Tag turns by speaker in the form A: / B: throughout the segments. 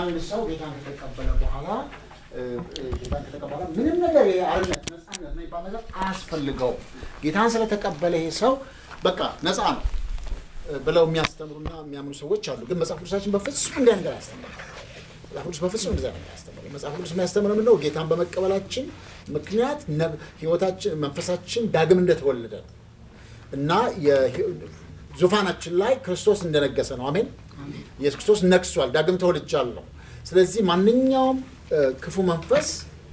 A: አንድ ሰው ጌታን ከተቀበለ በኋላ እ፣ እ፣ ጌታን ከተቀበለ በኋላ ምንም ነገር የአርነት ነፃነት የሚባል ነገር አያስፈልገውም። ጌታን ስለተቀበለ ይሄ ሰው በቃ ነፃ ነው እ፣ ብለው የሚያስተምሩና የሚያምኑ ሰዎች አሉ። ግን መጽሐፍ ቅዱሳችን በፍጹም እንዲህ ነገር አያስተምርም። መጽሐፍ ቅዱስ በፍጹም እንደዛ ነው የሚያስተምረው። መጽሐፍ ቅዱስ የሚያስተምረው ምንድን ነው? ጌታን በመቀበላችን ምክንያት ነብ- ህይወታችን መንፈሳችን ዳግም እንደተወለደ ነው እና የህ- ዙፋናችን ላይ ክርስቶስ እንደነገሰ ነው። አሜን። ኢየሱስ ክርስቶስ ነግሷል። ዳግም ተወልጃለሁ። ስለዚህ ማንኛውም እ፣ ክፉ መንፈስ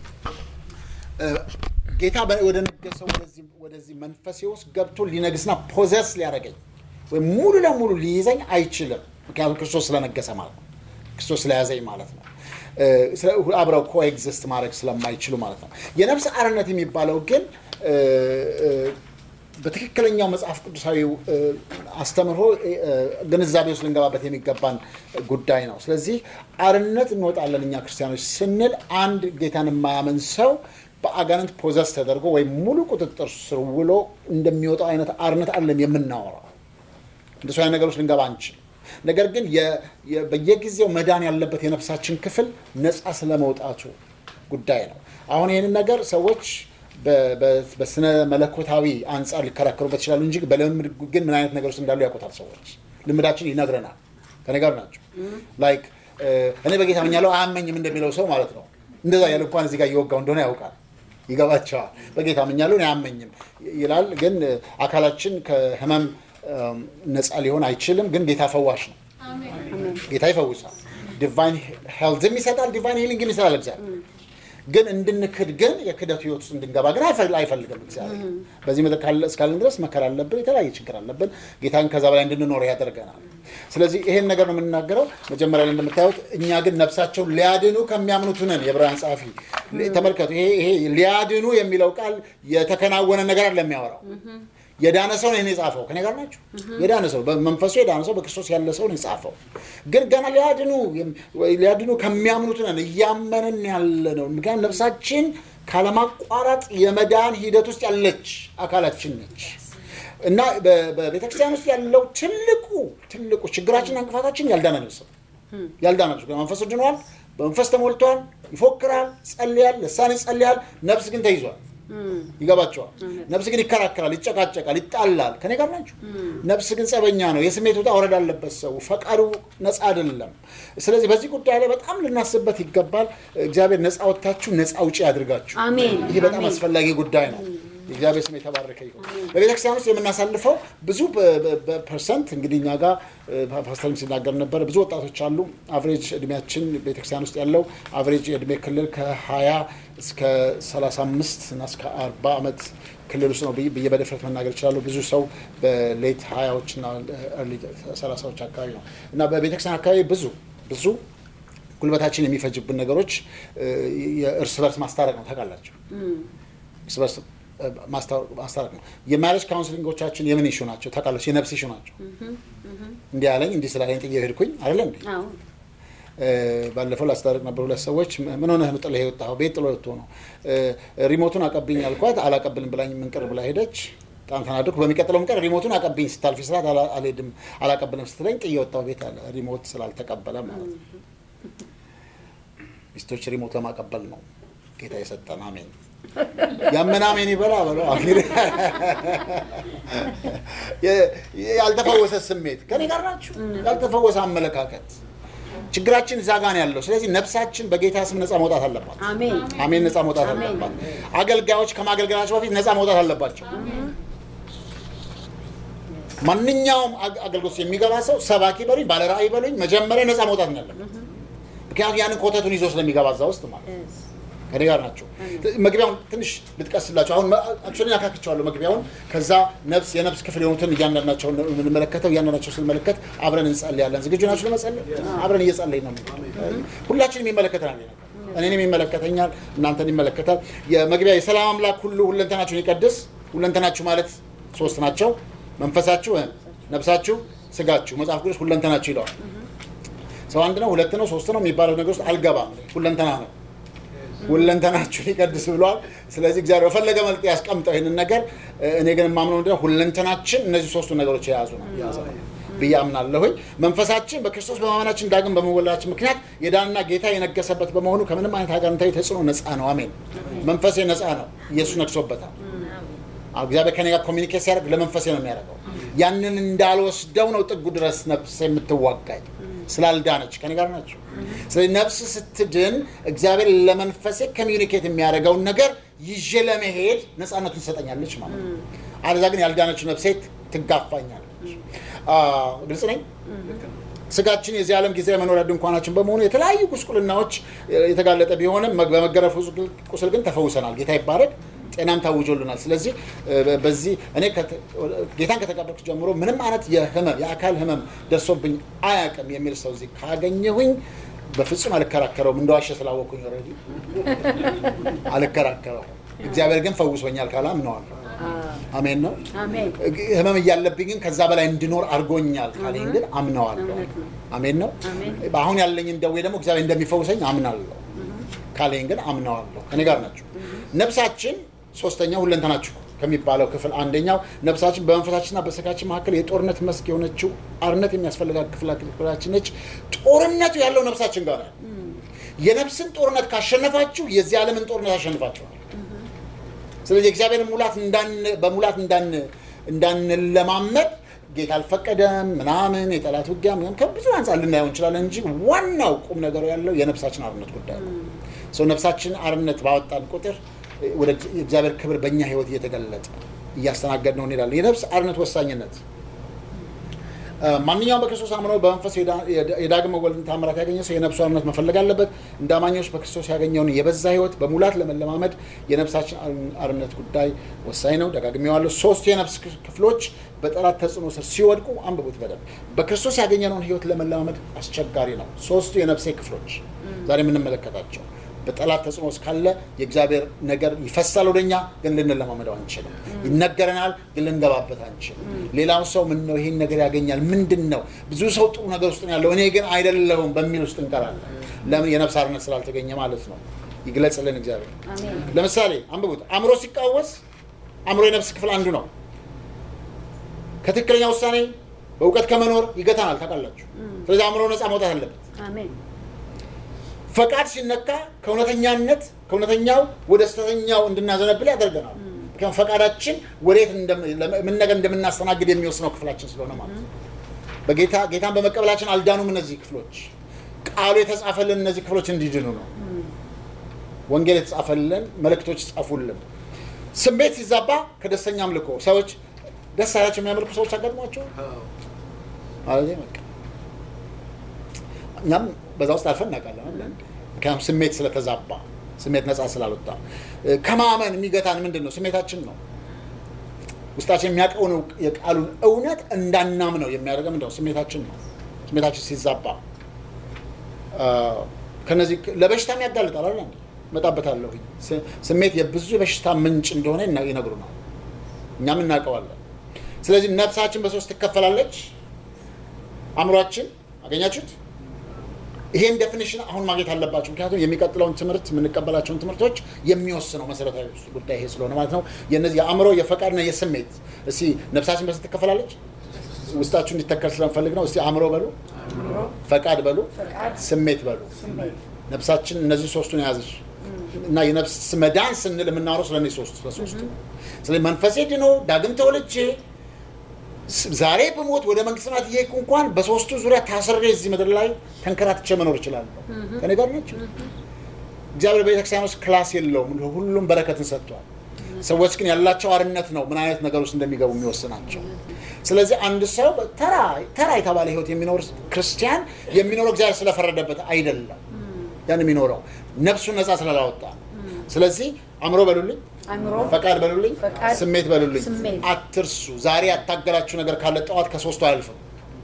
A: እ፣ ጌታ በ- ወደ ነገሰው ወደዚህ ወደዚህ መንፈሴ ውስጥ ገብቶ ሊነግስና ፖዘስ ሊያደርገኝ ወይም ሙሉ ለሙሉ ሊይዘኝ አይችልም። ምክንያቱም ክርስቶስ ስለነገሰ ማለት ነው። ክርስቶስ ስለያዘኝ ማለት ነው። እ፣ ስለ- አብረው ኮኤግዚስት ማድረግ ስለማይችሉ ማለት ነው። የነፍስ አርነት የሚባለው ግን እ፣ እ፣ በትክክለኛው መጽሐፍ ቅዱሳዊ እ፣ አስተምህሮ እ፣ ግንዛቤ ውስጥ ልንገባበት የሚገባን ጉዳይ ነው። ስለዚህ አርነት እንወጣለን እኛ ክርስቲያኖች ስንል አንድ ጌታን የማያምን ሰው በአጋንንት ፖዘስ ተደርጎ ወይም ሙሉ ቁጥጥር ስር ውሎ እንደሚወጣው አይነት አርነት አለም የምናወራው እንደሱ አይነት ነገሮች ልንገባ አንችል። ነገር ግን የ- የ- በየጊዜው መዳን ያለበት የነፍሳችን ክፍል ነፃ ስለመውጣቱ ጉዳይ ነው። አሁን ይህንን ነገር ሰዎች በ- በ- በስነ መለኮታዊ አንጻር ሊከራከሩበት ይችላሉ እንጂ በልምድ ግን ምን አይነት ነገር ውስጥ እንዳሉ ያውቁታል ሰዎች። ልምዳችን ይነግረናል። ከኔ ጋር ናቸው። ላይክ እኔ በጌታ አምኛለሁ አያመኝም እንደሚለው ሰው ማለት ነው። እንደዛ ያለ እንኳን እዚህ ጋር እየወጋው እንደሆነ ያውቃል ይገባቸዋል። በጌታ አምኛለሁ እኔ አያመኝም ይላል። ግን እ፣ አካላችን ከህመም እም፣ ነፃ ሊሆን አይችልም። ግን ጌታ ፈዋሽ ነው። ጌታ ይፈውሳል። ዲቫይን ሄልዝም ይሰጣል። ዲቫይን ሂሊንግም ይሰጣል እግዚአብሔር። ግን እንድንክድ ግን የክደቱ ህይወት ውስጥ እንድንገባ ግን አይፈ- አይፈልግም እግዚአብሔር። በዚህ ምድር ካለ- እስካለን ድረስ መከራ አለብን፣ የተለያየ ችግር አለብን። ጌታን ከዛ በላይ እንድንኖር ያደርገናል። ስለዚህ ይሄን ነገር ነው የምንናገረው። መጀመሪያ ላይ እንደምታዩት እኛ ግን ነፍሳቸውን ሊያድኑ ከሚያምኑት ነን። የዕብራውያን ጸሐፊ ተመልከቱ። ይሄ ይሄ ሊያድኑ የሚለው ቃል የተከናወነ ነገር አለ የሚያወራው የዳነ ሰው ነው የጻፈው። ከኔ ጋር ናቸው። የዳነ ሰው በመንፈሱ የዳነ ሰው በክርስቶስ ያለ ሰው ነው የጻፈው። ግን ገና ሊያድኑ ወይ ሊያድኑ ከሚያምኑት ነን እያመንን ያለ ነው። ምክንያቱም ነፍሳችን ካለማቋረጥ የመዳን ሂደት ውስጥ ያለች አካላችን ነች እና በ- በቤተክርስቲያን ውስጥ ያለው ትልቁ ትልቁ ችግራችንና እንቅፋታችን ያልዳነ ነፍስ ነው። ያልዳነ ነፍስ መንፈሱ ድኗል፣ በመንፈስ ተሞልቷል፣ ይፎክራል፣ ጸልያል፣ ልሳን ይጸልያል። ነፍስ ግን ተይዟል። ይገባቸዋል። ነፍስ ግን ይከራከራል፣ ይጨቃጨቃል፣ ይጣላል። ከኔ ጋር ናቸው። ነፍስ ግን ጸበኛ ነው። የስሜት ውጣ ውረድ አለበት። ሰው ፈቃዱ ነፃ አይደለም። ስለዚህ በዚህ ጉዳይ ላይ በጣም ልናስብበት ይገባል። እግዚአብሔር ነፃ ወጥታችሁ ነፃ ውጪ ያድርጋችሁ።
B: አሜን።
A: ይሄ በጣም
B: አሜን።
A: አስፈላጊ ጉዳይ ነው። የእግዚአብሔር ስም የተባረከ ይሁን። በቤተክርስቲያን ውስጥ የምናሳልፈው ብዙ በ- በ- በፐርሰንት እንግዲህ እኛ ጋር እ፣ ፓስተርም ሲናገር ነበር። ብዙ ወጣቶች አሉ። አቨሬጅ እድሜያችን ቤተክርስቲያን ውስጥ ያለው አቨሬጅ የእድሜ ክልል ከ20 እስከ 35 እና እስከ 40 ዓመት ክልል ውስጥ ነው ብዬ ብዬ በድፍረት መናገር እችላለሁ። ብዙ ሰው በሌት ሀያዎች እና ኤርሊ ሰላሳዎች አካባቢ ነው እና በቤተክርስቲያን አካባቢ ብዙ ብዙ ጉልበታችን የሚፈጅብን ነገሮች እ፣ የእርስ በርስ ማስታረቅ ነው። ታውቃላችሁ እርስ በርስ እ፣ ማስታወቅ- ማስታረቅ ነው። የማሬጅ ካውንስሊንጎቻችን የምን ኢሹ ናቸው ታውቃለች? የነፍስ ኢሹ ናቸው። እንዲህ አለኝ እንዲህ ስላለኝ ጥዬ ሄድኩኝ አይደለ እንዴ?
B: አዎ
A: እ፣ ባለፈው ላስታርቅ ነበር። ሁለት ሰዎች ምን ሆነህ ነው ጥለህ የወጣኸው? ቤት ጥሎ ወጥቶ ነው። እ፣ ሪሞቱን አቀብኝ አልኳት። አላቀብልም ብላኝ ምንቅር ብላ ሄደች። በጣም ተናደድኩ። በሚቀጥለው ቀን ሪሞቱን አቀብኝ ስታልፊ ስላት አላ- አልሄድም አላቀብልም ስትለኝ ጥዬ ወጣሁ ቤት አለ። ሪሞት ስላልተቀበለ ማለት ነው። ሚስቶች ሪሞት ለማቀበል ነው ጌታ የሰጠን። አሜን። ያመነ አሜን ይበላ በለው። አሜን። የ- ያልተፈወሰ ስሜት ከኔ ጋር ናችሁ። ያልተፈወሰ አመለካከት ችግራችን እዛ ጋር ነው ያለው። ስለዚህ ነፍሳችን በጌታ ስም ነፃ መውጣት አለባት።
B: አሜን
A: አሜን። ነፃ መውጣት
B: አሜን።
A: አለባት። አገልጋዮች ከማገልገላቸው በፊት ነፃ መውጣት አለባቸው። ማንኛውም አግ- አገልግሎት የሚገባ ሰው ሰባኪ በሉኝ፣ ባለ ራእይ በሉኝ፣ መጀመሪያ ነፃ መውጣት ነው ያለበት። ምክንያቱም ያንን ኮተቱን ይዞ ስለሚገባ እዛ ውስጥ ማለት ነው። ከኔ ጋር ናቸው። መግቢያውን ትንሽ ልጥቀስላቸው። አሁን አክቹዋሊ ያካክቸዋለሁ መግቢያውን። ከዛ ነፍስ የነፍስ ክፍል የሆኑትን እያንዳንዳቸውን ነው የምንመለከተው። እያንዳንዳቸው ስንመለከት አብረን እንጸልያለን። ዝግጁ ናችሁ ለመጸለይ? አብረን እየጸለይ ነው። ሁላችንም ይመለከተናል። ይሄ ነገር እኔንም ይመለከተኛል፣ እናንተን ይመለከታል። የመግቢያ የሰላም አምላክ ሁሉ ሁለንተናችሁን ይቀድስ። ሁለንተናችሁ ማለት ሶስት ናቸው። መንፈሳችሁ፣ ነፍሳችሁ፣ ስጋችሁ። መጽሐፍ ቅዱስ ሁለንተናችሁ ይለዋል። ሰው አንድ ነው፣ ሁለት ነው፣ ሶስት ነው የሚባለው ነገር ውስጥ አልገባም። ሁለንተና ነው ሁለንተናችሁን ይቀድስ ብሏል። ስለዚህ እግዚአብሔር በፈለገ መልክ ያስቀምጠው ይህንን ነገር። እኔ ግን የማምነው ምንድን ነው ሁለንተናችን እነዚህ ሶስቱ ነገሮች የያዙ ነው የያዘ ነው። ብዬ አምናለሁኝ። መንፈሳችን በክርስቶስ በማመናችን ዳግም በመወለዳችን ምክንያት የዳንና ጌታ የነገሰበት በመሆኑ ከምንም አይነት አጋንንታዊ ተጽዕኖ ነፃ ነው። አሜን። መንፈሴ ነፃ ነው። ኢየሱስ ነግሶበታል። አዎ፣ እግዚአብሔር ከኔ ጋር ኮሚኒኬት ሲያደርግ ለመንፈሴ ነው የሚያደርገው። ያንን እንዳልወስደው ነው ጥጉ ድረስ ነፍስ የምትዋጋኝ ስላልዳነች ከኔ ጋር ናቸው። ስለዚህ ነፍስ ስትድን እግዚአብሔር ለመንፈሴ ኮሚኒኬት የሚያደርገውን ነገር ይዤ ለመሄድ ነፃነቱን ትሰጠኛለች ማለት ነው። አለዛ ግን ያልዳነችው ነፍሴ ትጋፋኛለች። አ፣ ግልጽ ነኝ። ስጋችን የዚህ ዓለም ጊዜ መኖሪያ ድንኳናችን በመሆኑ የተለያዩ ጉስቁልናዎች የተጋለጠ ቢሆንም በመገረፉ ቁስል ግን ተፈውሰናል። ጌታ ይባረክ። ጤናም ታውጆልናል። ስለዚህ እ፣ በዚህ እኔ ከተ- ጌታን ከተቀበልኩ ጀምሮ ምንም አይነት የህመም የአካል ህመም ደርሶብኝ አያውቅም የሚል ሰው እዚህ ካገኘሁኝ በፍጹም አልከራከረውም። እንደዋሸ ስላወቅኩኝ ኦልሬዲ አልከራከረውም። እግዚአብሔር ግን ፈውሶኛል ካለ አምነዋለሁ። አሜን ነው።
B: አሜን።
A: ህመም እያለብኝ ግን ከዛ በላይ እንድኖር አድርጎኛል ካለኝ ግን አምነዋለሁ።
B: እውነት ነው።
A: አሜን ነው።
B: አሜን።
A: አሁን ያለኝን ደዌ ደግሞ እግዚአብሔር እንደሚፈውሰኝ አምናለሁ ካለኝ ግን አምነዋለሁ። ከኔ ጋር ናቸው። ነፍሳችን ሶስተኛው ሁለንተናችሁ ከሚባለው ክፍል አንደኛው ነፍሳችን በመንፈሳችንና በስጋችን መካከል የጦርነት መስክ የሆነችው አርነት የሚያስፈልጋት ክፍላችን ነች። ጦርነቱ ያለው ነፍሳችን ጋር ነው። የነፍስን ጦርነት ካሸነፋችሁ የዚህ ዓለምን ጦርነት አሸንፋችኋል። ስለዚህ የእግዚአብሔርን ሙላት እንዳን በሙላት እንዳን እንዳንለማመድ ጌታ አልፈቀደም ምናምን የጠላት ውጊያ ምናምን ከብዙ አንጻር ልናየው እንችላለን እንጂ ዋናው ቁም ነገሩ ያለው የነፍሳችን አርነት ጉዳይ ነው። ሰው ነፍሳችን አርነት ባወጣን ቁጥር ወደ እግዚአብሔር ክብር በእኛ ህይወት እየተገለጠ እያስተናገድ ነው እንሄዳለን። የነፍስ አርነት ወሳኝነት አ፣ ማንኛውም በክርስቶስ አምኖ በመንፈስ የዳ- የዳ- የዳግም መወለድን ታምራት ያገኘ ሰው የነፍሱ አርነት መፈለግ አለበት። እንደ አማኞች በክርስቶስ ያገኘውን የበዛ ህይወት በሙላት ለመለማመድ የነፍሳችን አር- አርነት ጉዳይ ወሳኝ ነው። ደጋግሜዋለሁ። ሶስቱ የነፍስ ክፍ- ክፍሎች በጠላት ተጽዕኖ ስር ሲወድቁ አንብቡት በደንብ። በክርስቶስ ያገኘነውን ህይወት ለመለማመድ አስቸጋሪ ነው። ሶስቱ የነፍሴ ክፍሎች ዛሬ የምንመለከታቸው በጠላት ተጽዕኖ ውስጥ ካለ የእግዚአብሔር ነገር ይፈሳል ወደኛ፣ ግን ልንለማመደው አንችልም። ይነገረናል፣ ግን ልንገባበት አንችልም። ሌላው ሰው ምን ነው ይሄን ነገር ያገኛል ምንድን ነው ብዙ ሰው ጥሩ ነገር ውስጥ ነው ያለው እኔ ግን አይደለሁም በሚል ውስጥ እንቀራለን። ለምን? የነፍስ አርነት ስላልተገኘ ማለት ነው። ይግለጽልን እግዚአብሔር።
B: አሜን።
A: ለምሳሌ አንብቡት። አእምሮ ሲቃወስ አእምሮ የነፍስ ክፍል አንዱ ነው። ከትክክለኛ ውሳኔ በእውቀት ከመኖር ይገታናል። ታውቃላችሁ። ስለዚህ አእምሮ ነፃ መውጣት አለበት።
B: አሜን።
A: ፈቃድ ሲነካ ከእውነተኛነት ከእውነተኛው ወደ ስተተኛው እንድናዘነብል ያደርገናል። ምክንያቱም ፈቃዳችን ወዴት እንደም- ለምን- ምን ነገር እንደምናስተናግድ የሚወስነው ክፍላችን ስለሆነ ማለት ነው። በጌታ ጌታን በመቀበላችን አልዳኑም። እነዚህ ክፍሎች ቃሉ የተጻፈልን እነዚህ ክፍሎች እንዲድኑ ነው። ወንጌል የተጻፈልን መልእክቶች ጻፉልን። ስሜት ሲዛባ ከደስተኛ አምልኮ ሰዎች ደስ ያላቸው የሚያመልኩ ሰዎች አጋጥሟቸው ማለት በቃ እኛም በዛ ውስጥ አልፈን እናውቃለን። አይደል? ምክንያቱም ስሜት ስለተዛባ ስሜት ነፃ ስላልወጣ እ፣ ከማመን የሚገታን ምንድን ነው? ስሜታችን ነው። ውስጣችን የሚያውቀውን እውቅ- የቃሉን እውነት እንዳናምነው የሚያደርገው ምንድን ነው? ስሜታችን ነው። ስሜታችን ሲዛባ አ፣ ከነዚህ ለበሽታም ያጋልጣል አይደል? እንዴ? እመጣበታለሁ። ስ- ስሜት የብዙ በሽታ ምንጭ እንደሆነ ይና- ይነግሩናል። እኛም እናውቀዋለን። ስለዚህ ነፍሳችን በሶስት ትከፈላለች። አእምሯችን አገኛችሁት? ይሄን ዴፊኒሽን አሁን ማግኘት አለባቸው። ምክንያቱም የሚቀጥለውን ትምህርት የምንቀበላቸውን ትምህርቶች የሚወስነው መሰረታዊ ጉዳይ ይሄ ስለሆነ ማለት ነው። የነዚህ የአእምሮ የፈቃድና የስሜት እስቲ ነፍሳችን በስንት ትከፈላለች? ውስጣችሁ እንዲተከል ስለምፈልግ ነው። እስቲ አእምሮ በሉ፣ ፈቃድ በሉ፣
B: ፈቃድ፣
A: ስሜት በሉ።
B: ስሜት፣
A: ነፍሳችን እነዚህ ሶስቱን የያዘች እና የነፍስ መዳን ስንል የምናወራው ስለ እነዚህ ሶስቱ ስለ ሶስቱ ነው። ስለዚህ መንፈሴ ድኖ ዳግም ተወልጄ ስ- ዛሬ ብሞት ወደ መንግስት ሰማያት እየሄድኩ እንኳን በሶስቱ ዙሪያ ታስሬ እዚህ ምድር ላይ ተንከራትቼ መኖር እችላለሁ። ከኔ ጋር ናቸው። እግዚአብሔር በቤተክርስቲያን ውስጥ ክላስ የለውም፣ ሁሉም በረከትን ሰጥቷል። ሰዎች ግን ያላቸው አርነት ነው ምን አይነት ነገር ውስጥ እንደሚገቡ የሚወስናቸው። ስለዚህ አንድ ሰው ተራ ተራ የተባለ ህይወት የሚኖር ክርስቲያን የሚኖረው እግዚአብሔር ስለፈረደበት አይደለም። ያን የሚኖረው ነፍሱን ነፃ ስላላወጣ ነው። ስለዚህ አእምሮ በሉልኝ፣
B: አእምሮ፣
A: ፈቃድ በሉልኝ፣
B: ፈቃድ፣
A: ስሜት በሉልኝ።
B: ስሜት።
A: አትርሱ። ዛሬ ያታገላችሁ ነገር ካለ ጠዋት ከሶስቱ አያልፍም።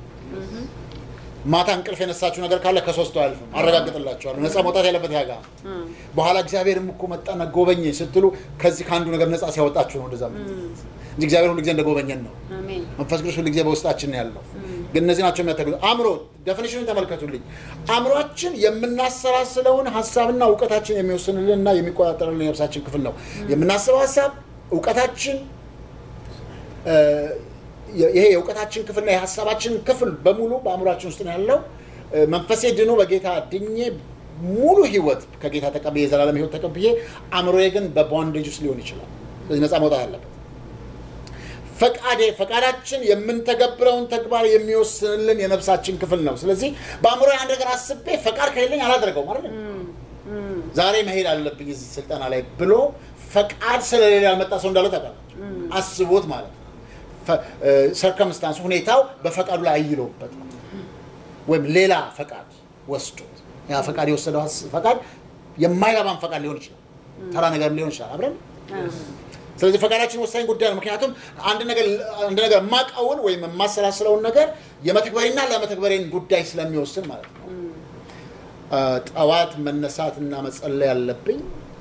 A: ማታ እንቅልፍ የነሳችሁ ነገር ካለ ከሶስቱ አያልፍም። አረጋግጥላችኋለሁ። ነፃ መውጣት ያለበት ያጋ በኋላ እግዚአብሔርም እኮ መጣና ጎበኘ ስትሉ ከዚህ ከአንዱ ነገር ነፃ ሲያወጣችሁ ነው እንደዛ የምትሉት እንጂ እግዚአብሔር ሁሉ ጊዜ እንደጎበኘን ነው።
B: አሜን።
A: መንፈስ ቅዱስ ሁሉ ጊዜ በውስጣችን ነው ያለው። ግን እነዚህ ናቸው የሚያተግሉ አእምሮ ዴፊኒሽኑን ተመልከቱልኝ። አእምሯችን የምናሰላስለውን ሀሳብና እውቀታችን የሚወስንልንና የሚቆጣጠርልን የነፍሳችን ክፍል ነው። የምናስበው ሀሳብ እውቀታችን እ፣ ይሄ የእውቀታችን ክፍልና የሀሳባችን ክፍል በሙሉ በአእምሯችን ውስጥ ነው ያለው። እ፣ መንፈሴ ድኖ በጌታ ድኜ ሙሉ ህይወት ከጌታ ተቀብዬ የዘላለም ህይወት ተቀብዬ አእምሮዬ ግን በቦንዴጅ ውስጥ ሊሆን ይችላል። ስለዚህ ነፃ መውጣት አለበት። ፈቃዴ ፈቃዳችን የምንተገብረውን ተግባር የሚወስንልን የነፍሳችን ክፍል ነው። ስለዚህ በአእምሮ አንድ ነገር አስቤ ፈቃድ ከሌለኝ አላደርገውም አይደል? ዛሬ መሄድ አለብኝ እዚህ ስልጠና ላይ ብሎ ፈቃድ ስለሌለ ያልመጣ ሰው እንዳለ ታውቃላችሁ። አስቦት ማለት ነው። ሰርከምስታንስ ሁኔታው በፈቃዱ ላይ አይሎበት ነው። ወይም ሌላ ፈቃድ ወስዶት ያ ፈቃድ የወሰደው ሀስ- ፈቃድ የማይረባን ፈቃድ ሊሆን ይችላል። ተራ ነገር ሊሆን ይችላል አብረን ስለዚህ ፈቃዳችን ወሳኝ ጉዳይ ነው። ምክንያቱም አንድ ነገር አንድ ነገር የማውቀውን ወይም የማሰላስለውን ነገር የመተግበሬና ለመተግበሬን ጉዳይ ስለሚወስን ማለት ነው። አ፣ ጠዋት መነሳት እና መጸለይ ያለብኝ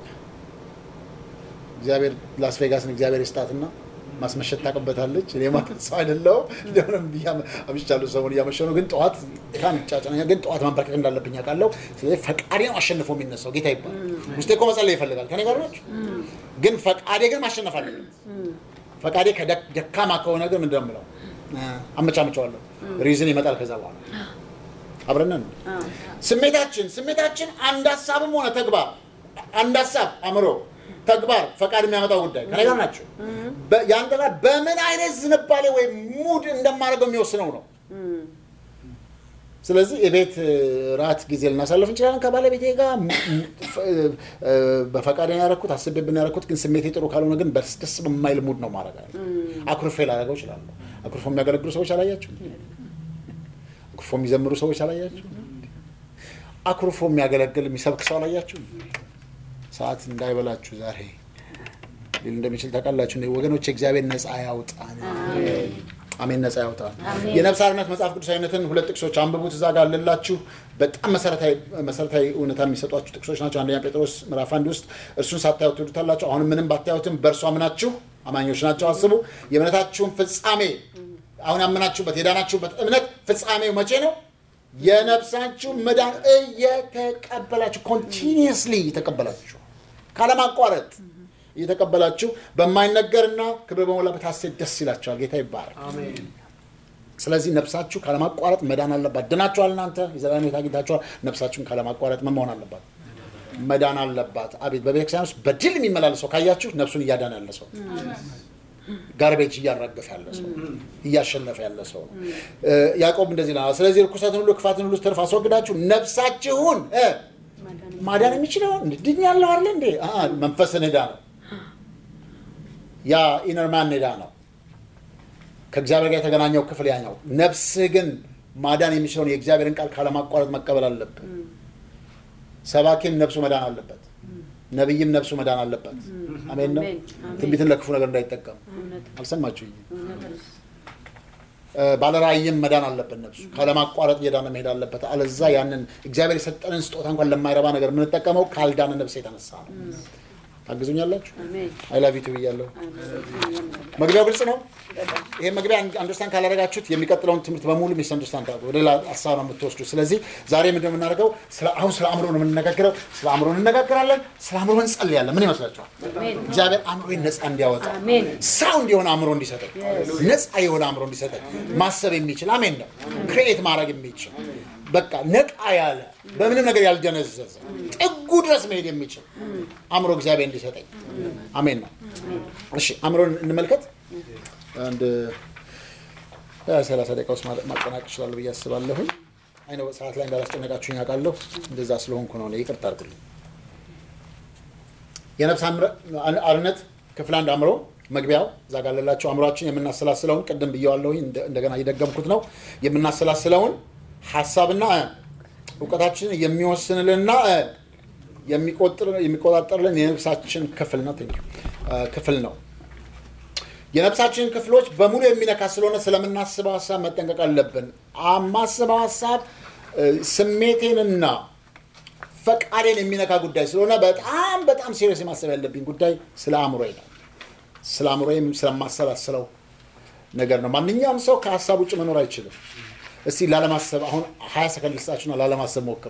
A: እግዚአብሔር ላስ ቬጋስን እግዚአብሔር ይስጣትና ማስመሸት ታውቅበታለች። እኔ ማታ ሰው አይደለሁም። እንደምንም ብዬ አምሽቻለሁ። ሰሞኑን እያመሸሁ ነው፣ ግን ጠዋት በጣም ይጫጫነኛል። ግን ጠዋት ማንበርከክ እንዳለብኝ አውቃለሁ። ስለዚህ ፈቃዴ ነው አሸንፎ የሚነሳው ጌታ ይባላል። ውስጤ እኮ መጸለይ ይፈልጋል። ከኔ ጋር ናቸው። ግን ፈቃዴ ግን ማሸነፍ አለበት። ፈቃዴ ከደክ- ደካማ ከሆነ ግን ምንድን ነው የምለው? አመቻምቸዋለሁ። ሪዝን ይመጣል ከዛ በኋላ አብረን ነን። ስሜታችን ስሜታችን አንድ ሀሳብም ሆነ ተግባር አንድ ሀሳብ አእምሮ፣ ተግባር፣ ፈቃድ የሚያመጣው ጉዳይ ከኔ ጋር ናቸው። በ- ያን ተግባር በምን አይነት ዝንባሌ ወይም ሙድ እንደማደርገው የሚወስነው ነው። ስለዚህ የቤት እ፣ ራት ጊዜ ልናሳልፍ እንችላለን ከባለቤቴ ጋር ም- ም- ፍ- እ፣ በፈቃድ ያደረኩት አስቤብን ያደረኩት ግን ስሜቴ ጥሩ ካልሆነ ግን በስ- ደስ በማይል ሙድ ነው ማድረግ አለ አኩርፌ ላደረገው እችላለሁ። አኩርፎ የሚያገለግሉ ሰዎች አላያችሁ? አኩርፎ የሚዘምሩ ሰዎች አላያችሁ? አኩርፎ የሚያገለግል የሚሰብክ ሰው አላያችሁ? ሰዓት እንዳይበላችሁ ዛሬ ሊል እንደሚችል ታውቃላችሁ እንዴ? ወገኖች እግዚአብሔር ነፃ ያውጣን። አሜን፣ ነፃ ያውጣን። የነፍስ አርነት መጽሐፍ ቅዱሳዊነትን ሁለት ጥቅሶች አንብቡት። እዛ ጋር አለላችሁ። በጣም መሰረታዊ መሰረታዊ እውነታ የሚሰጧችሁ ጥቅሶች ናቸው። አንደኛ ጴጥሮስ ምዕራፍ አንድ ውስጥ እርሱን ሳታዩት ትወዱታላችሁ፣ አሁንም ምንም ባታዩትም በእርሱ አምናችሁ አማኞች ናቸው። አስቡ የእምነታችሁን ፍጻሜ አሁን ያመናችሁበት የዳናችሁበት እምነት ፍጻሜው መቼ ነው? የነፍሳችሁ መዳን እየተቀበላችሁ ኮንቲኒየስሊ እየተቀበላችሁ ካለማቋረጥ እየተቀበላችሁ በማይነገርና ክብር በሞላበት ሐሴት ደስ ይላቸዋል። ጌታ ይባረክ። ስለዚህ ነፍሳችሁ ካለማቋረጥ መዳን አለባት። ድናችኋል። እናንተ የዘላለም ሕይወት አግኝታችኋል። ነፍሳችሁን ካለማቋረጥ ምን መሆን አለባት? መዳን አለባት። አቤት በቤተክርስቲያን ውስጥ በድል የሚመላለሰው ካያችሁ ነፍሱን እያዳነ ያለ ሰው ጋርቤጅ እያራገፈ ያለ ሰው እያሸነፈ ያለ ሰው ነው። እ፣ ያዕቆብ እንደዚህ ይላል፣ ስለዚህ ርኩሰትን ሁሉ ክፋትን ሁሉ ትርፍ አስወግዳችሁ ነፍሳችሁን እ፣ ማዳን የሚችለው ድኛለሁ አለ እንዴ? አአ፣ መንፈስን ዕዳ ነው። ያ ኢነርማን ዕዳ ነው። ከእግዚአብሔር ጋር የተገናኘው ክፍል ያኛው። ነፍስህ ግን ማዳን የሚችለውን የእግዚአብሔርን ቃል ካለማቋረጥ መቀበል አለብን። ሰባኪም ነፍሱ መዳን አለበት። ነቢይም ነፍሱ መዳን አለበት። አሜን ነው።
B: አሜን፣ አሜን።
A: ትንቢትን ለክፉ ነገር እንዳይጠቀም
B: እውነት
A: አልሰማችሁኝ?
B: እውነት ነው።
A: ባለራእይም መዳን አለበት። ነፍሱ ካለማቋረጥ እየዳነ መሄድ አለበት። አለዛ ያንን እግዚአብሔር የሰጠንን ስጦታ እንኳን ለማይረባ ነገር የምንጠቀመው ካልዳነ ነፍስ የተነሳ ነው። ታግዙኛላችሁ?
B: አሜን
A: አይላቪቱ ብያለሁ።
B: አሜን።
A: መግቢያው ግልጽ ነው። ይሄ መግቢያ አንደርስታንድ ካላደረጋችሁት የሚቀጥለውን ትምህርት በሙሉ ሚስ አንደርስታንድ ታደርጉ ወደ ሌላ ሀሳብ ነው የምትወስዱ። ስለዚህ ዛሬ ምንድን ነው የምናደርገው? ስለ- አሁን ስለ አእምሮ ነው የምንነጋገረው። ስለ አእምሮ እንነጋገራለን። ስለ አእምሮ እንጸልያለን። ምን ይመስላችኋል?
B: አሜን።
A: እግዚአብሔር አእምሮን ነፃ እንዲያወጣ
B: አሜን።
A: ሰው እንዲሆን አእምሮ እንዲሰጠኝ ነፃ የሆነ አእምሮ እንዲሰጠኝ ማሰብ የሚችል አሜን ነው ክሬኤት ማድረግ የሚችል በቃ ነቃ ያለ በምንም ነገር ያልደነዘዘ ጥጉ ድረስ መሄድ የሚችል አእምሮ እግዚአብሔር እንዲሰጠኝ አሜን ነው። እሺ አእምሮን እንመልከት። አንድ ሰላሳ ደቂቃ ውስጥ ማ- ማጠናቀቅ እችላለሁ ብዬ አስባለሁኝ። አይነ ሰዓት ላይ እንዳላስጨነቃችሁኝ አውቃለሁ። እንደዛ ስለሆንኩ ነው እኔ ይቅርታ አድርጉልኝ። የነፍስ አምረ- አርነት ክፍል አንድ አእምሮ መግቢያው እዛ ጋር ላላችሁ አእምሯችን የምናሰላስለውን ቅድም ብየዋለሁኝ እንደ- እንደገና እየደገምኩት ነው የምናሰላስለውን ሀሳብና እ፣ እውቀታችንን የሚወስንልንና እ፣ የሚቆጥር- የሚቆጣጠርልን የነፍሳችን ክፍል ነው ቴንክ ዩ፣ እ፣ ክፍል ነው የነፍሳችንን ክፍሎች በሙሉ የሚነካ ስለሆነ ስለምናስበው ሀሳብ መጠንቀቅ አለብን። የማስበው ሀሳብ እ፣ ስሜቴንና ፈቃዴን የሚነካ ጉዳይ ስለሆነ በጣም በጣም ሲሪየስ የማሰብ ያለብኝ ጉዳይ ስለ አእምሮዬ ነው። ስለ አእምሮዬም ስለማሰላስለው ነገር ነው። ማንኛውም ሰው ከሀሳብ ውጭ መኖር አይችልም። እስቲ ላለማሰብ አሁን ሀያ ሰከንድ ልስጣችሁና ላለማሰብ ሞክሩ።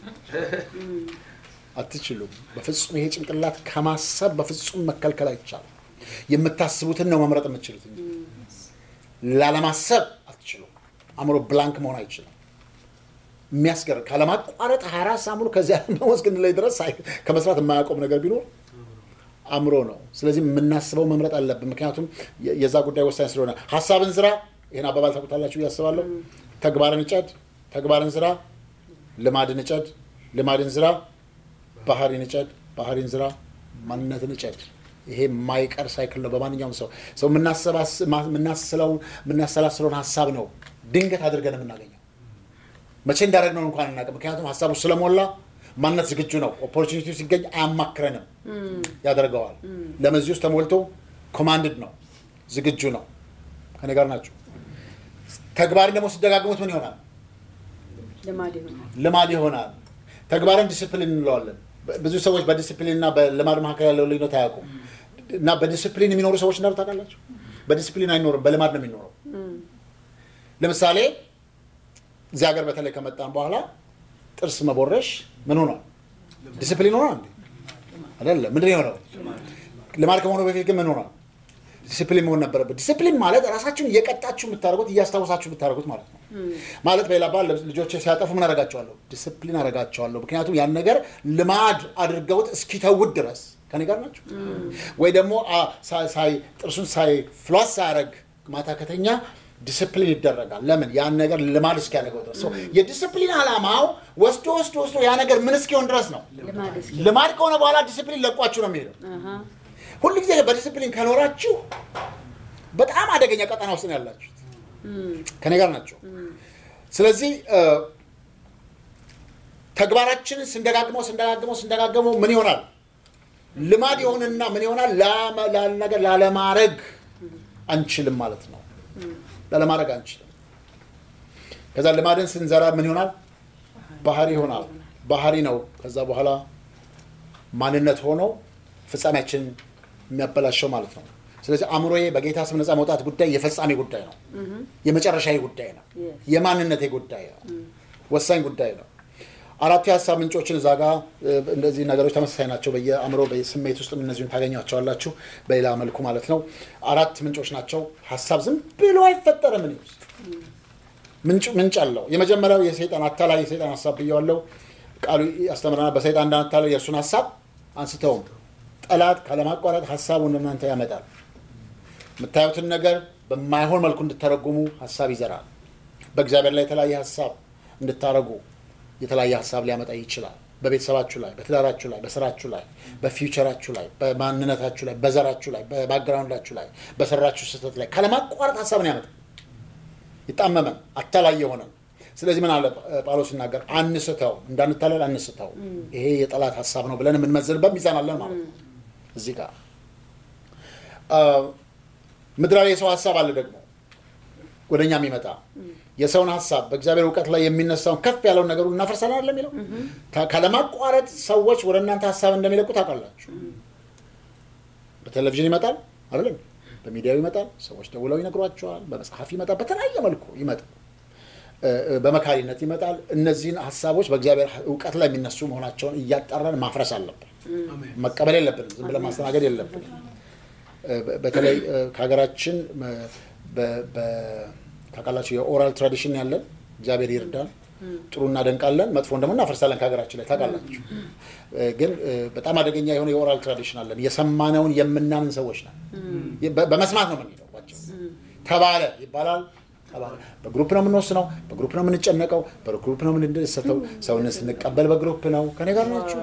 A: አትችሉም። በፍጹም ይሄ ጭንቅላት ከማሰብ በፍጹም መከልከል አይቻልም። የምታስቡትን ነው መምረጥ የምትችሉት እንጂ ላለማሰብ አትችሉም። አእምሮ ብላንክ መሆን አይችልም። የሚያስገርም ካለማቋረጥ 24 ሰዓት ሙሉ ከዚያ ዓለም እስክንለይ ድረስ ሳይ- ከመስራት የማያቆም ነገር ቢኖር አእምሮ ነው። ስለዚህ የምናስበው መምረጥ አለብን። ምክንያቱም የ- የዛ ጉዳይ ወሳኝ ስለሆነ ሀሳብን ዝራ። ይህን አባባል ታውቁታላችሁ ብዬ አስባለሁ። ተግባርን እጨድ፣ ተግባርን ዝራ። ልማድን እጨድ፣ ልማድን ዝራ። ባህሪን እጨድ፣ ባህሪን ዝራ። ማንነትን እጨድ። ይሄ የማይቀር ሳይክል ነው በማንኛውም ሰው ሰው የምናሰባስ- ማ- የምናስለውን የምናሰላስለውን ሀሳብ ነው ድንገት አድርገን የምናገኘው መቼ እንዳደረግነው እንኳን እናውቅም። ምክንያቱም ሀሳቡ ስለሞላ ማንነት ዝግጁ ነው። ኦፖርቹኒቲ ሲገኝ አያማክረንም፣ ያደርገዋል። ለመዚህ ውስጥ ተሞልቶ ኮማንድድ ነው፣ ዝግጁ ነው። ከኔ ጋር ናቸው። ተግባርን ደግሞ ሲደጋግሙት ምን ይሆናል?
B: ልማድ ይሆናል።
A: ልማድ ይሆናል። ተግባርን ዲስፕሊን እንለዋለን። በ- ብዙ ሰዎች በዲስፕሊን እና በልማድ መካከል ያለው ልዩነት አያውቁም። እና በዲስፕሊን የሚኖሩ ሰዎች እንዳሉ ታውቃላችሁ። በዲስፕሊን አይኖርም፣ በልማድ ነው የሚኖረው። ለምሳሌ እዚህ ሀገር በተለይ ከመጣን በኋላ ጥርስ መቦረሽ ምን ሆኗል? ዲስፕሊን ሆኗል እንዴ? አይደለም። ምንድን ነው የሆነው? ልማድ ከመሆኑ በፊት ግን ምን ሆኗል? ዲስፕሊን መሆን ነበረበት። ዲስፕሊን ማለት ራሳችሁን እየቀጣችሁ የምታደርጉት እያስታወሳችሁ የምታደርጉት ማለት ነው። ማለት በሌላ ባል ልጆች ሲያጠፉ ምን አደርጋቸዋለሁ? ዲስፕሊን አደርጋቸዋለሁ። ምክንያቱም ያን ነገር ልማድ አድርገውት እስኪተውት ድረስ ከኔ ጋር ናቸው። ወይ ደግሞ አ- ሳይ- ሳይ- ጥርሱን ሳይ ፍሏስ ሳያደርግ ማታ ከተኛ ዲስፕሊን ይደረጋል። ለምን? ያን ነገር ልማድ እስኪያደርገው ድረስ። So የዲስፕሊን ዓላማው ወስዶ ወስዶ ወስዶ ያ ነገር ምን እስኪሆን ድረስ ነው።
B: ልማድ እስኪ
A: ልማድ ከሆነ በኋላ ዲስፕሊን ለቋችሁ ነው የሚሄደው።
B: አሃ፣
A: ሁሉ ጊዜ በዲስፕሊን ከኖራችሁ በጣም አደገኛ ቀጠና ውስጥ ነው ያላችሁት። ከኔ ጋር ናቸው። ስለዚህ እ፣ ተግባራችንን ስንደጋግመው ስንደጋግመው ስንደጋግመው ምን ይሆናል? ልማድ የሆንና ምን ይሆናል? ላመ- ላለ ነገር ላለማድረግ አንችልም ማለት ነው። ላለማድረግ አንችልም። ከዛ ልማድን ስንዘራ ምን ይሆናል? ባህሪ ይሆናል። ባህሪ ነው። ከዛ በኋላ ማንነት ሆኖ ፍጻሜያችን የሚያበላሸው ማለት ነው። ስለዚህ አእምሮዬ በጌታ ስም ነፃ መውጣት ጉዳይ የፈጻሜ ጉዳይ ነው። የመጨረሻዊ ጉዳይ ነው።
B: Yes.
A: የማንነቴ ጉዳይ ነው። ወሳኝ ጉዳይ ነው። አራቱ የሀሳብ ምንጮችን እዛ ጋ እ፣ እንደዚህ ነገሮች ተመሳሳይ ናቸው። በየአእምሮ በስሜት ውስጥ እነዚሁን ታገኟቸዋላችሁ በሌላ መልኩ ማለት ነው። አራት ምንጮች ናቸው። ሀሳብ ዝም ብሎ አይፈጠርም። እኔ ውስጥ ምንጭ ምንጭ አለው። የመጀመሪያው የሰይጣን አታላይ የሰይጣን ሀሳብ ብየዋለው። ቃሉ ያስተምረናል። በሰይጣን እንዳታላይ የእርሱን ሀሳብ አንስተውም። ጠላት ካለማቋረጥ ሀሳቡን እናንተ ያመጣል። የምታዩትን ነገር በማይሆን መልኩ እንድተረጉሙ ሀሳብ ይዘራል። በእግዚአብሔር ላይ የተለያየ ሀሳብ እንድታረጉ የተለያየ ሀሳብ ሊያመጣ ይችላል። በቤተሰባችሁ ላይ፣ በትዳራችሁ ላይ፣ በስራችሁ ላይ፣ በፊውቸራችሁ ላይ፣ በማንነታችሁ ላይ፣ በዘራችሁ ላይ፣ በባክግራውንዳችሁ ላይ፣ በሰራችሁ ስህተት ላይ ካለማቋረጥ ሀሳብን ያመጣል። ይጣመመን አታላይ የሆነን ስለዚህ ምን አለ ጳውሎስ ሲናገር አንስተው እንዳንታለል አንስተው ይሄ የጠላት ሀሳብ ነው ብለን የምንመዝንበት ሚዛን አለን ማለት ነው እዚህ ጋር አ፣ ምድራዊ የሰው ሀሳብ አለ ደግሞ ወደ እኛ የሚመጣ የሰውን ሀሳብ በእግዚአብሔር እውቀት ላይ የሚነሳውን ከፍ ያለውን ነገሩ እናፈርሳለን አለ የሚለው ታ- ካለማቋረጥ ሰዎች ወደ እናንተ ሀሳብ እንደሚለቁ ታውቃላችሁ በቴሌቪዥን ይመጣል አይደለም በሚዲያው ይመጣል ሰዎች ደውለው ይነግሯቸዋል በመጽሐፍ ይመጣል በተለያየ መልኩ ይመጣል እ፣ እ፣ በመካሪነት ይመጣል እነዚህን ሀሳቦች በእግዚአብሔር እውቀት ላይ የሚነሱ መሆናቸውን እያጣራን ማፍረስ አለብን መቀበል የለብንም ዝም ብለን ማስተናገድ የለብንም እ፣ በ- በተለይ እ፣ ከሀገራችን እ፣ በ- በ- ታውቃላችሁ የኦራል ትራዲሽን ያለን እግዚአብሔር ይርዳን ጥሩ እናደንቃለን መጥፎን ደግሞ እናፈርሳለን ከሀገራችን ላይ ታውቃላችሁ እ፣ ግን እ፣ በጣም አደገኛ የሆነ የኦራል ትራዲሽን አለን የሰማነውን የምናምን ሰዎች ነን በ- በመስማት ነው የምንሄደው ባጭሩ። ተባለ ይባላል ተባለ በግሩፕ ነው የምንወስነው በግሩፕ ነው የምንጨነቀው በግሩፕ ነው የምንደሰተው ሰውን ስንቀበል በግሩፕ ነው ከኔ ጋር ናችሁ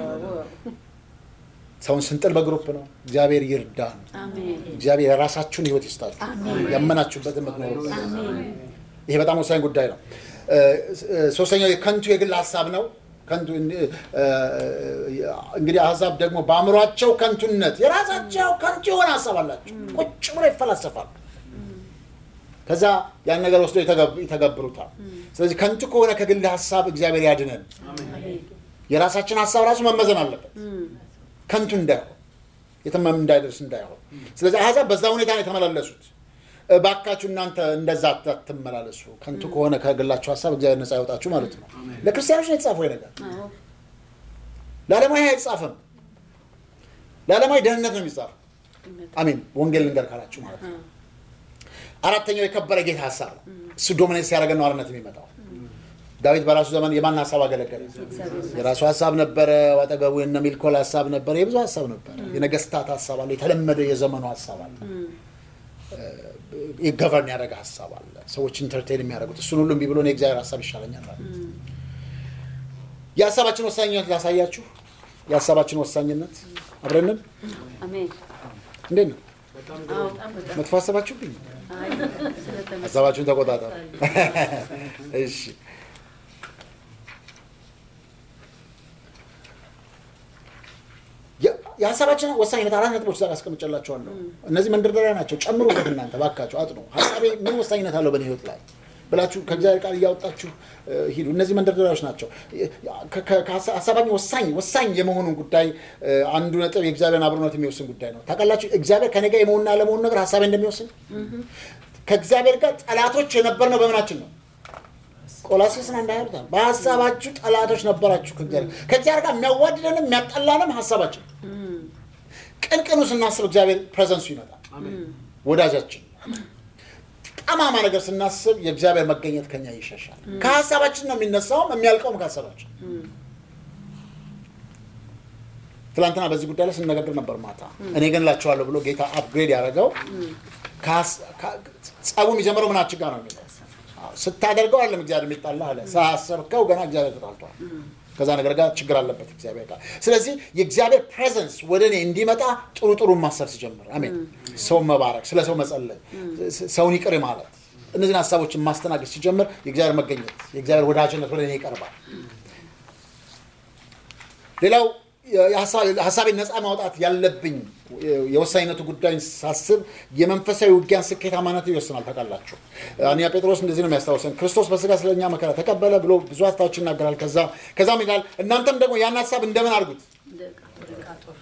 A: ሰውን ስንጥል በግሩፕ ነው እግዚአብሔር ይርዳን
B: አሜን
A: እግዚአብሔር የራሳችሁን ህይወት ይስጣችሁ ያመናችሁበት የምትኖሩበት ይሄ በጣም ወሳኝ ጉዳይ ነው እ፣ እ፣ ሶስተኛው የከንቱ የግል ሀሳብ ነው ከንቱ እ፣ እ፣ እንግዲህ አሕዛብ ደግሞ በአእምሯቸው ከንቱነት የራሳቸው ከንቱ የሆነ ሀሳብ አላቸው ቁጭ ብሎ ይፈላሰፋል ከዛ ያን ነገር ወስዶ ይተገብሩታል ስለዚህ ከንቱ ከሆነ ከግል ሀሳብ እግዚአብሔር ያድነን የራሳችን ሀሳብ ራሱ መመዘን አለበት ከንቱ እንዳይሆን የተመም እንዳይደርስ እንዳይሆን ስለዚህ አሕዛብ በዛ ሁኔታ ነው የተመላለሱት እባካችሁ እናንተ እንደዛ አትመላለሱ ከንቱ ከሆነ ከግላችሁ ሀሳብ እግዚአብሔር ነፃ ያወጣችሁ ማለት ነው ለክርስቲያኖች ነው የተጻፈው ይሄ ነገር
B: አዎ
A: ለዓለማዊ አይጻፍም ለዓለማዊ ደህንነት ነው የሚጻፈው አሚን ወንጌል ልንገር ካላችሁ ማለት ነው አራተኛው የከበረ ጌታ ሀሳብ ነው። እሱ ዶሚኔት ሲያደርገን ነው አርነት የሚመጣው። ዳዊት በራሱ ዘመን የማን ሀሳብ አገለገለ? የራሱ ሀሳብ ነበረ። አጠገቡ የነ ሚልኮል ሀሳብ ነበረ። የብዙ ሀሳብ ነበረ። የነገስታት ሀሳብ አለ። የተለመደ የዘመኑ ሀሳብ አለ። ገቨርን ያደረገ ሀሳብ አለ። ሰዎች ኢንተርቴን የሚያደርጉት እሱን ሁሉ እምቢ ብሎ እኔ የእግዚአብሔር ሀሳብ ይሻለኛል አለ። የሀሳባችን ወሳኝነት ላሳያችሁ። የሀሳባችን ወሳኝነት አብረንን
B: አሜን።
A: እንዴት ነው?
B: አዎ፣ በጣም
A: መጥፎ ሀሳባችሁብኝ
B: አይ፣ ስለተመሰ-
A: ሀሳባችሁን ተቆጣጠሩ። እሺ የ- የሀሳባችን ወሳኝነት አራት ነጥቦች ዛሬ አስቀምጬላችኋለሁ። እነዚህ መንደርደሪያ ናቸው። ጨምሩበት እናንተ ባካችሁ አጥኑ። ሀሳቤ ምን ወሳኝነት አለው በእኔ ህይወት ላይ ብላችሁ ከእግዚአብሔር ቃል እያወጣችሁ እ, ሂዱ። እነዚህ መንደርደሪያዎች ናቸው። ከ- ከ- ከሀሳ- ሀሳባችን ወሳኝ ወሳኝ የመሆኑን ጉዳይ እ, አንዱ ነጥብ የእግዚአብሔርን አብሮነት የሚወስን ጉዳይ ነው። ታውቃላችሁ እግዚአብሔር ከኔ ጋር የመሆንና ለመሆኑ ነገር ሀሳቤ እንደሚወስን ከእግዚአብሔር ጋር ጠላቶች የነበርነው በምናችን ነው? ቆላሴስን እንዳያሉታል በሀሳባችሁ ጠላቶች ነበራችሁ ከእግዚአብሔር ጋር። ከእግዚአብሔር ጋር የሚያዋድደንም የሚያጠላንም ሀሳባችን ቅንቅኑ ስናስብ እግዚአብሔር ፕሬዘንሱ ይመጣል። ወዳጃችን ጠማማ ነገር ስናስብ የእግዚአብሔር መገኘት ከኛ ይሸሻል። ከሀሳባችን ነው የሚነሳውም የሚያልቀውም ከሀሳባችን። ትናንትና በዚህ ጉዳይ ላይ ስነጋገር ነበር ማታ። እኔ ግን እላቸዋለሁ ብሎ ጌታ አፕግሬድ ያደረገው ከሀስ- ከ- ጸቡ የሚጀምረው ምናችን ጋር ነው የሚለው አዎ፣ ስታደርገው አለም እግዚአብሔር የሚጣላ አለ። ሳያሰብከው ገና እግዚአብሔር ተጣልቷል። ከዛ ነገር ጋር ችግር አለበት እግዚአብሔር ጋር። ስለዚህ የእግዚአብሔር ፕሬዘንስ ወደ እኔ እንዲመጣ ጥሩ ጥሩ ማሰብ ሲጀምር፣ አሜን፣ ሰውን መባረክ፣ ስለ ሰው መጸለይ፣ ስ- ሰውን ይቅር ማለት፣ እነዚህን ሀሳቦችን ማስተናገድ ሲጀምር የእግዚአብሔር መገኘት፣ የእግዚአብሔር ወዳጅነት ወደ እኔ ይቀርባል። ሌላው የሀሳብ- ሀሳቤን ነፃ ማውጣት ያለብኝ የወሳኝነቱ ጉዳይን ሳስብ የመንፈሳዊ ውጊያን ስኬታማነት ይወስናል። ታውቃላችሁ አንያ ጴጥሮስ እንደዚህ ነው የሚያስታውሰን ክርስቶስ በስጋ ስለኛ መከራ ተቀበለ ብሎ ብዙ ሀሳቦች ይናገራል። ከዛ ከዛም ይላል እናንተም ደግሞ ያን ሀሳብ እንደምን አድርጉት።
B: እንደ ዕቃ ጦር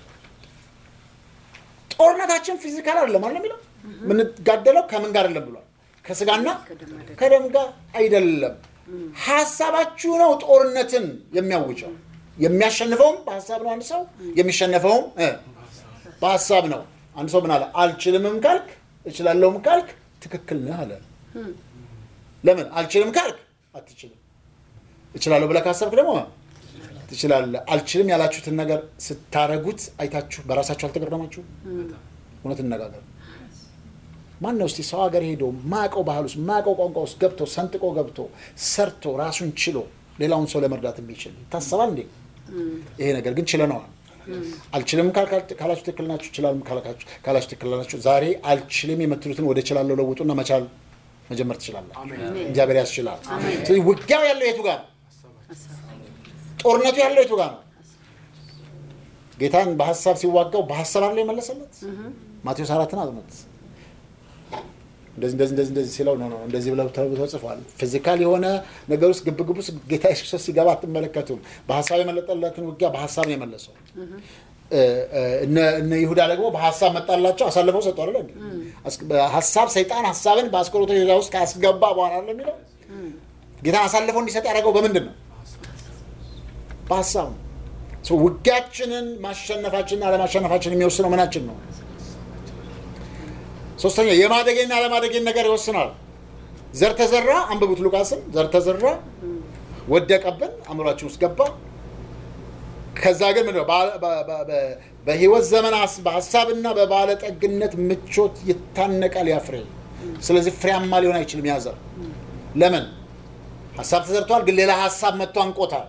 A: ጦርነታችን ፊዚካል አይደለም አለ የሚለው የምንጋደለው ከምን ጋር አይደለም ብሏል። ከስጋና ከደም ጋር አይደለም። ሀሳባችሁ ነው ጦርነትን የሚያውጀው። የሚያሸንፈውም በሀሳብ ነው አንድ ሰው የሚሸነፈውም እ በሀሳብ ነው። አንድ ሰው ምን አለ? አልችልምም ካልክ እችላለሁም ካልክ ትክክል ነህ አለ። ለምን አልችልም ካልክ አትችልም፣ እችላለሁ ብለህ ካሰብክ ደግሞ ትችላለህ። አልችልም ያላችሁትን ነገር ስታረጉት አይታችሁ በራሳችሁ አልተገረማችሁም? እውነት እነጋገር ማን ነው እስቲ ሰው ሀገር ሄዶ ማቀው ባህል ውስጥ ማቀው ቋንቋ ውስጥ ገብቶ ሰንጥቆ ገብቶ ሰርቶ ራሱን ችሎ ሌላውን ሰው ለመርዳት የሚችል ይታሰባል እንዴ? ይሄ ነገር ግን ችለነዋል። አልችልም ካል- ካላችሁ ትክክል ናችሁ፣ እችላለሁ ካላችሁ ካላችሁ ትክክል ናችሁ። ዛሬ አልችልም የምትሉትን ወደ እችላለሁ ለውጡና መቻል መጀመር ትችላለን። እግዚአብሔር ያስችላል። ስለዚህ ውጊያው ያለው የቱ ጋር ነው? ጦርነቱ ያለው የቱ ጋር ነው? ጌታን በሀሳብ ሲዋጋው በሀሳብ አለው የመለሰለት ማቴዎስ አራትን አጥኑት። እንደዚህ እንደዚህ እንደዚህ እንደዚህ ሲለው ነው ነው እንደዚህ ብለው ተብሎ ተጽፏል። ፊዚካል የሆነ ነገር ውስጥ ግብግብ ውስጥ ጌታ ኢየሱስ ክርስቶስ ሲገባ አትመለከቱም። በሀሳብ የመለጠለትን ውጊያ በሀሳብ ነው የመለሰው። እ- እ- እነ እነ ይሁዳ ደግሞ በሀሳብ መጣላቸው አሳልፈው ሰጡ አይደለ እንዴ? አስ- በሀሳብ ሰይጣን ሀሳብን በአስቆሮቱ ይሁዳ ውስጥ ካስገባ በኋላ ነው የሚለው ጌታን አሳልፈው እንዲሰጥ ያደረገው በምንድን ነው? በሀሳብ ነው። ሶ ውጊያችንን ማሸነፋችንና አለማሸነፋችን የሚወስነው ምናችን ነው? ሶስተኛ የማደጌና አለማደጌን ነገር ይወስናል። ዘር ተዘራ፣ አንብቡት ሉቃስን። ዘር ተዘራ ወደቀብን፣ አእምሯችን ውስጥ ገባ። ከዛ ግን ምንድን ነው በ- በ- በ- በ- በህይወት ዘመን አስ- በሀሳብና በባለጠግነት ምቾት ይታነቃል ያ ፍሬ። ስለዚህ ፍሬያማ ሊሆን አይችልም ያ ዘር። ለምን? ሀሳብ ተዘርቷል፣ ግን ሌላ ሀሳብ መጥቶ አንቆታል።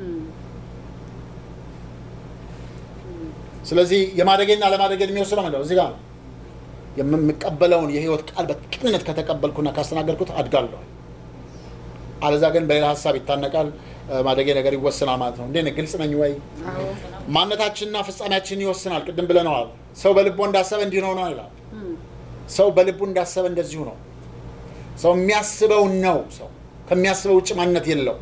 A: ስለዚህ የማደጌና አለማደጌን የሚወስነው ምንድን ነው? እዚህ ጋር ነው። የምቀበለውን የህይወት ቃል በቅንነት ከተቀበልኩና ካስተናገርኩት አድጋለሁ። አለዛ ግን በሌላ ሀሳብ ይታነቃል፣ ማደጌ ነገር ይወስናል ማለት ነው። እንዴት ነህ? ግልጽ ነኝ ወይ? ማንነታችንና ፍጻሜያችንን ይወስናል። ቅድም ብለነዋል። ሰው በልቦ እንዳሰበ እንዲህ ነው ነው ይላል። ሰው በልቡ እንዳሰበ እንደዚሁ ነው። ሰው የሚያስበው ነው። ሰው ከሚያስበው ውጭ ማንነት የለው።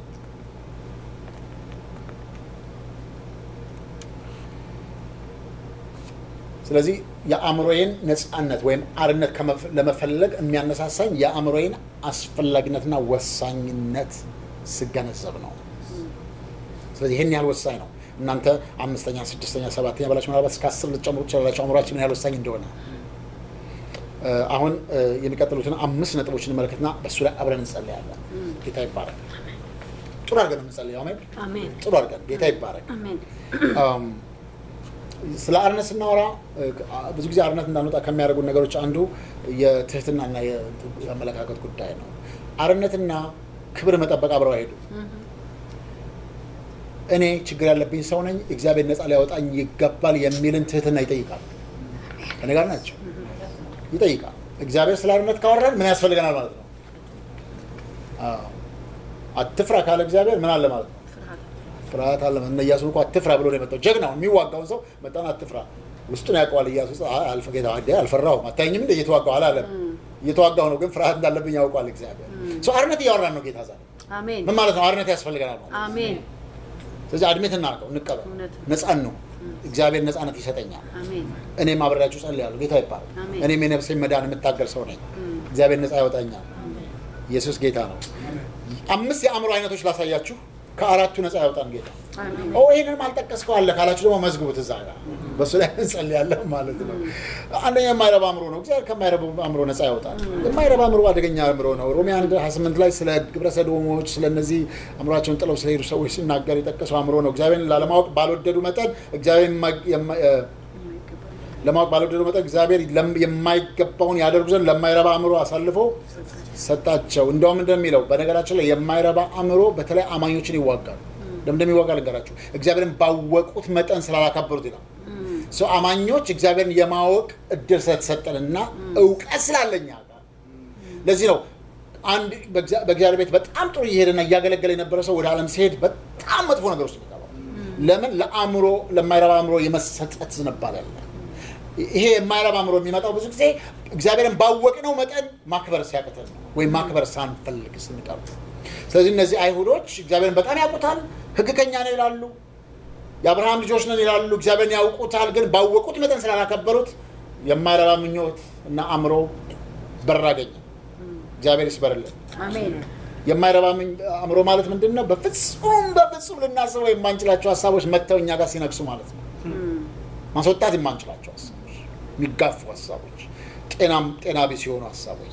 A: ስለዚህ የአእምሮዬን ነፃነት ወይም አርነት ከመፈ- ለመፈለግ የሚያነሳሳኝ የአእምሮዬን አስፈላጊነትና ወሳኝነት ስገነዘብ ነው። ስለዚህ ይህን ያህል ወሳኝ ነው። እናንተ አምስተኛ፣ ስድስተኛ፣ ሰባተኛ ብላችሁ ምናልባት እስከ አስር ልትጨምሩ ትችላላችሁ። አእምሯችን ምን ያህል ወሳኝ እንደሆነ እ፣ አሁን እ፣ የሚቀጥሉትን አምስት ነጥቦች እንመለከትና በእሱ ላይ አብረን እንጸልያለን። ጌታ ይባረክ። ጥሩ አድርገን ነው የምንጸልየው። አሜን።
B: አሜን
A: ጥሩ አድርገን ጌታ ይባረክ።
B: አሜን
A: አም፣ ስለ አርነት ስናወራ እ፣ ብዙ ጊዜ አርነት እንዳንወጣ ከሚያደርጉን ነገሮች አንዱ የትህትናና የ- የአመለካከት ጉዳይ ነው። አርነትና ክብር መጠበቅ አብረው አይሄዱ። እኔ ችግር ያለብኝ ሰው ነኝ፣ እግዚአብሔር ነፃ ሊያወጣኝ ይገባል የሚልን ትህትና ይጠይቃል። ከኔ ጋር ናቸው። ይጠይቃል። እግዚአብሔር ስለ አርነት ካወራን ምን ያስፈልገናል ማለት ነው? አዎ። አትፍራ ካለ እግዚአብሔር ምን አለ ማለት ነው?
B: ፍርሃት
A: ፍርሃት አለ። እነ ኢያሱን እኮ አትፍራ ብሎ ነው የመጣው። ጀግናው የሚዋጋውን ሰው መጣን አትፍራ። ውስጡን ያውቀዋል ኢያሱ። አይ አልፈ ጌታ አደ አልፈራሁም አታየኝም እንደ እየተዋጋሁ አላለም። እየተዋጋሁ ነው ግን ፍርሃት እንዳለብኝ ያውቀዋል እግዚአብሔር። ሰው አርነት እያወራን ነው ጌታ ዛሬ።
B: አሜን
A: ምን ማለት ነው? አርነት ያስፈልገናል ማለት ነው።
B: አሜን
A: ስለዚህ አድሜት እናርቀው እንቀበል።
B: እውነት ነው።
A: ነፃን ነው እግዚአብሔር ነፃነት ይሰጠኛል።
B: አሜን
A: እኔም አብሬያችሁ ጸልያለሁ። ጌታ ይባላል።
B: አሜን።
A: እኔም የነፍሴን መዳን የምታገል ሰው ነኝ።
B: እም፣
A: እግዚአብሔር ነፃ ያወጣኛል። ኢየሱስ ጌታ ነው። አምስት የአእምሮ አይነቶች ላሳያችሁ። ከአራቱ ነፃ ያወጣን ጌታ
B: አሜን
A: ኦ ይህንንም አልጠቀስከው አለ ካላችሁ ደግሞ መዝግቡት እዛ ጋር በእሱ ላይ እንጸልያለን ማለት ነው። አንደኛ የማይረባ አእምሮ ነው። እግዚአብሔር ከማይረባ አእምሮ ነፃ ያወጣል። የማይረባ አእምሮ አደገኛ አእምሮ ነው። ሮሜ 1 28 ላይ ስለ ግብረ ሰዶሞች ስለ እነዚህ አእምሯቸውን ጥለው ስለሄዱ ሰዎች ሲናገር የጠቀሰው አእምሮ ነው። እግዚአብሔርን ላለማወቅ ባልወደዱ መጠን እግዚአብሔር የማ- የማ- እ፣ ለማወቅ ባልወደዱ መጠን እግዚአብሔር ለም- የማይገባውን ያደርጉ ዘንድ ለማይረባ አእምሮ አሳልፎ ሰጣቸው። እንደውም እንደሚለው በነገራችን ላይ የማይረባ አእምሮ በተለይ አማኞችን ይዋጋል። ለምን እንደሚዋጋ ልንገራችሁ። እግዚአብሔርን ባወቁት መጠን ስላላከበሩት ይላል። ሰው አማኞች እግዚአብሔርን የማወቅ እድል ስለተሰጠንና እውቀት ስላለኛ ጋር ለዚህ ነው አንድ በእግዚአ- በእግዚአብሔር ቤት በጣም ጥሩ እየሄደና እያገለገለ የነበረ ሰው ወደ ዓለም ሲሄድ በጣም መጥፎ ነገር ውስጥ ይገባል። ለምን ለአእምሮ ለማይረባ አእምሮ የመሰጠት ዝንባሌ አለ። ይሄ የማይረባ አእምሮ የሚመጣው ብዙ ጊዜ እግዚአብሔርን ባወቅነው መጠን ማክበር ሲያቅተን ነው፣ ወይም ማክበር ሳንፈልግ ስንቀር። ስለዚህ እነዚህ አይሁዶች እግዚአብሔርን በጣም ያውቁታል፣ ሕግ ከኛ ነው ይላሉ፣ የአብርሃም ልጆች ነን ይላሉ፣ እግዚአብሔርን ያውቁታል። ግን ባወቁት መጠን ስላላከበሩት የማይረባ ምኞት እና አእምሮ በር አገኘ። እግዚአብሔር ይስበርልን።
B: አሜን
A: የማይረባ ምኝ- አእምሮ ማለት ምንድን ነው? በፍጹም በፍጹም ልናስበው የማንችላቸው ሀሳቦች መጥተው እኛ ጋር ሲነግሱ ማለት ነው።
B: እም፣
A: ማስወጣት የማንችላቸው ሀሳቦች፣ የሚጋፉ ሀሳቦች፣ ጤናም ጤና ቢስ የሆኑ ሀሳቦች።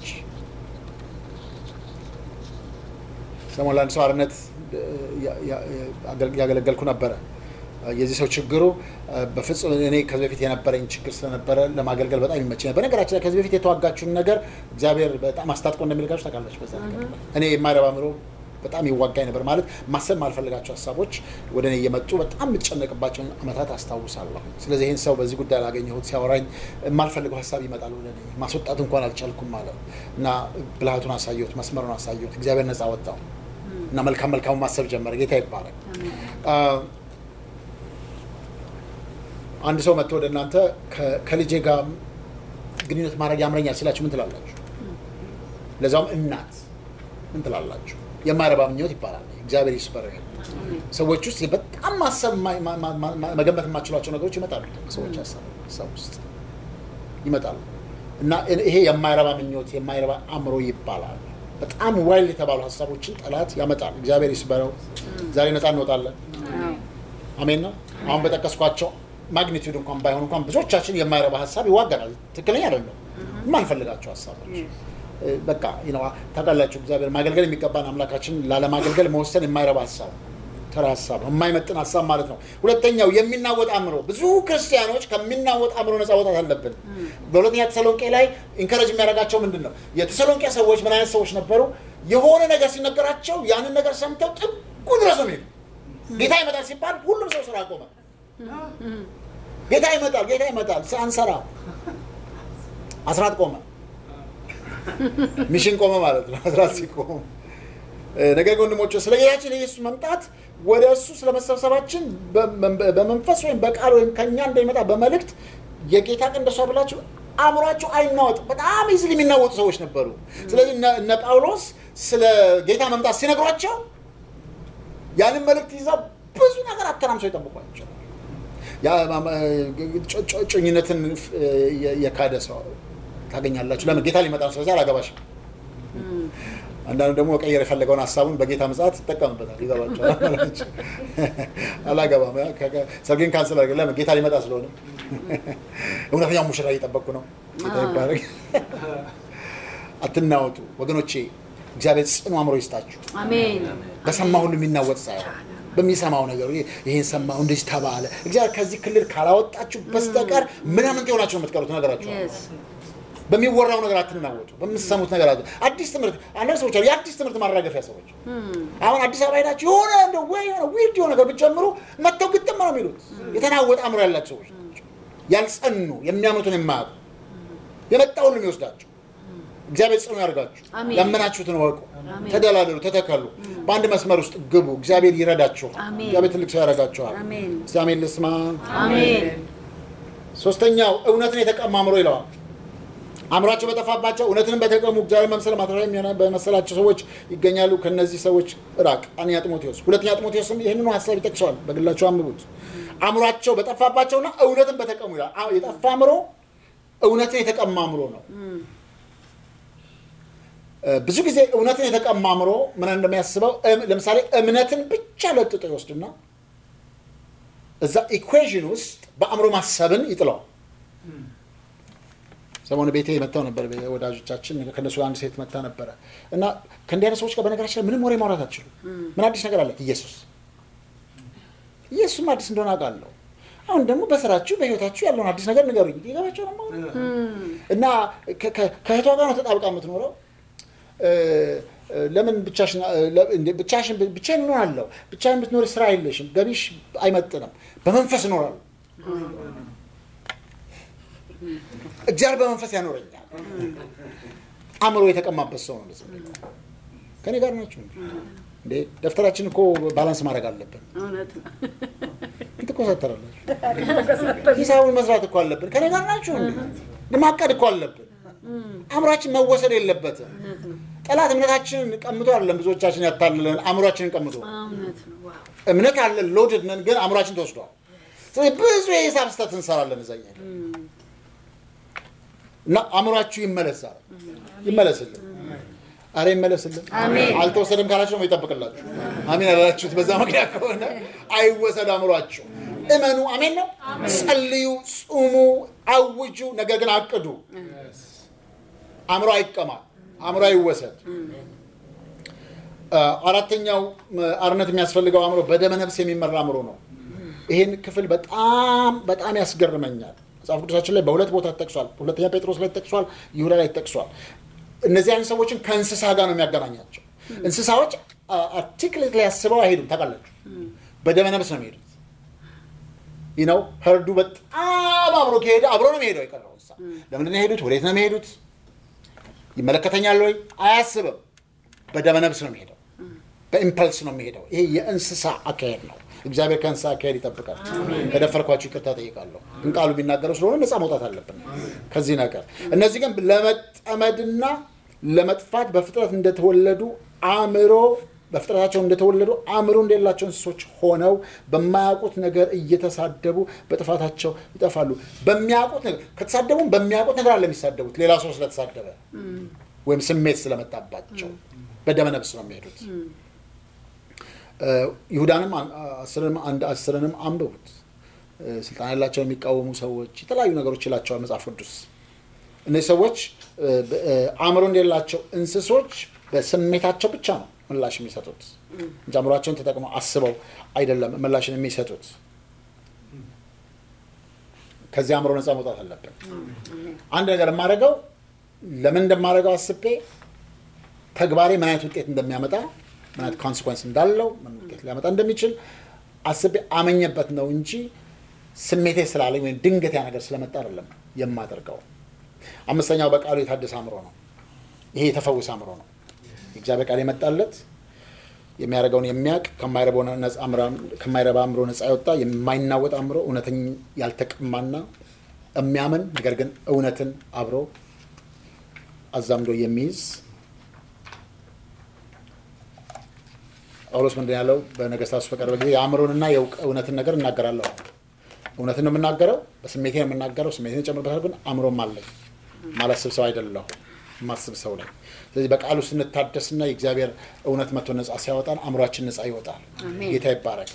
A: ሰሞኑን ለአንድ ሰው አርነት እ፣ ያ- ያ- አገል- ያገለገልኩ ነበረ። የዚህ ሰው ችግሩ እ፣ በፍጹም እኔ ከዚህ በፊት የነበረኝ ችግር ስለነበረ ለማገልገል በጣም ይመች ነበር። በነገራችን ላይ ከዚህ በፊት የተዋጋችሁን ነገር እግዚአብሔር በጣም አስታጥቆ እንደሚልካችሁ ታውቃላችሁ። በዛ ነገር ላይ እኔ የማይረባ አእምሮ በጣም ይዋጋኝ ነበር። ማለት ማሰብ ማልፈልጋቸው ሀሳቦች ወደ እኔ እየመጡ በጣም የምጨነቅባቸውን ዓመታት አስታውሳለሁ። ስለዚህ ይህን ሰው በዚህ ጉዳይ ላገኘሁት ሲያወራኝ የማልፈልገው ሀሳብ ይመጣል ወደ እኔ። ማስወጣት እንኳን አልቻልኩም ማለት እና ብልሃቱን አሳየሁት፣ መስመሩን አሳየሁት። እግዚአብሔር ነፃ ወጣው እና መልካም መልካሙ ማሰብ ጀመረ። ጌታ ይባላል።
B: አሜን
A: አንድ ሰው መጥቶ ወደ እናንተ ከ- ከልጄ ጋር ግንኙነት ማድረግ ያምረኛል ሲላችሁ ምን ትላላችሁ? ለዛውም እናት ምን ትላላችሁ? የማይረባ ምኞት ይባላል። እግዚአብሔር ይስበር።
B: አሜን
A: ሰዎች ውስጥ በጣም ማሰብ ማ- ማ- ማ- ማ- መገመት የማችሏቸው ነገሮች ይመጣሉ። ሰዎች ሀሳብ ሀሳብ ውስጥ ይመጣሉ እና ይሄ የማይረባ ምኞት የማይረባ አእምሮ ይባላል። በጣም ዋይል የተባሉ ሀሳቦችን ጠላት ያመጣል። እግዚአብሔር ይስበረው። ዛሬ ነፃ እንወጣለን።
B: አዎ
A: አሜን ነው። አሁን በጠቀስኳቸው ማግኒቱድ እንኳን ባይሆን እንኳን ብዙዎቻችን የማይረባ ሀሳብ ይዋገናል። ትክክለኛ አይደለም። የማንፈልጋቸው ሀሳቦች እ፣ በቃ you know፣ ታውቃላችሁ፣ እግዚአብሔር ማገልገል የሚገባን አምላካችን ላለማገልገል መወሰን የማይረባ ሀሳብ ተራ ሀሳብ ነው፣ የማይመጥን ሀሳብ ማለት ነው። ሁለተኛው የሚናወጥ አእምሮ። ብዙ ክርስቲያኖች ከሚናወጥ አእምሮ ነፃ መውጣት አለብን። በሁለተኛ ተሰሎንቄ ላይ ኢንከረጅ የሚያደርጋቸው ምንድን ነው? የተሰሎንቄ ሰዎች ምን አይነት ሰዎች ነበሩ? የሆነ ነገር ሲነገራቸው ያንን ነገር ሰምተው ጥጉ ድረስ ነው የሚሄዱ። ጌታ ይመጣል ሲባል ሁሉም ሰው ስራ ቆመ። ጌታ ይመጣል፣ ጌታ ይመጣል፣ አንሰራ አስራት ቆመ፣ ሚሽን ቆመ ማለት ነው። አስራት ሲቆም እ፣ ነገር ግን ወንድሞች ስለ ጌታችን የኢየሱስ መምጣት ወደ እሱ ስለ መሰብሰባችን በ- በመንፈስ ወይም በቃል ወይም ከኛ እንደሚመጣ በመልእክት የጌታ ቀን ደርሷል ብላችሁ አእምሯቸው አይናወጥ። በጣም ይዝል የሚናወጡ ሰዎች ነበሩ። ስለዚህ እነ- እነ ጳውሎስ ስለ ጌታ መምጣት ሲነግሯቸው ያንን መልእክት ይዘው ብዙ ነገር አተናምሰው ይጠብቋቸው። ያ ማማ- ጮ- ጮ- ጮኝነትን እ፣ የ- የካደ ሰው ታገኛላችሁ። ለምን ጌታ ሊመጣ ነው። ስለዚህ አላገባሽም። አንዳንዱ ደግሞ መቀየር የፈለገውን ሀሳቡን በጌታ ምጽአት ይጠቀምበታል። ይገባቸዋል ማለት አላገባም፣ ሰርጌን ካንስል አድርገን ለምን ጌታ ሊመጣ ስለሆነ እውነተኛው ሙሽራ እየጠበቅኩ ነው። ጌታ ይባረክ። አትናወጡ ወገኖቼ፣ እግዚአብሔር ጽኑ አእምሮ ይስጣችሁ።
B: አሜን
A: በሰማ ሁሉ የሚናወጥ ሳይሆን በሚሰማው ነገር ይሄን ሰማው እንደዚህ ተባለ። እግዚአብሔር ከዚህ ክልል ካላወጣችሁ በስተቀር ምናምን ሆናችሁ ነው የምትቀሩት። ነገራችሁ
B: የስ
A: በሚወራው ነገር አትናወጡ። በምትሰሙት ነገር አት አዲስ ትምህርት አንዳንድ ሰዎች አሉ፣ የአዲስ ትምህርት ማራገፊያ ሰዎች። አሁን አዲስ አበባ ሄዳችሁ የሆነ እንደው ወይ የሆነ ዊርድ የሆነ ነገር ብትጨምሩ መጥተው ግጥም ነው የሚሉት። የተናወጠ አእምሮ ያላቸው ሰዎች ናቸው። ያልጸኑ የሚያምኑትን የማያውቁ የመጣ ሁሉ የሚወስዳቸው። እግዚአብሔር ጽኑ ያደርጋችሁ።
B: አሜን።
A: ያመናችሁትን ወቁ፣
B: አሜን።
A: ተደላደሉ፣ ተተከሉ፣ በአንድ መስመር ውስጥ ግቡ። እግዚአብሔር ይረዳችኋል።
B: አሜን።
A: እግዚአብሔር ትልቅ ሰው ያደርጋችኋል።
B: አሜን
A: እስቲ አሜን ልስማ።
B: አሜን
A: ሶስተኛው እውነትን የተቀማ አእምሮ ይለዋል። አእምሯቸው በጠፋባቸው እውነትንም በተቀሙ እግዚአብሔር መምሰል ማትረፊያ የሚሆነ በመሰላቸው ሰዎች ይገኛሉ። ከነዚህ ሰዎች ራቅ። አንደኛ ጢሞቴዎስ፣ ሁለተኛ ጢሞቴዎስም ይህንኑ ሀሳብ ይጠቅሰዋል። በግላቸው አንብቡት። አእምሯቸው በጠፋባቸውና እውነትን በተቀሙ ይላል። አዎ፣ የጠፋ አእምሮ እውነትን የተቀማ አእምሮ ነው። እ፣ ብዙ ጊዜ እውነትን የተቀማ አእምሮ ምን እንደሚያስበው እም- ለምሳሌ እምነትን ብቻ ለጥጦ ይወስድና እዛ ኢኩዌዥን ውስጥ በአእምሮ ማሰብን ይጥለዋል። ሰሞኑ ቤቴ መጥተው ነበር ወዳጆቻችን። ከእነሱ አንድ ሴት መታ ነበረ እና ከእንዲህ አይነት ሰዎች ጋር በነገራችን ላይ ምንም ወሬ ማውራት አትችሉም። ምን አዲስ ነገር አለ? ኢየሱስ ኢየሱስም አዲስ እንደሆነ አውቃለሁ። አሁን ደግሞ በስራችሁ በህይወታችሁ ያለውን አዲስ ነገር ንገሩኝ። ይገባቸው ነው እና ከ- ከ- ከእህቷ ጋር ነው ተጣብቃ የምትኖረው። እ፣ እ፣ ለምን ብቻሽን እ፣ ለ- እንዴ፣ ብቻሽን ብቻዬን እኖራለሁ። ብቻዬን ብትኖሪ ስራ የለሽም፣ ገቢሽ አይመጥንም። በመንፈስ እኖራለሁ። እግዚአብሔር በመንፈስ ያኖረኛል። አእምሮ የተቀማበት ሰው ነው እንደዚህ የሚለው። ከኔ ጋር ናችሁ እንዴ? ደብተራችን እኮ ባላንስ ማድረግ አለብን።
B: እውነት ነው
A: ትኮሳተራላችሁ። ሂሳቡን መስራት እኮ አለብን። ከኔ ጋር ናችሁ እንዴ? ማቀድ እኮ አለብን። አእምሯችን መወሰድ የለበትም።
B: እውነት ነው
A: ጠላት እምነታችንን ቀምቶ አይደለም ብዙዎቻችን ያታልለን፣ አእምሯችንን ቀምቶ
B: እውነት ነው ዋው
A: እምነት አለን ሎድድ ነን፣ ግን አእምሯችን ተወስዷል። ስለዚህ ብዙ የሂሳብ ስህተት እንሰራለን እዛ እያለን እና አእምሯችሁ ይመለሳል። ይመለስልን። አረ ይመለስልን።
B: አሜን።
A: አልተወሰደም ካላችሁ ደግሞ ይጠብቅላችሁ። አሜን አላችሁት። በዛ ምክንያት ከሆነ አይወሰድ አእምሯችሁ። እመኑ። አሜን ነው። ጸልዩ፣ ጹሙ፣ አውጁ፣ ነገር ግን አቅዱ። አእምሮ አይቀማ፣ አእምሮ አይወሰድ። አ፣ አራተኛው ም፣ አርነት የሚያስፈልገው አእምሮ በደመ ነፍስ የሚመራ አእምሮ ነው። ይህን ክፍል በጣም በጣም ያስገርመኛል። መጽሐፍ ቅዱሳችን ላይ በሁለት ቦታ ተጠቅሷል። ሁለተኛ ጴጥሮስ ላይ ተጠቅሷል፣ ይሁዳ ላይ ተጠቅሷል። እነዚህ አይነት ሰዎችን ከእንስሳ ጋር ነው የሚያገናኛቸው። እንስሳዎች አርቲክሌት ላይ ያስበው አይሄዱም። ታውቃላችሁ፣ በደመ ነፍስ ነው የሚሄዱት። ይህ ነው ህርዱ በጣም አብሮ ከሄደ አብሮ ነው የሚሄደው። የቀረው እንስሳ ለምንድን ነው የሄዱት? ወዴት ነው የሚሄዱት? ይመለከተኛል ወይ? አያስብም። በደመ ነፍስ ነው የሚሄደው። በኢምፐልስ ነው የሚሄደው። ይሄ የእንስሳ አካሄድ ነው። እግዚአብሔር ከእንስሳ አካሄድ ይጠብቃል። ከደፈርኳችሁ ይቅርታ ጠይቃለሁ። ግን ቃሉ የሚናገረው ስለሆነ ነፃ መውጣት አለብን ከዚህ ነገር። እነዚህ ግን ለመጠመድና ለመጥፋት በፍጥረት እንደተወለዱ አእምሮ በፍጥረታቸው እንደተወለዱ አእምሮ እንደሌላቸው እንስሶች ሆነው በማያውቁት ነገር እየተሳደቡ በጥፋታቸው ይጠፋሉ። በሚያውቁት ነገር ከተሳደቡም በሚያውቁት ነገር አለ የሚሳደቡት ሌላ ሰው ስለተሳደበ ወይም ስሜት ስለመጣባቸው በደመ ነፍስ ነው የሚሄዱት። እ፣ ይሁዳንም አን- አስርንም አንድ አስርንም አንብቡት። እ፣ ስልጣን ያላቸው የሚቃወሙ ሰዎች የተለያዩ ነገሮች ይላቸዋል መጽሐፍ ቅዱስ። እነዚህ ሰዎች እ፣ በ- እ፣ አእምሮ እንደሌላቸው እንስሶች በስሜታቸው ብቻ ነው ምላሽ የሚሰጡት እንጂ አእምሯቸውን ተጠቅመው አስበው አይደለም ምላሽን የሚሰጡት። ከዚህ አእምሮ ነፃ መውጣት አለብን። አንድ ነገር የማደርገው ለምን እንደማደርገው አስቤ ተግባሬ ምን አይነት ውጤት እንደሚያመጣ ምን አይነት ኮንሲኮንስ እንዳለው ምን ውጤት ሊያመጣ እንደሚችል አስቤ አመኘበት ነው እንጂ ስሜቴ ስላለኝ ወይም ድንገት ያ ነገር ስለመጣ አይደለም የማደርገው። አምስተኛው በቃሉ የታደሰ አእምሮ ነው። ይሄ የተፈወሰ አእምሮ ነው። የእግዚአብሔር ቃል የመጣለት የሚያደርገውን የሚያውቅ ከማይረባው ነፃ አእምሮ- ከማይረባ አእምሮ ነፃ የወጣ የማይናወጥ አእምሮ እውነተኛ ያልተቀማና የሚያምን ነገር ግን እውነትን አብሮ አዛምዶ የሚይዝ ጳውሎስ ምንድን ያለው በነገስታት ውስጥ በቀረበ ጊዜ የአእምሮንና የእውቅ- እውነትን ነገር እናገራለሁ። እውነትን ነው የምናገረው፣ በስሜቴ ነው የምናገረው፣ ስሜቴን እጨምርበታለሁ፣ ግን አእምሮም አለኝ ማለት ስብሰብ አይደለሁ የማስብ ሰው ላይ ስለዚህ በቃሉ ስንታደስና የእግዚአብሔር እውነት መቶ ነጻ ሲያወጣን አእምሯችን ነጻ ይወጣል
B: አሜን።
A: ጌታ ይባረክ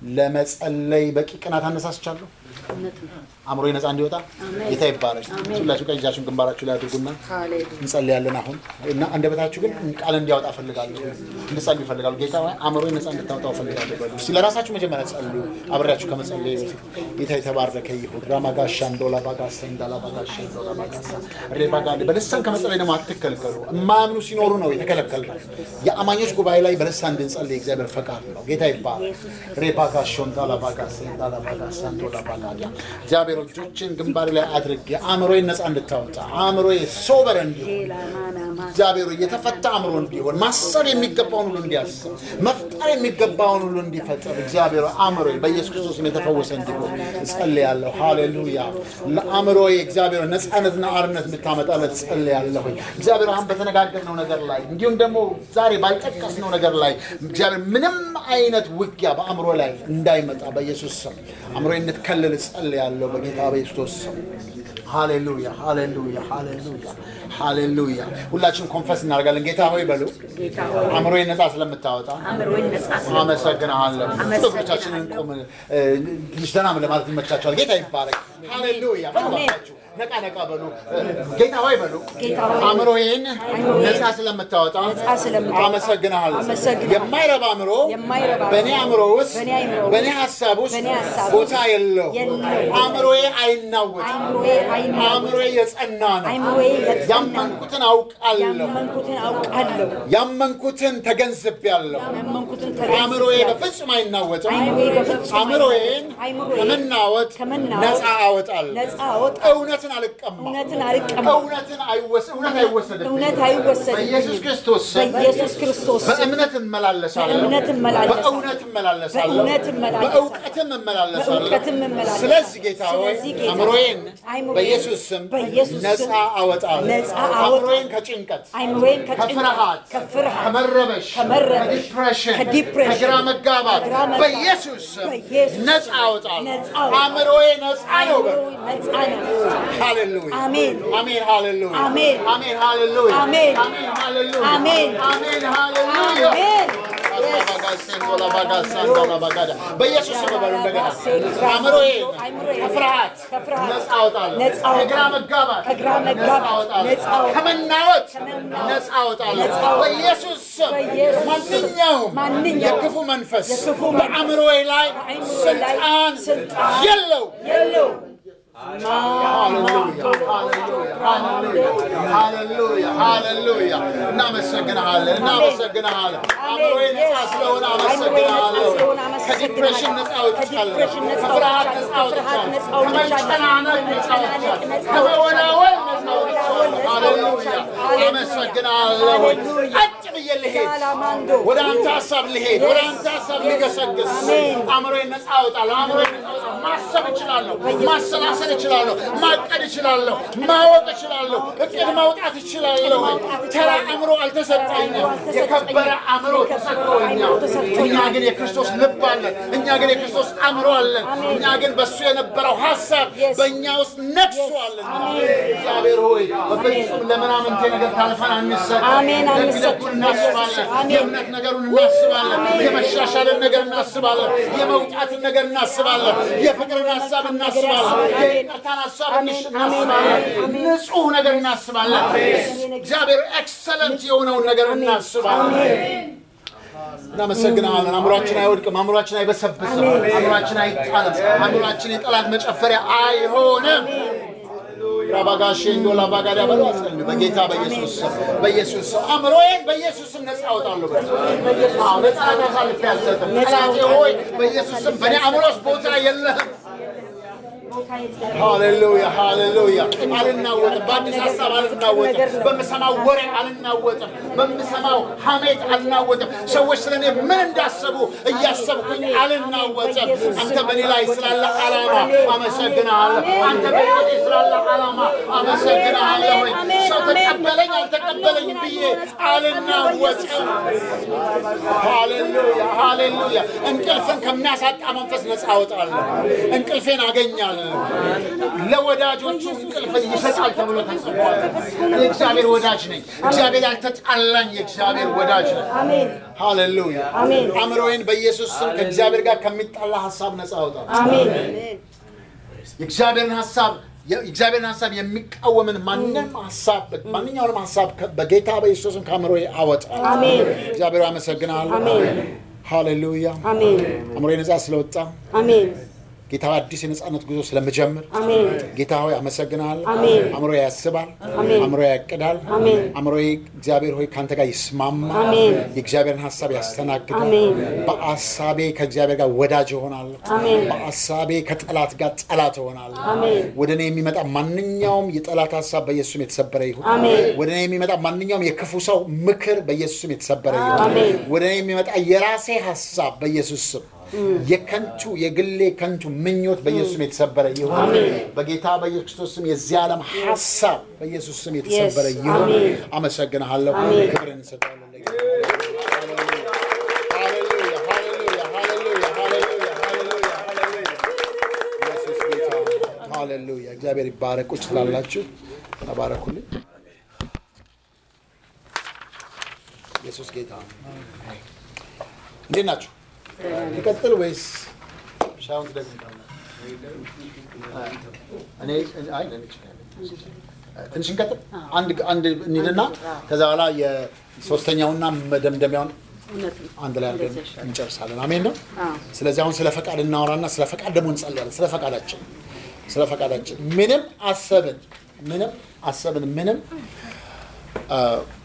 A: ለመጸለይ በቂ ቅናት አነሳስቻለሁ
B: እውነት ነው።
A: አእምሮ ነጻ እንዲወጣ
B: አሜን።
A: ጌታ ይባረክ ሁላችሁ ቀኝ እጃችሁን ግንባራችሁ ላይ አድርጉና
B: ሃሌሉያ
A: እንጸልያለን አሁን እና አንደበታችሁ ግን ቃል እንዲያወጣ ፈልጋለሁ እንድጸልዩ ይፈልጋሉ ጌታ ሆይ አእምሮዬን ነጻ እንድታወጣው ፈልጋለሁ በሉ እስኪ ለራሳችሁ መጀመሪያ ጸልዩ አብሬያችሁ ከመጸለይ በፊት ጌታ የተባረከ ይሁን ራማጋሻ እንዶላ ባጋሳ እንዳላ ባጋሻ እንዶላ ባጋሳ ሬባጋ በልሳን ከመጸለይ ደግሞ አትከልከሉ የማያምኑ ሲኖሩ ነው የተከለከልነው የአማኞች ጉባኤ ላይ በልሳን እንድንጸልይ የእግዚአብሔር ፈቃድ ነው ጌታ ይባረክ ሬባጋሾ እንዳላ ባጋሳ እንዳላ ባጋሳ እንዶላ ባጋዲያ እግዚአብሔር እጆችን ግንባሬ ላይ አድርጌ አእምሮዬን ነጻ እንድታወጣ አእምሮዬ ሶበር እንዲሆን
B: ሌላማናማ
A: እግዚአብሔር የተፈታ አእምሮ እንዲሆን ማሰብ የሚገባውን ሁሉ እንዲያስብ መፍጠር የሚገባውን ሁሉ እንዲፈጠር እግዚአብሔር አእምሮ በኢየሱስ ክርስቶስም የተፈወሰ እንዲሆን እጸልያለሁ። ሃሌሉያ። ለአእምሮ እግዚአብሔር ነፃነትና አርነት እንድታመጣለት እጸልያለሁ። እግዚአብሔር አሁን በተነጋገርነው ነገር ላይ እንዲሁም ደግሞ ዛሬ ባልጠቀስነው ነገር ላይ እግዚአብሔር ምንም አይነት ውጊያ በአእምሮ ላይ እንዳይመጣ በኢየሱስ ስም አእምሮ እንድትከልል እጸልያለሁ በጌታ በኢየሱስ ስም። ሃሌሉያ ሃሌሉያ ሃሌሉያ ሃሌሉያ። ሁላችንም ኮንፈስ እናደርጋለን። ጌታ ሆይ በሉ
B: ጌታ ሆይ
A: አእምሮዬን ነፃ ስለምታወጣ
B: አእምሮዬን ነጻ ስለ
A: አመሰግናለሁ።
B: አመሰግናለሁ።
A: ጥፍሮቻችንን ቆም እ፣ ትንሽ ደህና ለማለት ይመቻቸዋል። ጌታ ይባረክ። ሃሌሉያ። በባካችሁ ነቃ ነቃ በሉ። እ፣ ጌታ ሆይ በሉ
B: ጌታ ሆይ
A: አእምሮዬን
B: አእምሮዬን
A: ነፃ ስለምታወጣ
B: ነፃ ስለምታወጣ
A: አመሰግናለሁ።
B: አመሰግናለሁ።
A: የማይረባ አእምሮ
B: የማይረባ
A: በእኔ አእምሮ ውስጥ
B: በእኔ አእምሮ ውስጥ
A: በእኔ ሀሳብ ውስጥ
B: በእኔ ሀሳብ
A: ቦታ የለው።
B: የለውም።
A: አእምሮዬ አይናወጥም።
B: አእምሮዬ አይናወጥም።
A: አእምሮዬ የጸና ነው።
B: አእምሮዬ የጸና
A: ያመንኩትን አውቃለሁ።
B: ያመንኩትን አውቃለሁ።
A: ያመንኩትን ተገንዝቤያለሁ።
B: ያመንኩትን
A: አእምሮዬ
B: ተገንዝቤያለሁ።
A: በፍጹም አይናወጥም።
B: አእምሮዬ በፍጹም
A: አእምሮዬን
B: አእምሮዬን
A: ከመናወጥ
B: ከመናወጥ
A: ነፃ አወጣለሁ።
B: ነፃ አወጣለሁ።
A: እውነትን አልቀማም።
B: እውነትን አልቀማም።
A: እውነትን አይወስ- እውነት አይወሰድብኝም።
B: እውነት አይወሰድብኝም።
A: በኢየሱስ ክርስቶስ ስም
B: በኢየሱስ ክርስቶስ ስም
A: በእምነት እመላለሳለሁ።
B: በእምነት እመላለሳለሁ።
A: በእውነት እመላለሳለሁ።
B: በእውነት እመላለሳለሁ።
A: በእውቀትም እመላለሳለሁ።
B: በእውቀትም እመላለሳለሁ።
A: ስለዚህ ጌታ ሆይ
B: ስለዚህ ጌታ
A: አእምሮዬን
B: አእምሮዬን
A: በኢየሱስ ስም
B: በኢየሱስ
A: ነፃ
B: ስም
A: አወጣለሁ።
B: ነፃ አወጣለሁ።
A: አእምሮዬን ከጭንቀት
B: አእምሮዬን ከጭንቀት
A: ከፍርሃት
B: ከፍርሃት
A: ከመረበሽ
B: ከመረበሽ
A: ከዲፕሬሽን
B: ከዲፕሬሽን
A: ከግራ መጋባት
B: ከግራ መጋባት
A: በኢየሱስ ስም
B: በኢየሱስ
A: ነፃ
B: ስም
A: አወጣለሁ።
B: ነፃ አወጣለሁ።
A: አእምሮዬ ነፃ ነው። በል።
B: አእምሮዬ ነፃ ነው።
A: ሃሌሉያ
B: አሜን።
A: አሜን ሃሌሉያ
B: አሜን።
A: አሜን ሃሌሉያ
B: አሜን።
A: አሜን ሃሌሉያ
B: አሜን።
A: አሜን ሃሌሉያ
B: አሜን።
A: በኢየሱስ ስም በሉ እንደገና አእምሮዬን
B: አእምሮዬን
A: ከፍርሃት
B: ከፍርሃት
A: ነፃ አወጣለሁ።
B: ነፃ አወጣለሁ።
A: ከግራ መጋባት
B: ከግራ መጋባት
A: ነፃ አወጣለሁ።
B: ነፃ አወጣለሁ።
A: ከመናወጥ
B: ከመናወጥ
A: ነፃ አወጣለሁ።
B: ነፃ አወጣለሁ።
A: በኢየሱስ ስም
B: በኢየሱስ ስም
A: ማንኛውም
B: ማንኛውም
A: የክፉ መንፈስ
B: የክፉ መንፈስ
A: በአእምሮዬ ላይ
B: በአእምሮዬ ላይ
A: ስልጣን
B: ስልጣን
A: የለው።
B: የለው
A: ሃሌሉያ ሃሌሉያ። እናመሰግንሃለን እናመሰግንሃለን። አእምሮዬ ነፃ ስለሆነ አመሰግንሃለሁ። ከዲፕሬሽን ነፃ ወጥቻለሁ። ከፍርሃት ነፃ ወጥቻለሁ። ከመጨናነቅ ነፃ ወጥቻለሁ። ከመወላወል ነፃ ወጥቻለሁ። ሃሌሉያ አመሰግናለሁ። ቀጥ ብዬ ልሄድ ወደ አንተ ሀሳብ ልሄድ ወደ አንተ ሀሳብ ልገሰግስ አእምሮዬን ነፃ አወጣለሁ። አእምሮዬን ነፃ አወጣለሁ። ማሰብ እችላለሁ። ማሰላሰል እችላለሁ። ማቀድ እችላለሁ። ማወቅ እችላለሁ። እቅድ ማውጣት እችላለሁ። ተራ አእምሮ አልተሰጠኝም። የከበረ አእምሮ ተሰጥቶኛል። እኛ ግን የክርስቶስ ልብ አለን። እኛ ግን የክርስቶስ አእምሮ አለን። እኛ ግን በእሱ የነበረው ሀሳብ በእኛ ውስጥ ነግሷለን። እግዚአብሔር ሆይ በፍጹም ለምናምንቴ ነገር ታልፈን አንሰጥ።
B: አሜን፣
A: ደግ
B: አንሰጥም።
A: ደጉን እናስባለን።
B: አሜን።
A: የእምነት ነገሩን እናስባለን። የመሻሻልን ነገር እናስባለን። የመውጣትን ነገር እናስባለን። የፍቅርን ሀሳብ እናስባለን። የይቅርታን ሀሳብ እናስባለን። ንጹህ ነገር እናስባለን። እግዚአብሔር ኤክሰለንት የሆነውን ነገር እናስባለን። እናመሰግናለን። አእምሯችን አይወድቅም። አእምሯችን አይበሰብስም። አእምሯችን አይጣልም። አእምሯችን የጠላት መጨፈሪያ አይሆንም። ራባጋሼ እንዶ ላባጋዳ በሉ አስቀልዱ። በጌታ በኢየሱስ ስም በኢየሱስ ስም አእምሮዬን በኢየሱስ ስም ነፃ አወጣለሁ። በሉ። አዎ ነፃነት አሳልፌ አልሰጥም። ጠላቴ ሆይ በኢየሱስ ስም በእኔ አእምሮ ውስጥ ቦታ የለህም። ሃሌሉያ ሃሌሉያ። አልናወጥም። በአዲስ ሀሳብ አልናወጥም። በምሰማው ወሬ አልናወጥም። በምሰማው ሐሜት አልናወጥም። ሰዎች ስለ እኔ ምን እንዳሰቡ እያሰብኩኝ አልናወጥም። አንተ በእኔ ላይ ስላለ ዓላማ አመሰግንሃለሁ። አንተ በሕይወቴ ስላለ ዓላማ አመሰግንሃለሁ። ሰው ተቀበለኝ አልተቀበለኝ ብዬ አልናወጥም። ሃሌሉያ ሃሌሉያ። እንቅልፍን ከሚያሳጣ መንፈስ ነፃ አወጣለሁ። እንቅልፌን አገኛለሁ። ለወዳጆቹ እንቅልፍን ይሰጣል ተብሎ ተጽፏል። የእግዚአብሔር ወዳጅ ነኝ። እግዚአብሔር ያልተጣላኝ የእግዚአብሔር ወዳጅ ነኝ።
B: አሜን
A: ሃሌሉያ።
B: አሜን።
A: አእምሮዬን በኢየሱስ ስም ከእግዚአብሔር ጋር ከሚጣላ ሀሳብ ነፃ አውጣ።
B: አሜን
A: የእግዚአብሔርን ሀሳብ የእግዚአብሔርን ሀሳብ የሚቃወምን ማንም ሀሳብ ማንኛውንም ሀሳብ ከ- በጌታ በኢየሱስም ከአእምሮዬ አወጣ።
B: አሜን
A: እግዚአብሔር አመሰግናለሁ።
B: አሜን
A: ሃሌሉያ።
B: አሜን
A: አእምሮዬ ነፃ ስለወጣ
B: አሜን
A: ጌታ አዲስ የነፃነት ጉዞ ስለምጀምር
B: አሜን
A: ጌታ ሆይ አመሰግናለሁ።
B: አሜን።
A: አእምሮ ያስባል፣
B: አሜን።
A: አእምሮ ያቅዳል።
B: አሜን።
A: አእምሮዬ እግዚአብሔር ሆይ ከአንተ ጋር ይስማማል።
B: አሜን።
A: የእግዚአብሔርን ሀሳብ ያስተናግዳል።
B: አሜን።
A: በአሳቤ ከእግዚአብሔር ጋር ወዳጅ እሆናለሁ።
B: አሜን።
A: በአሳቤ ከጠላት ጋር ጠላት እሆናለሁ።
B: አሜን።
A: ወደ እኔ የሚመጣ ማንኛውም የጠላት ሀሳብ በኢየሱስም የተሰበረ ይሁን።
B: አሜን።
A: ወደ እኔ የሚመጣ ማንኛውም የክፉ ሰው ምክር በኢየሱስም የተሰበረ ይሁን።
B: አሜን።
A: ወደ እኔ የሚመጣ የራሴ ሀሳብ በኢየሱስ ስም የከንቱ የግሌ ከንቱ ምኞት በኢየሱስ ስም የተሰበረ ይሁን።
B: አሜን።
A: በጌታ በኢየሱስ ክርስቶስ ስም የዚህ ዓለም ሀሳብ በኢየሱስ ስም የተሰበረ
B: Yes.
A: ይሁን።
B: አሜን።
A: አመሰግንሃለሁ።
B: አሜን።
A: ክብር እንሰጣለን። ሃሌሉያ፣ ሃሌሉያ፣ ሃሌሉያ፣ ሃሌሉያ፣ ሃሌሉያ፣ ሃሌሉያ። ኢየሱስ ጌታ ነው። ሃሌሉያ። እግዚአብሔር ይባረክ። ቁጭ ትላላችሁ። ተባረኩልኝ። ኢየሱስ ጌታ ነው። እንዴት ናችሁ? ይቀጥል ወይስ ሻውን ትደግሙታላችሁ? እኔ አይ ለኔ ይችላል። ትንሽ እንቀጥል። አንድ አንድ እንሂድና ከዛ በኋላ የሶስተኛውና መደምደሚያውን አንድ ላይ አድርገን እንጨርሳለን። አሜን ነው። ስለዚህ አሁን ስለ ፈቃድ እናወራና ስለ ፈቃድ ደግሞ እንጸልያለን። ስለ ፈቃዳችን ስለ ፈቃዳችን ምንም አሰብን ምንም አሰብን ምንም አ፣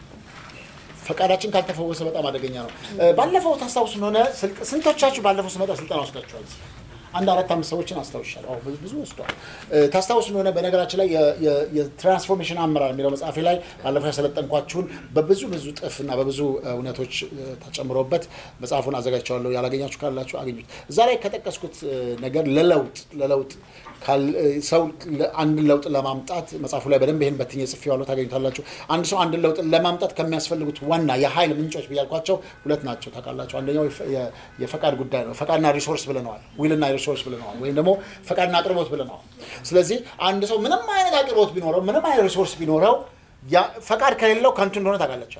A: ፈቃዳችን ካልተፈወሰ በጣም አደገኛ ነው። እ፣ ባለፈው ታስታውሱ እንደሆነ ስልክ- ስንቶቻችሁ ባለፈው ስመጣ ስልጠና ወስዳችኋል? አንድ አራት አምስት ሰዎችን አስታውሻለሁ። አዎ፣ ብዙ- ብዙ ወስዷል። እ፣ ታስታውሱ እንደሆነ በነገራችን ላይ የ- የ- የትራንስፎርሜሽን አመራር የሚለው መጽሐፌ ላይ ባለፈው ያሰለጠንኳችሁን በብዙ ብዙ ጥፍ እና በብዙ እ፣ እውነቶች እ፣ ተጨምሮበት መጽሐፉን አዘጋጅቼዋለሁ። ያላገኛችሁ ካላችሁ አገኙት። እዛ ላይ ከጠቀስኩት እ፣ ነገር ለለውጥ ለለውጥ ካል- እ፣ ሰው ለ- አንድን ለውጥ ለማምጣት መጽሐፉ ላይ በደንብ ይህን በትኜ ጽፌዋለሁ፣ ታገኙታላችሁ። አንድ ሰው አንድን ለውጥ ለማምጣት ከሚያስፈልጉት ዋና የኃይል ምንጮች ብያልኳቸው ሁለት ናቸው ታውቃላችሁ። አንደኛው የፈ- የ- የፈቃድ ጉዳይ ነው። ፈቃድና ሪሶርስ ብለነዋል፣ ዊልና ሪሶርስ ብለነዋል፣ ወይም ደግሞ ፈቃድና አቅርቦት ብለነዋል። ስለዚህ አንድ ሰው ምንም አይነት አቅርቦት ቢኖረው፣ ምንም አይነት ሪሶርስ ቢኖረው ያ- ፈቃድ ከሌለው ከንቱ እንደሆነ ታውቃላችሁ።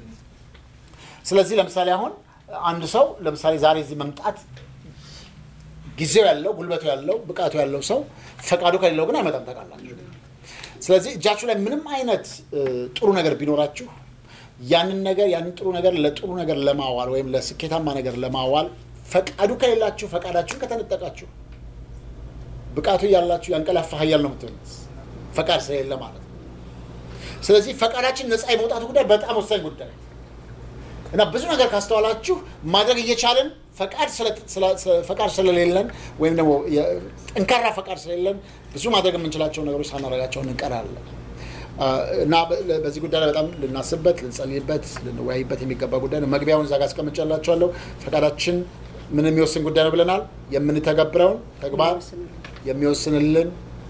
A: ስለዚህ ለምሳሌ አሁን አንድ ሰው ለምሳሌ ዛሬ እዚህ መምጣት ጊዜው ያለው ጉልበቱ ያለው ብቃቱ ያለው ሰው ፈቃዱ ከሌለው ግን አይመጣም ታውቃላችሁ። ስለዚህ እጃችሁ ላይ ምንም አይነት እ፣ ጥሩ ነገር ቢኖራችሁ ያንን ነገር ያንን ጥሩ ነገር ለጥሩ ነገር ለማዋል ወይም ለስኬታማ ነገር ለማዋል ፈቃዱ ከሌላችሁ ፈቃዳችሁን ከተነጠቃችሁ ብቃቱ ያላችሁ ያንቀላፋ ኃያል ነው የምትሆኑት ፈቃድ ስለሌለ ማለት ነው። ስለዚህ ፈቃዳችን ነፃ የመውጣቱ ጉዳይ በጣም ወሳኝ ጉዳይ ነው። እና ብዙ ነገር ካስተዋላችሁ ማድረግ እየቻለን ፈቃድ ስለ- ስለ- ስለ- ፈቃድ ስለሌለን ወይም ደግሞ የ- ጠንካራ ፈቃድ ስለሌለን ብዙ ማድረግ የምንችላቸው ነገሮች ሳናደርጋቸው እንቀራለን። አ፣ እና በ- በዚህ ጉዳይ ላይ በጣም ልናስብበት፣ ልንጸልይበት፣ ልንወያይበት የሚገባ ጉዳይ ነው። መግቢያውን እዛ ጋር አስቀምጬላችኋለሁ። ፈቃዳችን ምን የሚወስን ጉዳይ ነው ብለናል። የምንተገብረውን ተግባር የሚወስንልን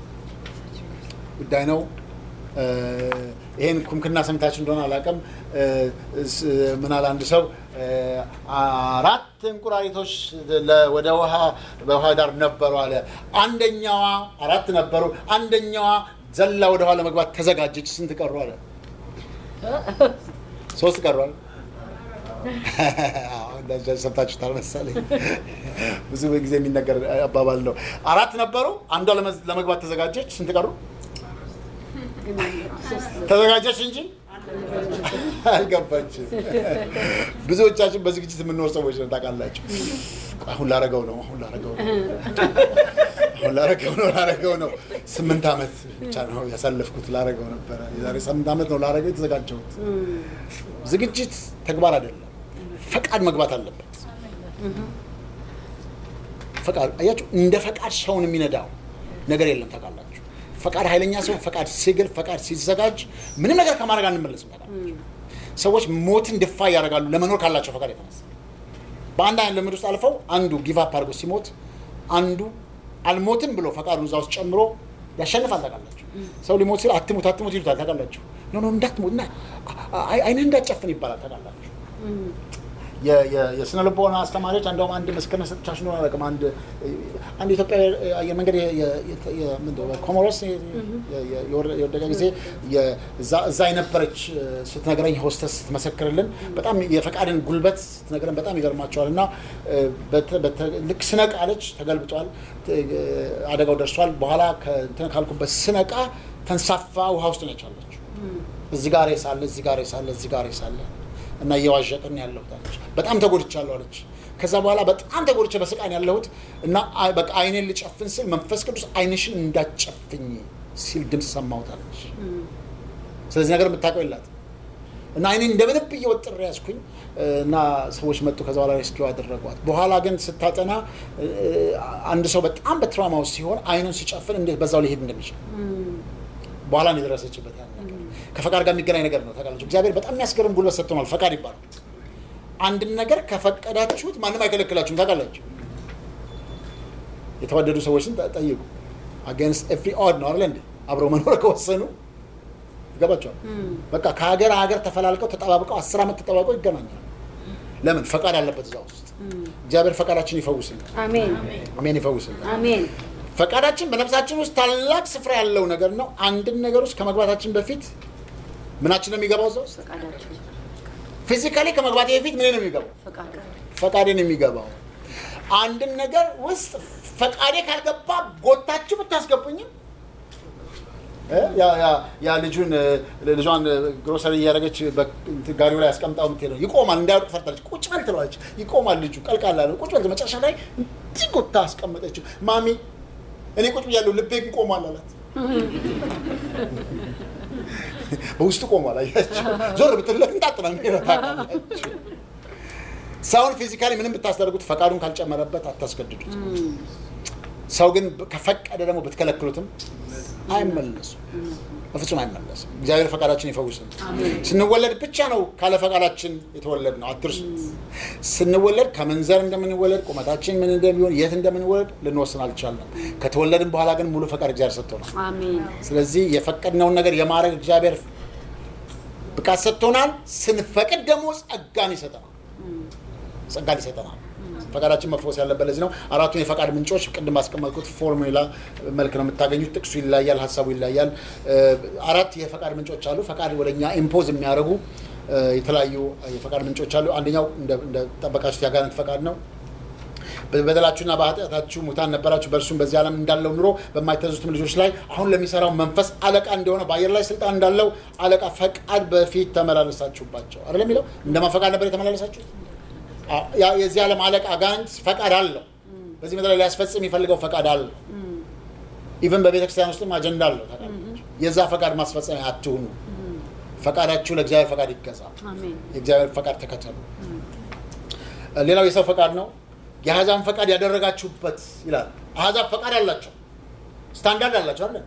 A: ጉዳይ ነው። እ፣ ይሄን ኩምክና ሰምታችሁ እንደሆነ አላውቅም። እ፣ ስ- ምን አለ አንድ ሰው እ፣ አራት እንቁራሪቶች ለ- ወደ ውሃ በውሃ ዳር ነበሩ አለ። አንደኛዋ አራት ነበሩ፣ አንደኛዋ ዘላ ወደ ውሃ ለመግባት ተዘጋጀች። ስንት ቀሩ አለ? ሶስት ቀሯል። እንደዛ ሰምታችሁታል መሰለኝ። ብዙ ጊዜ የሚነገር አባባል ነው። አራት ነበሩ፣ አንዷ ለመዝ- ለመግባት ተዘጋጀች። ስንት ቀሩ? ተዘጋጀች እንጂ አልገባችም። ብዙዎቻችን በዝግጅት የምንኖር ሰዎች ነው ታውቃላችሁ። አሁን ላረገው ነው፣ አሁን ላረገው ነው፣ አሁን ላረገው ነው፣ ላረገው ነው። ስምንት ዓመት ብቻ ነው ያሳለፍኩት፣ ላረገው ነበረ። የዛሬ ስምንት ዓመት ነው ላረገው የተዘጋጀሁት። ዝግጅት ተግባር አይደለም፣ ፈቃድ መግባት አለበት። ፈቃድ አያችሁ፣ እንደ ፈቃድ ሰውን የሚነዳው ነገር የለም ታውቃላችሁ። ፈቃድ ኃይለኛ ሲሆን፣ ፈቃድ ሲግል፣ ፈቃድ ሲዘጋጅ ምንም ነገር ከማድረግ አንመለስም ታውቃላችሁ። ሰዎች ሞትን ድፋ ያደርጋሉ ለመኖር ካላቸው ፈቃድ የተነሳ በአንድ አይነት ልምድ ውስጥ አልፈው አንዱ ጊቫፕ አድርጎ ሲሞት አንዱ አልሞትም ብሎ ፈቃዱን እዛ ውስጥ ጨምሮ ያሸንፋል ታውቃላችሁ። ሰው ሊሞት ሲል አትሙት አትሙት ይሉታል ታውቃላችሁ። ኖ ኖ እንዳትሞት እና አይ- አይንህ እንዳትጨፍን ይባላል ታውቃላችሁ። የ- የ- የስነ ልቦና አስተማሪዎች እንደውም አንድ ምስክርነት ሰጥቻችሁ እንደሆነ አላውቅም። አንድ አንድ ኢትዮጵያ አየር መንገድ የ- የ- የ- የ- ምንድን ነው ኮሞሮስ የ- የ- የ- የወረ- የወደቀ ጊዜ የ- እዛ- እዛ የነበረች እ፣ ስትነግረኝ ሆስተስ ስትመሰክርልን በጣም የፈቃድን ጉልበት ስትነግረን በጣም ይገርማቸዋል። እና እ፣ በተ- በተ- ልክ ስነቃ አለች ተገልብጧል፣ ት- እ፣ አደጋው ደርሷል። በኋላ ከእንትን ካልኩበት ስነቃ ተንሳፋ ውሃ ውስጥ ነች አለች። እዚህ ጋር ሳለ እዚህ ጋር ሳለ እዚህ ጋር ሳለ እና እየዋዠቅን ያለሁት አለች። በጣም ተጎድቻለሁ አለች። ከዛ በኋላ በጣም ተጎድቼ በስቃን ያለሁት እና አይ- በቃ አይኔን ልጨፍን ስል መንፈስ ቅዱስ አይንሽን እንዳትጨፍኝ ሲል ድምፅ ሰማሁት አለች። ስለዚህ ነገር የምታውቀው የላት እና አይኔን እንደምንም ብዬ ወጥሬ ያዝኩኝ እና ሰዎች መጡ። ከዛ በኋላ ሬስኪው አደረጓት። በኋላ ግን ስታጠና እ፣ አንድ ሰው በጣም በትራውማ ውስጥ ሲሆን አይኑን ሲጨፍን እንዴት በዛው ሊሄድ እንደሚችል በኋላ ነው የደረሰችበት ያን ነገር። ከፈቃድ ጋር የሚገናኝ ነገር ነው ታውቃላችሁ። እግዚአብሔር በጣም የሚያስገርም ጉልበት ሰጥቶናል። ፈቃድ ይባላል። አንድን ነገር ከፈቀዳችሁት ማንም አይከለክላችሁም። ታውቃላችሁ። የተወደዱ ሰዎችን ጠ- ጠይቁ። አጌንስት ኤቭሪ ኦድ ነው አይደል እንዴ? አብረው መኖር ከወሰኑ ይገባቸዋል። በቃ ከሀገር ሀገር ተፈላልቀው ተጠባብቀው አስር ዓመት ተጠባብቀው ይገናኛሉ። ለምን? ፈቃድ አለበት እዛ ውስጥ። እግዚአብሔር ፈቃዳችን ይፈውስልን።
B: አሜን
A: አሜን፣ ይፈውስልን።
B: አሜን
A: ፈቃዳችን በነፍሳችን ውስጥ ታላቅ ስፍራ ያለው ነገር ነው። አንድን ነገር ውስጥ ከመግባታችን በፊት ምናችን ነው የሚገባው እዛ ውስጥ
B: ፈቃዳችን
A: ፊዚካሊ ከመግባቴ በፊት ምን ነው የሚገባው?
B: ፈቃድ
A: ፈቃዴን የሚገባው አንድን ነገር ውስጥ ፈቃዴ ካልገባ ጎታችሁ ብታስገቡኝም እ ያ- ያ- ያ ልጁን እ፣ ልጇን እ፣ ግሮሰሪ እያደረገች በ- እንትን ጋሪው ላይ አስቀምጣው የምትሄደው ይቆማል። እንዳያወቅ ፈርታለች። ቁጭ በል ትለዋለች። ይቆማል። ልጁ ቀልቃላ ነው። ቁጭ በል። መጨረሻ ላይ እንዲህ ጎታ አስቀመጠችው። ማሚ እኔ ቁጭ ብያለሁ፣ ልቤ ግን ቆሟል አላት። በውስጡ ቆሟል። አያችሁ፣ ዞር ብትለት እንዳጥና ታውቃላችሁ። ሰውን ፊዚካሊ ምንም ብታስደርጉት ፈቃዱን ካልጨመረበት አታስገድዱት። ሰው ግን ከፈቀደ ደግሞ ብትከለክሉትም አይመለሱም፣ በፍጹም አይመለስም። እግዚአብሔር ፈቃዳችን ይፈውስን። ስንወለድ ብቻ ነው ካለ ፈቃዳችን የተወለድ ነው፣ አትርሱት። ስንወለድ ከመንዘር እንደምንወለድ ቁመታችን ምን እንደሚሆን የት እንደምንወለድ ልንወስን አልቻለም። ከተወለድን በኋላ ግን ሙሉ ፈቃድ እግዚአብሔር ሰጥቶናል።
B: አሜን
A: ስለዚህ የፈቀድነውን ነገር የማድረግ እግዚአብሔር ብቃት ሰጥቶናል። ስንፈቅድ ደግሞ ጸጋን ይሰጠናል። ጸጋን ይሰጠናል። ፈቃዳችን መፈወስ ያለበት ለዚህ ነው። አራቱን የፈቃድ ምንጮች ቅድም ባስቀመጥኩት ፎርሙላ መልክ ነው የምታገኙት። ጥቅሱ ይለያል፣ ሀሳቡ ይለያል። እ፣ አራት የፈቃድ ምንጮች አሉ። ፈቃድ ወደኛ ኢምፖዝ የሚያደርጉ እ፣ የተለያዩ የፈቃድ ምንጮች አሉ። አንደኛው እንደ- እንደጠበቃችሁት ያጋንንት ፈቃድ ነው። በበደላችሁና በኃጢአታችሁ ሙታን ነበራችሁ፣ በእርሱም በዚህ ዓለም እንዳለው ኑሮ በማይታዘዙትም ልጆች ላይ አሁን ለሚሰራው መንፈስ አለቃ እንደሆነ በአየር ላይ ስልጣን እንዳለው አለቃ ፈቃድ በፊት ተመላለሳችሁባቸው አይደለም የሚለው እንደማን ፈቃድ ነበር የተመላለሳችሁት? አ- ያ- የዚህ ዓለም አለቃ አጋንንት ፈቃድ አለው። በዚህ ምድር ላይ ሊያስፈጽም የሚፈልገው ፈቃድ አለው። ኢቨን በቤተ ክርስቲያን ውስጥም አጀንዳ አለው። ታውቃላችሁ። የዛ ፈቃድ ማስፈጸሚያ አትሁኑ። ፈቃዳችሁ ለእግዚአብሔር ፈቃድ ይገዛ።
B: አሜን
A: የእግዚአብሔር ፈቃድ ተከተሉ። ሌላው የሰው ፈቃድ ነው። የአሕዛብን ፈቃድ ያደረጋችሁበት ይላል። አሕዛብ ፈቃድ አላቸው፣ ስታንዳርድ አላቸው አለ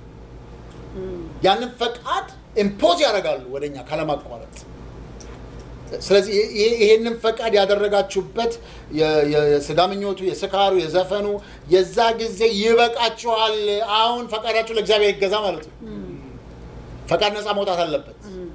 A: ያንን ፈቃድ ኢምፖዝ ያደርጋሉ ወደኛ ካለማቋረጥ። ስለዚህ ይሄ- ይሄንን ፈቃድ ያደረጋችሁበት የ- የ- የስጋ ምኞቱ፣ የስካሩ፣ የዘፈኑ የዛ ጊዜ ይበቃችኋል። አሁን ፈቃዳችሁ ለእግዚአብሔር ይገዛ ማለት ነው። ፈቃድ ነፃ መውጣት አለበት።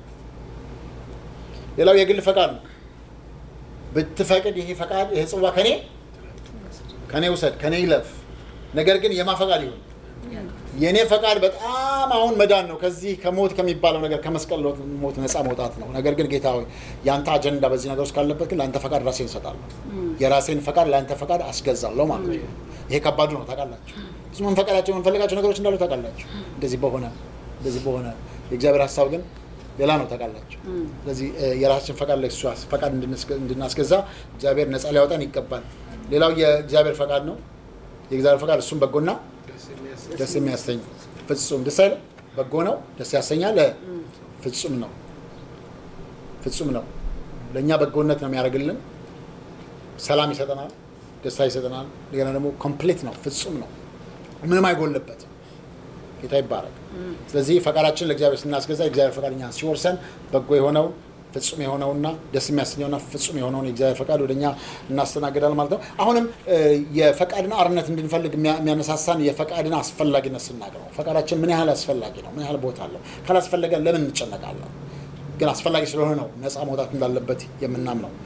A: ሌላው የግል ፈቃድ ነው። ብትፈቅድ ይሄ ፈቃድ ይሄ ጽዋ ከኔ ከኔ ውሰድ ከኔ ይለፍ፣ ነገር ግን የማ ፈቃድ ይሁን የእኔ ፈቃድ በጣም አሁን መዳን ነው። ከዚህ ከሞት ከሚባለው ነገር ከመስቀል ሞት ነፃ መውጣት ነው። ነገር ግን ጌታ ሆይ የአንተ አጀንዳ በዚህ ነገር ውስጥ ካለበት ግን ለአንተ ፈቃድ ራሴን እሰጣለሁ። የራሴን ፈቃድ ለአንተ ፈቃድ አስገዛለሁ ማለት ነው። ይሄ ከባዱ ነው ታውቃላችሁ። ብዙ መንፈቃዳቸው የምንፈልጋቸው ነገሮች እንዳሉ ታውቃላችሁ። እንደዚህ በሆነ እንደዚህ በሆነ የእግዚአብሔር ሀሳብ ግን ሌላ ነው ታውቃላችሁ። ስለዚህ እ፣ የራሳችን ፈቃድ ለእሱ ፈቃድ እንድንስገ- እንድናስገዛ እግዚአብሔር ነፃ ሊያወጣን ይገባል። ሌላው የእግዚአብሔር ፈቃድ ነው። የእግዚአብሔር ፈቃድ እሱም በጎና ደስ የሚያሰኝ ፍጹም ደስ አይልም? በጎ ነው፣ ደስ ያሰኛል፣ እ፣ ፍጹም ነው። ፍጹም ነው። ለእኛ በጎነት ነው የሚያደርግልን። ሰላም ይሰጠናል፣ ደስታ ይሰጠናል። እንደገና ደግሞ ኮምፕሊት ነው፣ ፍጹም ነው፣ ምንም አይጎልበትም። ጌታ ይባረክ። ስለዚህ ፈቃዳችን ለእግዚአብሔር ስናስገዛ የእግዚአብሔር ፈቃድ እኛን ሲወርሰን በጎ የሆነው ፍጹም የሆነውና ደስ የሚያሰኘውና ፍጹም የሆነውን የእግዚአብሔር ፈቃድ ወደኛ እናስተናግዳል ማለት ነው። አሁንም እ፣ የፈቃድን አርነት እንድንፈልግ የሚያ- የሚያነሳሳን የፈቃድን አስፈላጊነት ስናገር ነው። ፈቃዳችን ምን ያህል አስፈላጊ ነው? ምን ያህል ቦታ አለው? ካላስፈለገ ለምን እንጨነቃለን? ግን አስፈላጊ ስለሆነ ነው ነፃ መውጣት እንዳለበት የምናምነው።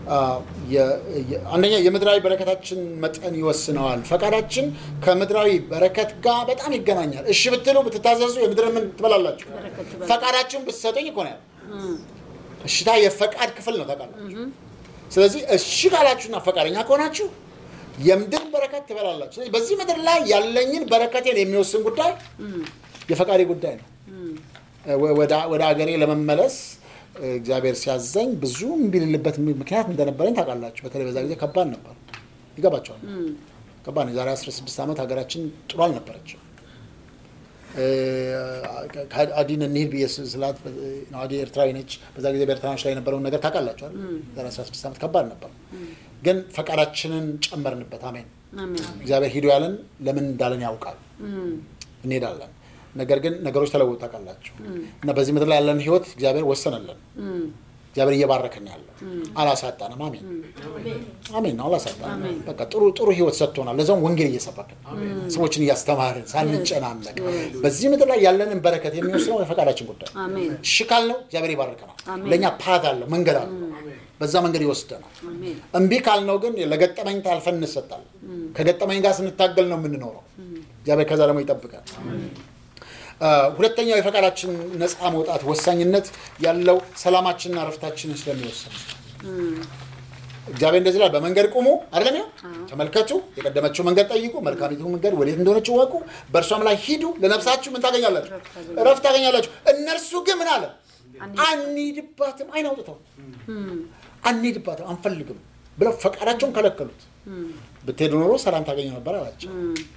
A: አ፣ የ- የ- አንደኛ የምድራዊ በረከታችን መጠን ይወስነዋል። ፈቃዳችን ከምድራዊ በረከት ጋር በጣም ይገናኛል። እሺ ብትሉ ብትታዘዙ የምድር ምን ትበላላችሁ?
B: በረከት ትበላ-
A: ፈቃዳችሁን ብትሰጡኝ እኮ ነው ያለው። እሽታ የፈቃድ ክፍል ነው ታውቃላችሁ። ስለዚህ እሺ ካላችሁና ፈቃደኛ ከሆናችሁ የምድር በረከት ትበላላችሁ። ስለዚህ በዚህ ምድር ላይ ያለኝን በረከቴን የሚወስን ጉዳይ የፈቃዴ ጉዳይ ነው። ወ- ወደ- ወደ አገሬ ለመመለስ እ፣ እግዚአብሔር ሲያዘኝ ብዙ እምቢ ልልበት ምክንያት እንደነበረኝ ታውቃላችሁ። በተለይ በዛ ጊዜ ከባድ ነበር። ይገባቸዋል። ከባድ ነው። የዛሬ 16 ዓመት ሀገራችን ጥሩ አልነበረችም። እ፣ አዲን እንሂድ ብዬ ስ- ስላት እ፣ ነው አዲ ኤርትራዊ ነች። በዛ ጊዜ በኤርትራኖች ላይ የነበረውን ነገር ታውቃላችኋል። ዛሬ 16 ዓመት ከባድ ነበር፣ ግን ፈቃዳችንን ጨመርንበት። አሜን።
B: አሜን።
A: እግዚአብሔር ሂዱ ያለን ለምን እንዳለን ያውቃል። እንሄዳለን። ነገር ግን ነገሮች ተለወጡ ታውቃላችሁ። እና በዚህ ምድር ላይ ያለን ህይወት እግዚአብሔር ወሰነልን። እግዚአብሔር እየባረከን ያለው አላሳጣንም። አሜን አሜን ነው አላሳጣንም። በቃ ጥሩ ጥሩ ህይወት ሰጥቶናል። ለዛውም ወንጌል እየሰበክን ሰዎችን እያስተማርን ሳንጨናነቅ በዚህ ምድር ላይ ያለንን በረከት የሚወስነው የፈቃዳችን ጉዳይ ነው።
B: አሜን።
A: እሺ ካልነው እግዚአብሔር ይባርከናል።
B: አሜን።
A: ለእኛ ፓት አለው መንገድ አለው። በዛ መንገድ ይወስደናል።
B: አሜን።
A: እምቢ ካልነው ግን ለገጠመኝ ታልፈን እንሰጣለን። ከገጠመኝ ጋር ስንታገል ነው የምንኖረው። እግዚአብሔር ከዛ ደግሞ ይጠብቃል። አ፣ ሁለተኛው የፈቃዳችን ነፃ መውጣት ወሳኝነት ያለው ሰላማችንና ረፍታችንን ስለሚወስን እግዚአብሔር እንደዚህ ላይ በመንገድ ቁሙ አይደለም ያው ተመልከቱ፣ የቀደመችው መንገድ ጠይቁ፣ መልካሚቱ መንገድ ወዴት እንደሆነች እወቁ፣ በእርሷም ላይ ሂዱ፣ ለነፍሳችሁ ምን ታገኛላችሁ? እረፍት ታገኛላችሁ። እነርሱ ግን ምን አለ? አንሂድባትም፣ አይን አውጥተው አንሂድባትም፣ አንፈልግም ብለው ፈቃዳቸውን ከለከሉት። ብትሄዱ ኖሮ ሰላም ታገኙ ነበር አላቸው።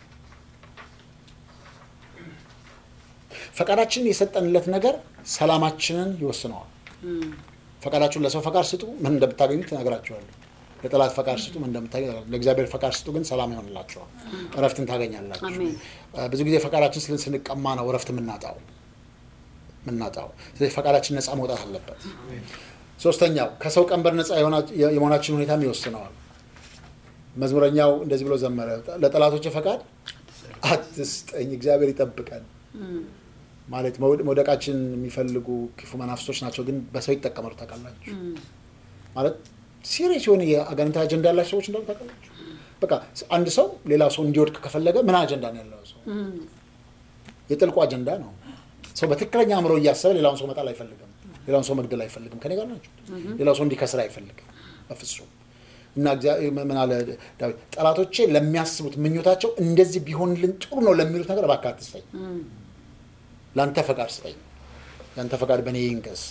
A: ፈቃዳችንን የሰጠንለት ነገር ሰላማችንን ይወስነዋል። ፈቃዳችሁን ለሰው ፈቃድ ስጡ፣ ምን እንደምታገኙ ትነግራችኋለሁ። ለጠላት ፈቃድ ስጡ፣ ምን እንደምታገኙ ለእግዚአብሔር ፈቃድ ስጡ፣ ግን ሰላም ይሆንላችኋል፣ እረፍትን ታገኛላችሁ።
B: አሜን።
A: አ፣ ብዙ ጊዜ ፈቃዳችን ስልን ስንቀማ ነው እረፍት የምናጣው የምናጣው። ስለዚህ ፈቃዳችን ነፃ መውጣት አለበት። ሶስተኛው ከሰው ቀንበር ነፃ የሆና- የመሆናችን ሁኔታም ይወስነዋል። መዝሙረኛው እንደዚህ ብሎ ዘመረ፣ ለጠላቶች ፈቃድ አትስጠኝ፣ እግዚአብሔር ይጠብቀን። ማለት መውደ- መውደቃችን የሚፈልጉ ክፉ መናፍስቶች ናቸው፣ ግን በሰው ይጠቀማሉ። ታውቃላችሁ ማለት ሲሪየስ የሆነ የአጋንንታዊ አጀንዳ ያላቸው ሰዎች እንዳሉ ታውቃላችሁ። በቃ አንድ ሰው ሌላ ሰው እንዲወድቅ ከፈለገ ምን አጀንዳ ነው ያለው ሰው? የጥልቁ አጀንዳ ነው። ሰው በትክክለኛ አእምሮ እያሰበ ሌላውን ሰው መጣል አይፈልግም። ሌላውን ሰው መግደል አይፈልግም። ከኔ ጋር ናቸው። ሌላው ሰው እንዲከስር አይፈልግም በፍጹም። እና እግዚአብሔር ምን አለ ዳዊት? ጠላቶቼ ለሚያስቡት ምኞታቸው እንደዚህ ቢሆንልን ጥሩ ነው ለሚሉት ነገር እባክህ አትስጠኝ፣ ለአንተ ፈቃድ ስጠኝ፣ ለአንተ ፈቃድ በእኔ ይንገስ።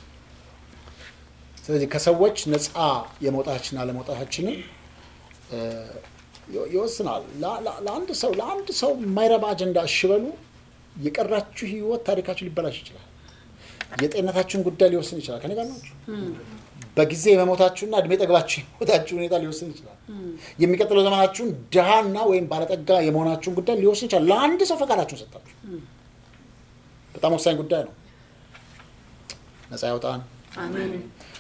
A: ስለዚህ ከሰዎች ነፃ የመውጣታችንና አለመውጣታችንን እ፣ ይወ- ይወስናል። ላ- ላ- ለአንድ ሰው ለአንድ ሰው የማይረባ አጀንዳ እሺ በሉ፣ የቀራችሁ ህይወት ታሪካችሁ ሊበላሽ ይችላል። የጤንነታችሁን ጉዳይ ሊወስን ይችላል። ከኔ ጋር ናችሁ። በጊዜ የመሞታችሁና እድሜ ጠግባችሁ የሞታችሁ ሁኔታ ሊወስን ይችላል። የሚቀጥለው ዘመናችሁን ድሃና ወይም ባለጠጋ የመሆናችሁን ጉዳይ ሊወስን ይችላል። ለአንድ ሰው ፈቃዳችሁን ሰጣችሁ። በጣም ወሳኝ ጉዳይ ነው። ነፃ ያውጣን።
B: አሜን።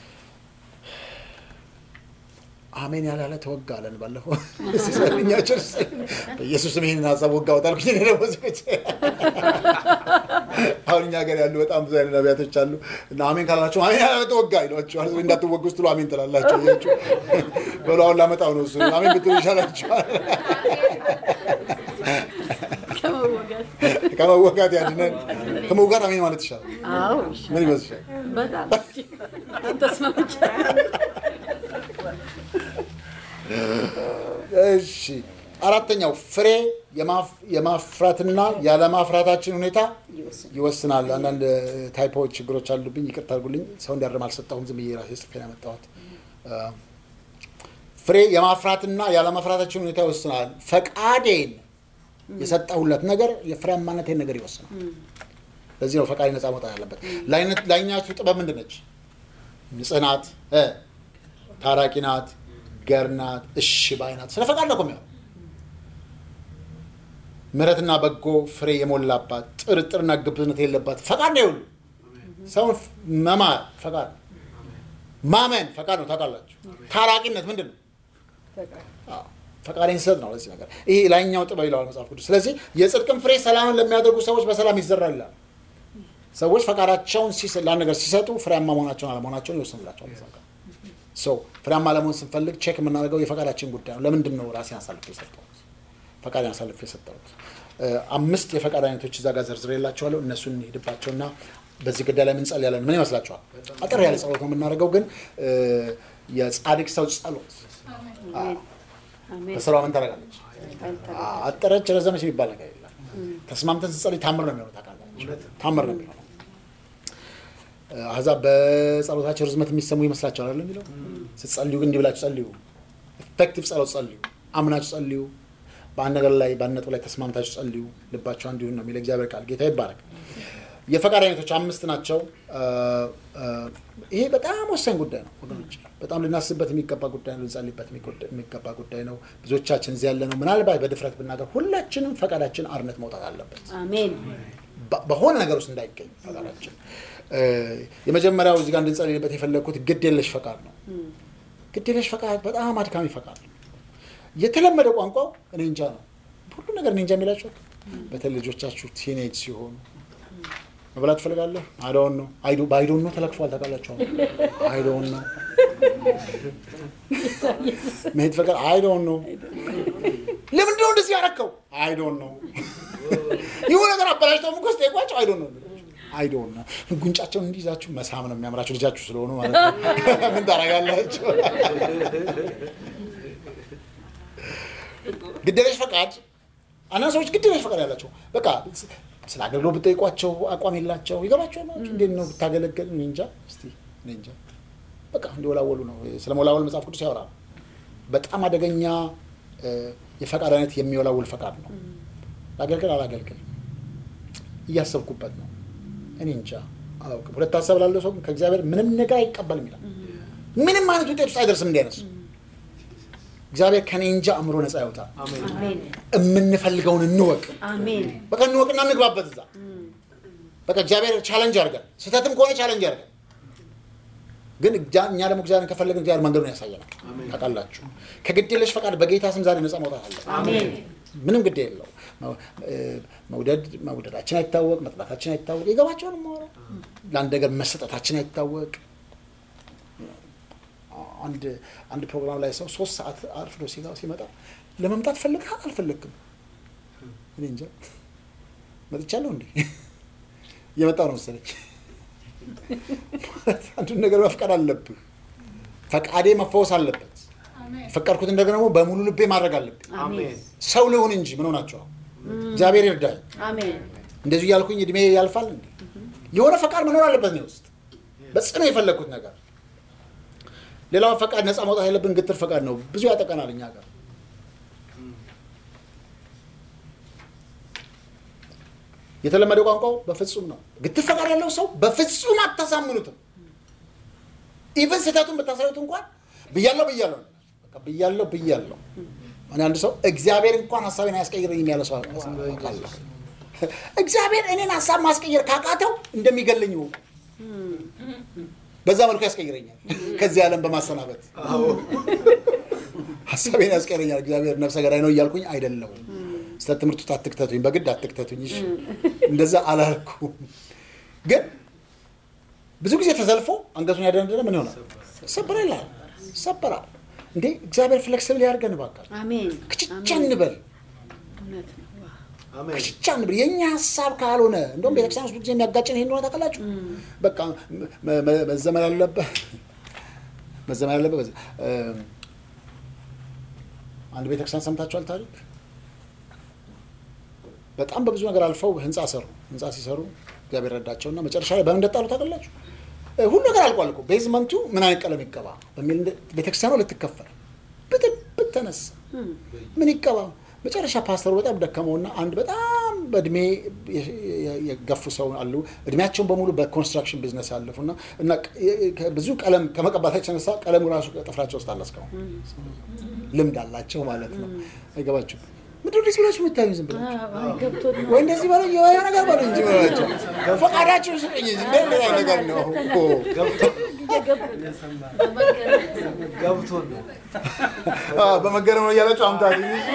A: አሜን ያላለ ተወጋ አለን ባለፈው ሲሰልኛቸው በኢየሱስም ይህንን ሀሳብ ወጋ ወጣልኩኝ። እኔ ደግሞ ዝግጅ አሁን እኛ ሀገር ያሉ በጣም ብዙ አይነት ነቢያቶች አሉ እና አሜን ካላቸው አሜን ያላለ ተወጋ ይሏቸዋል። እንዳትወጉ ስትሉ አሜን ትላላቸው። እያችሁ በሉ አሁን ላመጣው ነው እሱ አሜን ብትሉ ይሻላችኋል።
B: ከመወጋት
A: ከመወጋት ያድነን። ከመውጋት አሜን ማለት ይሻላል።
B: አዎ
A: ምን ይመስልሻል?
B: በጣም ተስማምቻለሁ።
A: እሺ አራተኛው ፍሬ የማፍ- የማፍራትና ያለማፍራታችን ሁኔታ ይወስናል። አንዳንድ ታይፖች ችግሮች አሉብኝ፣ ይቅርታ አድርጉልኝ። ሰው እንዲያርም አልሰጠሁም፣ ዝም ብዬ ራሴ ጽፌ ነው ያመጣሁት። አ፣ ፍሬ የማፍራትና ያለማፍራታችን ሁኔታ ይወስናል። ፈቃዴን የሰጠሁለት ነገር የፍሬያማነቴን ነገር ይወስናል። ለዚህ ነው ፈቃዴ ነፃ መውጣት ያለበት። ላይነት- ላይኛቱ ጥበብ ምንድን ነች? ንጽህ ናት፣ እ፣ ታራቂ ናት፣ ገር ናት፣ እሺ ባይ ናት። ስለ ፈቃድ ነው እኮ የሚሆነው። ምሕረትና በጎ ፍሬ የሞላባት ጥርጥርና ግብዝነት የሌለባት ፈቃድ ነው። ይሁሉ ሰውን ፍ- መማር ፈቃድ ነው። ማመን ፈቃድ ነው። ታውቃላችሁ። ታራቂነት ምንድን ነው? አዎ፣ ፈቃዴን ስሰጥ ነው። ለዚህ ነገር ይሄ ላይኛው ጥበብ ይለዋል መጽሐፍ ቅዱስ። ስለዚህ የጽድቅን ፍሬ ሰላምን ለሚያደርጉ ሰዎች በሰላም ይዘራል ይላል። ሰዎች ፈቃዳቸውን ሲስ- ለአንድ ነገር ሲሰጡ ፍሬያማ መሆናቸውን አለመሆናቸውን ይወስንላቸዋል። መጽሐፍ ቅዱስ። ሰው ፍሬያማ ለመሆን ስንፈልግ ቼክ የምናደርገው የፈቃዳችን ጉዳይ ነው። ለምንድን ነው ራሴን አሳልፌ የሰጠሁት? ፈቃድ አሳልፌ የሰጠሁት እ፣ አምስት የፈቃድ አይነቶች እዛ ጋር ዘርዝሬ የላቸዋለሁ። እነሱን እንሄድባቸውና በዚህ ጉዳይ ላይ ምን ጸልያለን? ምን ይመስላችኋል? አጠር ያለ ጸሎት ነው የምናደርገው፣ ግን እ፣ የጻድቅ ሰው ጸሎት
B: አሜን አሜን
A: በስራዋ ምን ታደርጋለች?
B: አልተረ-
A: አጠረች ረዘመች የሚባል ነገር የለም። ተስማምተን ስንጸልይ ታምር ነው የሚሆነው። ታውቃላችሁ፣ ታምር ነው የሚሆነው። አሕዛብ በጸሎታቸው ርዝመት የሚሰሙ ይመስላቸዋል አይደል የሚለው። ስትጸልዩ ግን እንዲህ ብላችሁ ጸልዩ። ኢፌክቲቭ ጸሎት ጸልዩ። አምናችሁ ጸልዩ። በአንድ ነገር ላይ በአንድ ነጥብ ላይ ተስማምታችሁ ጸልዩ። ልባችሁ አንድ ይሁን ነው የሚለው እግዚአብሔር ቃል። ጌታ ይባረክ። የፈቃድ አይነቶች አምስት ናቸው። አ፣ አ፣ ይሄ በጣም ወሳኝ ጉዳይ ነው ወገኖች፣ በጣም ልናስብበት የሚገባ ጉዳይ ነው። ልንጸልይበት የሚጎዳ- የሚገባ ጉዳይ ነው። ብዙዎቻችን እዚህ ያለ ነው። ምናልባት በድፍረት ብናገር ሁላችንም ፈቃዳችን አርነት መውጣት አለበት።
B: አሜን
A: በ- በሆነ ነገር ውስጥ እንዳይገኝ ፈቃዳችን። እ፣ የመጀመሪያው እዚህ ጋር እንድንጸልይበት የፈለግኩት ግድ የለሽ ፈቃድ ነው። ግድ የለሽ ፈቃድ በጣም አድካሚ ፈቃድ ነው። የተለመደ ቋንቋው እኔ እንጃ ነው። ሁሉ ነገር እኔ እንጃ የሚላቸው በተለይ ልጆቻችሁ ቲኔጅ ሲሆኑ መብላት ትፈልጋለህ? አይዶን ነው በአይዶን ነው ተለክፏል። ታውቃላችሁ? አይዶን ነው መሄድ ፈቃድ አይዶን ነው። ለምንድን ነው እንደዚህ ያረከው? አይዶን ነው ይሁን ነገር አበላሽተው እኮ ስጠይቋቸው አይዶን ነው አይዶን ነው። ጉንጫቸውን እንዲይዛችሁ መሳም ነው የሚያምራችሁ ልጃችሁ ስለሆኑ ማለት ነው። ምን ታደርጋላችሁ? ግዴለሽ ፈቃድ አንዳንድ ሰዎች ግዴለሽ ፈቃድ ያላቸው በቃ ስለ አገልግሎት ብጠይቋቸው አቋም የላቸው ይገባቸው ነው። እንዴት ነው ብታገለግል? እኔ እንጃ እስቲ እኔ እንጃ በቃ እንዲወላወሉ ነው። ስለ መወላወል መጽሐፍ ቅዱስ ያወራል። በጣም አደገኛ እ፣ የፈቃድ አይነት የሚወላውል ፈቃድ ነው። ላገልግል አላገልግል እያሰብኩበት ነው። እኔ እንጃ አላውቅም። ሁለት ሀሳብ ላለው ሰው ግን ከእግዚአብሔር ምንም ነገር አይቀበልም ይላል። ምንም አይነት ውጤት ውስጥ አይደርስም እንዲያነሱ እግዚአብሔር ከኔ እንጃ አእምሮ ነፃ ያውጣል።
B: አሜን
A: የምንፈልገውን እንወቅ።
B: አሜን
A: በቃ እንወቅና እንግባበት እዛ በቃ እግዚአብሔር ቻለንጅ አድርገን ስህተትም ከሆነ ቻለንጅ አድርገን ግን እጃ- እኛ ደግሞ እግዚአብሔርን ከፈለግን እግዚአብሔር መንገዱን ያሳየናል። ታውቃላችሁ ከግድ የለሽ ፈቃድ በጌታ ስም ዛሬ ነፃ መውጣት አለ።
B: አሜን
A: ምንም ግድ የለው። መው- እ፣ መውደድ መውደዳችን አይታወቅ፣ መጥላታችን አይታወቅ። የገባቸውን ማወራ ለአንድ ነገር መሰጠታችን አይታወቅ። አንድ አንድ ፕሮግራም ላይ ሰው ሶስት ሰዓት አርፍዶ ሲጋ- ሲመጣ ለመምጣት ፈልግህ አልፈለግክም? እኔ እንጃ መጥቻለሁ እንዴ እየመጣሁ ነው መሰለኝ። ማለት አንዱን ነገር መፍቀድ አለብህ። ፈቃዴ መፈወስ አለበት። የፈቀድኩትን ነገር ደግሞ በሙሉ ልቤ ማድረግ አለብኝ።
B: አሜን
A: ሰው ልሁን እንጂ ምን ሆናቸዋል? እግዚአብሔር ይርዳል።
B: አሜን
A: እንደዚሁ እያልኩኝ እድሜ ያልፋል እንዴ? የሆነ ፈቃድ መኖር አለበት ነው ውስጥ በጽኑ የፈለግኩት ነገር። ሌላው ፈቃድ ነፃ መውጣት ያለብን ግትር ፈቃድ ነው። ብዙ ያጠቀናል እኛ ጋር የተለመደ ቋንቋው በፍጹም ነው። ግትር ፈቃድ ያለው ሰው በፍጹም አታሳምኑትም። ኢቨን ስህተቱን ብታሳዩት እንኳን ብያለሁ ብያለሁ ነው። በቃ ብያለሁ ብያለሁ። እኔ አንድ ሰው እግዚአብሔር እንኳን ሀሳቤን አያስቀይረኝም ያለ ሰው አውቃለሁ። እግዚአብሔር እኔን ሀሳብ ማስቀየር ካቃተው እንደሚገለኝ ይወቁ። በዛ መልኩ ያስቀይረኛል። ከዚህ ዓለም በማሰናበት ሀሳቤን ያስቀይረኛል። እግዚአብሔር ነፍሰ ገዳይ ነው እያልኩኝ አይደለሁም። ስለ ትምህርቱ አትክተቱኝ፣ በግድ አትክተቱኝ። እሺ እንደዛ አላልኩም። ግን ብዙ ጊዜ ተዘልፎ አንገቱን ያደነደነ ምን ይሆናል? ይሰበራል ይላል። ይሰበራል። እንዴ እግዚአብሔር ፍሌክስብል ያድርገን እባካችሁ።
B: አሜን
A: ክችቻ እንበል
B: እውነት ነው ዋው
A: ክችቻ እንበል። የእኛ ሀሳብ ካልሆነ እንደውም ቤተክርስቲያን ውስጥ ብዙ ጊዜ የሚያጋጭን ይሄ እንደሆነ ታውቃላችሁ። በቃ መ- መ- መዘመር ያለበት መዘመር ያለበት በዚህ እ፣ አንድ ቤተክርስቲያን ሰምታችኋል ታሪክ በጣም በብዙ ነገር አልፈው ህንፃ ሰሩ። ህንፃ ሲሰሩ እግዚአብሔር ረዳቸውና መጨረሻ ላይ በምን እንደጣሉ ታውቃላችሁ? እ፣ ሁሉ ነገር አልቋል እኮ ቤዝመንቱ ምን አይነት ቀለም ይቀባ በሚል እንደ- ቤተክርስቲያኗ ልትከፈል ብጥብጥ ተነሳ። ምን ይቀባ? መጨረሻ ፓስተሩ በጣም ደከመውና አንድ በጣም በእድሜ የ- የ- የገፉ ሰው አሉ። እድሜያቸውን በሙሉ በኮንስትራክሽን ቢዝነስ ያለፉና እና ቅ- ብዙ ቀለም ከመቀባታቸው የተነሳ ቀለሙ ራሱ ጥፍራቸው ውስጥ አለ እስካሁን ልምድ አላቸው ማለት ነው። አይገባችሁ ምድር ዲስ ብላችሁ የምታዩ ዝም ብላችሁ
B: አዎ ገብቶት ነው
A: ወይ እንደዚህ በለው የሆነ ነገር በለው እንጂ በላቸው ፈቃዳችሁ ስጠኝ እንጂ እንደ ሌላ ነገር ነው እኮ
C: ገብቶን ነው።
A: አዎ፣ በመገረም ነው እያላችሁ አምታት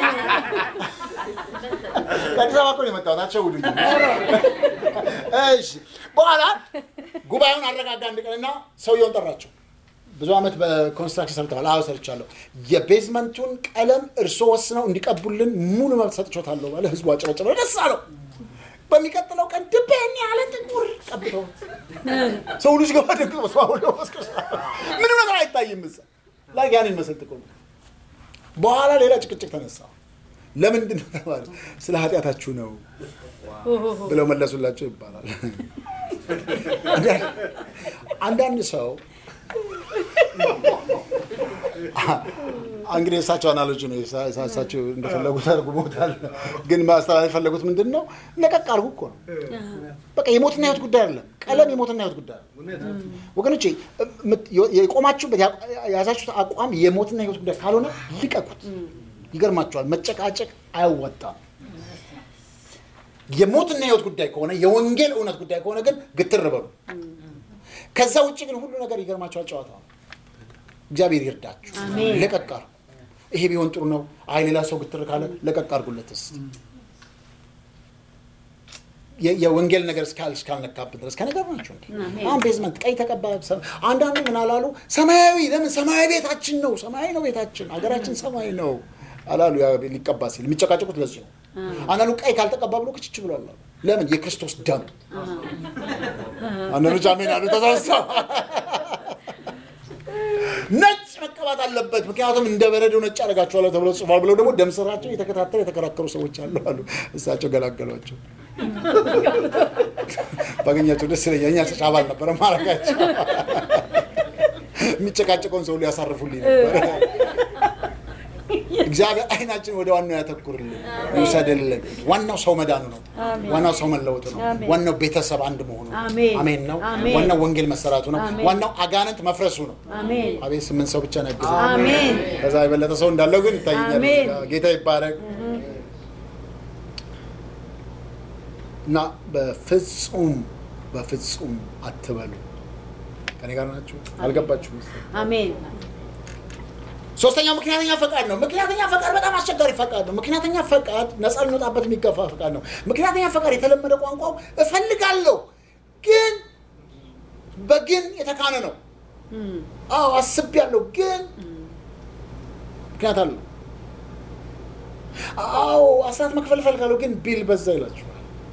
A: ከአዲስ አበባ እኮ ነው የመጣሁት አትሸውዱኝ እሺ በኋላ ጉባኤውን አረጋጋ አንድ ቀንና ሰውየውን ጠራቸው ብዙ ዓመት በኮንስትራክሽን ሰርተዋል። አዎ ሰርቻለሁ። የቤዝመንቱን ቀለም እርሶ ወስነው እንዲቀቡልን ሙሉ መብት ሰጥቾታለሁ ባለ ህዝቡ አጨበጨበ፣ ደስ አለው። በሚቀጥለው ቀን ድቤን ያለ ጥቁር ቀብተው ሰው ልጅ ገባ ደግሞ ሰው ምንም ነገር አይታይም። እዛ ላይ ያን ይመስል ጥቁር በኋላ ሌላ ጭቅጭቅ ተነሳ። ለምንድን ነው ተባለ። ስለ ኃጢአታችሁ ነው ብለው መለሱላቸው ይባላል። አንዳንድ ሰው እንግዲህ የእሳቸው አናሎጂ ነው። እሳቸው እንደፈለጉት አድርጉታል። ግን ማስተላለፍ የፈለጉት ምንድን ነው? ለቀቅ አድርጉ እኮ ነው። በቃ የሞትና ህይወት ጉዳይ አይደለም። ቀለም የሞትና ህይወት ጉዳይ ነው። ወገኖቼ የቆማችሁበት የያዛችሁት አቋም የሞትና ህይወት ጉዳይ ካልሆነ ልቀቁት። ይገርማችኋል፣ መጨቃጨቅ አያወጣም። የሞትና ህይወት ጉዳይ ከሆነ የወንጌል እውነት ጉዳይ ከሆነ ግን ግትር በሉ። ከዛ ውጭ ግን ሁሉ ነገር ይገርማችኋል፣ ጨዋታ ነው። እግዚአብሔር ይርዳችሁ።
B: አሜን።
A: ለቀቅ አድርጉ። ይሄ ቢሆን ጥሩ ነው። አይ ሌላ ሰው ግትር ካለ ለቀቅ አድርጉለት እስኪ የ- የወንጌል ነገር እስካል እስካልነካብን ድረስ ከነገር ናቸው እንዴ?
B: አሜን።
A: አሁን ቤዝመንት ቀይ ተቀባ። ሰ- አንዳንዱ ምን አላሉ? ሰማያዊ ለምን ሰማያዊ ቤታችን ነው፣ ሰማያዊ ነው ቤታችን፣ ሀገራችን ሰማይ ነው አላሉ። ያ ሊቀባ ሲል የሚጨቃጨቁት ለዚህ ነው። አንዳንዱ ቀይ ካልተቀባ ብሎ ክችች ብሏል አሉ። ለምን የክርስቶስ ደም። አንዳንዶች አሜን አሉ። ተሳሰብ ነጭ መቀባት አለበት፣ ምክንያቱም እንደ በረዶ ነጭ አደርጋችኋለሁ ተብሎ ጽፏል ብለው ደግሞ ደም ስራቸው የተከታተለ የተከራከሩ ሰዎች አሉ አሉ። እሳቸው ገላገሏቸው። ባገኛቸው ደስ ይለኛል። እኛ ጭጫ ባል ነበረ ማረጋቸው የሚጨቃጨቀውን ሰው ሊያሳርፉልኝ ነበረ። እግዚአብሔር አይናችን ወደ ዋናው ያተኩርልን ይውሰድልን። ዋናው ሰው መዳኑ ነው።
B: አሜን።
A: ዋናው ሰው መለወጡ ነው።
B: አሜን።
A: ዋናው ቤተሰብ አንድ መሆኑ ነው።
B: አሜን።
A: አሜን ነው።
B: አሜን።
A: ዋናው ወንጌል መሰራቱ ነው።
B: አሜን።
A: ዋናው አጋንንት መፍረሱ ነው።
B: አሜን
A: አቤት ስምንት ሰው ብቻ ነው ያገዘው።
B: አሜን
A: ከዛ የበለጠ ሰው እንዳለው ግን ይታየኛል።
B: አሜን።
A: ጌታ ይባረክ እና በፍጹም በፍጹም አትበሉ። ከኔ ጋር ናችሁ? አልገባችሁም? መሰለኝ።
B: አሜን
A: ሶስተኛው ምክንያተኛ ፈቃድ ነው። ምክንያተኛ ፈቃድ በጣም አስቸጋሪ ፈቃድ ነው። ምክንያተኛ ፈቃድ ነፃ ልንወጣበት የሚገፋ ፈቃድ ነው። ምክንያተኛ ፈቃድ የተለመደ ቋንቋው እፈልጋለሁ ግን በግን የተካነ ነው።
B: እም፣
A: አዎ አስቤያለሁ ግን ምክንያት አለው። አዎ አስራት መክፈል እፈልጋለሁ ግን ቢል በዛ ይላችኋል።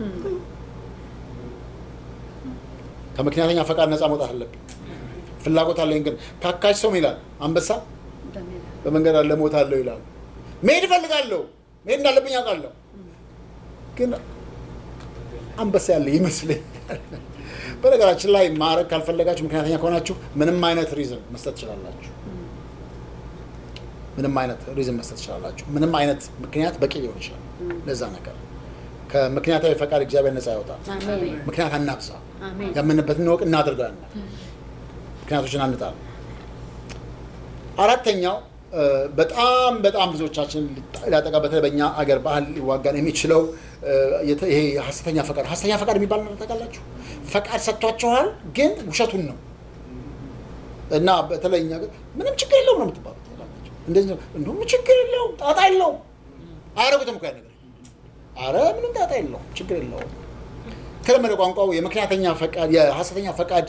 A: ከምክንያተኛ ፈቃድ ነፃ መውጣት አለብን። ፍላጎት አለኝ ግን ታካች ሰው ይላል አንበሳ
B: በሜዳ
A: በመንገድ አለ ሞት አለው ይላሉ። መሄድ እፈልጋለሁ መሄድ እንዳለብኝ አውቃለሁ ግን አንበሳ ያለ ይመስለኛል። በነገራችን ላይ ማድረግ ካልፈለጋችሁ ምክንያተኛ ከሆናችሁ ምንም አይነት ሪዝን መስጠት ትችላላችሁ። ምንም አይነት ሪዝን መስጠት ትችላላችሁ። ምንም አይነት ምክንያት በቂ ሊሆን ይችላል ለዛ ነገር። ከምክንያታዊ ፈቃድ እግዚአብሔር ነፃ ያወጣል።
B: አሜን
A: ምክንያት አናብዛ።
B: አሜን
A: ያመንበትን እንወቅ እናድርጋለን። ምክንያቶችን አንጣል። አራተኛው እ፣ በጣም በጣም ብዙዎቻችን ሊያጠቃ በተለይ በእኛ አገር ባህል ሊዋጋን የሚችለው እ፣ የተ- ይሄ ሀሰተኛ ፈቃድ ሀሰተኛ ፈቃድ የሚባል ነገር ታውቃላችሁ? ፈቃድ ሰጥቷችኋል፣ ግን ውሸቱን ነው እና በተለይ እኛ አገር ምንም ችግር የለውም ነው የምትባሉት። ታውቃላችሁ? እንደዚህ ነው እንደውም ችግር የለውም ጣጣ የለውም አያደርጉትም እኮ ያን ነገር አረ ምንም ጣጣ የለውም ችግር የለውም የተለመደ ቋንቋው የምክንያተኛ ፈቃድ የሀሰተኛ ፈቃድ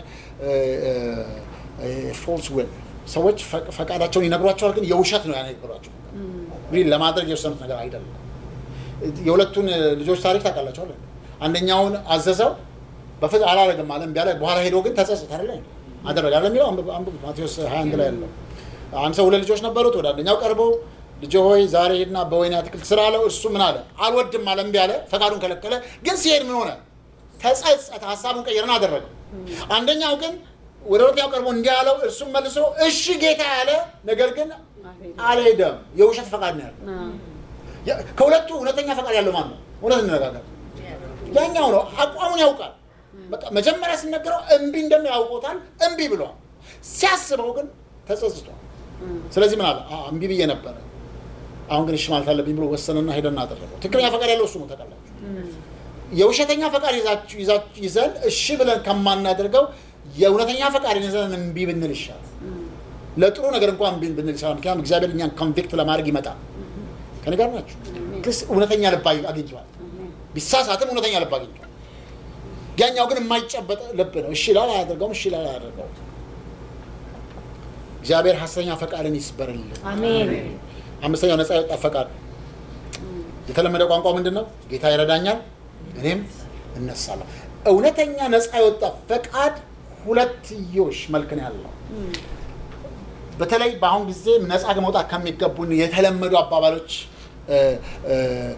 A: ፎልስ ዊል ሰዎች ፈ- ፈቃዳቸውን ይነግሯቸዋል፣ ግን የውሸት ነው ያነግሯቸው። ሪል ለማድረግ የወሰኑት ነገር አይደለም። የሁለቱን ልጆች ታሪክ ታውቃላቸዋል። አንደኛውን አዘዘው በፍት አላረግም አለ እምቢ አለ። በኋላ ሄዶ ግን ተጸጸተ አይደለ አደረገ አለ የሚለው አንብብ- አንብቡት ማቴዎስ 21 ላይ ያለው አንድ ሰው ሁለት ልጆች ነበሩት። ወደ አንደኛው ቀርቦ ልጅ ሆይ ዛሬ ሄድና በወይን አትክልት ስራ አለው። እሱ ምን አለ? አልወድም አለ፣ እምቢ አለ፣ ፈቃዱን ከለከለ። ግን ሲሄድ ምን ሆነ? ተጸጸተ፣ ሀሳቡን ቀየረና አደረገው። አንደኛው ግን ወደ ሁለተኛው ቀርቦ እንዲህ አለው። እሱም መልሶ እሺ ጌታ ያለ፣ ነገር ግን አልሄደም። የውሸት ፈቃድ ነው ያለው። ያ- ከሁለቱ እውነተኛ ፈቃድ ያለው ማን ነው? እውነት እንነጋገር። ያኛው ነው። አቋሙን ያውቃል። በቃ መጀመሪያ ሲነገረው እምቢ እንደሚል ያውቆታል። እምቢ ብሏል። ሲያስበው ግን ተጸጽቷል። ስለዚህ ምን አለ? አ- እምቢ ብዬ ነበረ፣ አሁን ግን እሺ ማለት አለብኝ ብሎ ወሰነና ሄደና አደረገው። ትክክለኛ ፈቃድ ያለው እሱ ነው። ታውቃላችሁ። የውሸተኛ ፈቃድ ይዛችሁ ይዛችሁ ይዘን እሺ ብለን ከማናደርገው የእውነተኛ ፈቃድ ይዘን እምቢ ብንል ይሻላል። ለጥሩ ነገር እንኳን እምቢ ብንል ይሻላል። ምክንያቱም እግዚአብሔር እኛን ኮንቪክት ለማድረግ ይመጣል። ከኔ ጋር ናችሁ? ክስ እውነተኛ ልብ አግ- አግኝቷል። ቢሳሳትም እውነተኛ ልብ አግኝቷል። ያኛው ግን የማይጨበጥ ልብ ነው። እሺ ይላል አያደርገውም፣ እሺ ይላል አያደርገውም። እግዚአብሔር ሐሰተኛ ፈቃድን ይስበርልን።
B: አሜን
A: አምስተኛው ነፃ የወጣ ፈቃድ የተለመደ ቋንቋ ምንድን ነው? ጌታ ይረዳኛል፣ እኔም እነሳለሁ። እውነተኛ ነፃ የወጣ ፈቃድ ሁለትዮሽ መልክ ነው ያለው። በተለይ በአሁን ጊዜ ነፃ መውጣት ከሚገቡን የተለመዱ አባባሎች እ፣ እ፣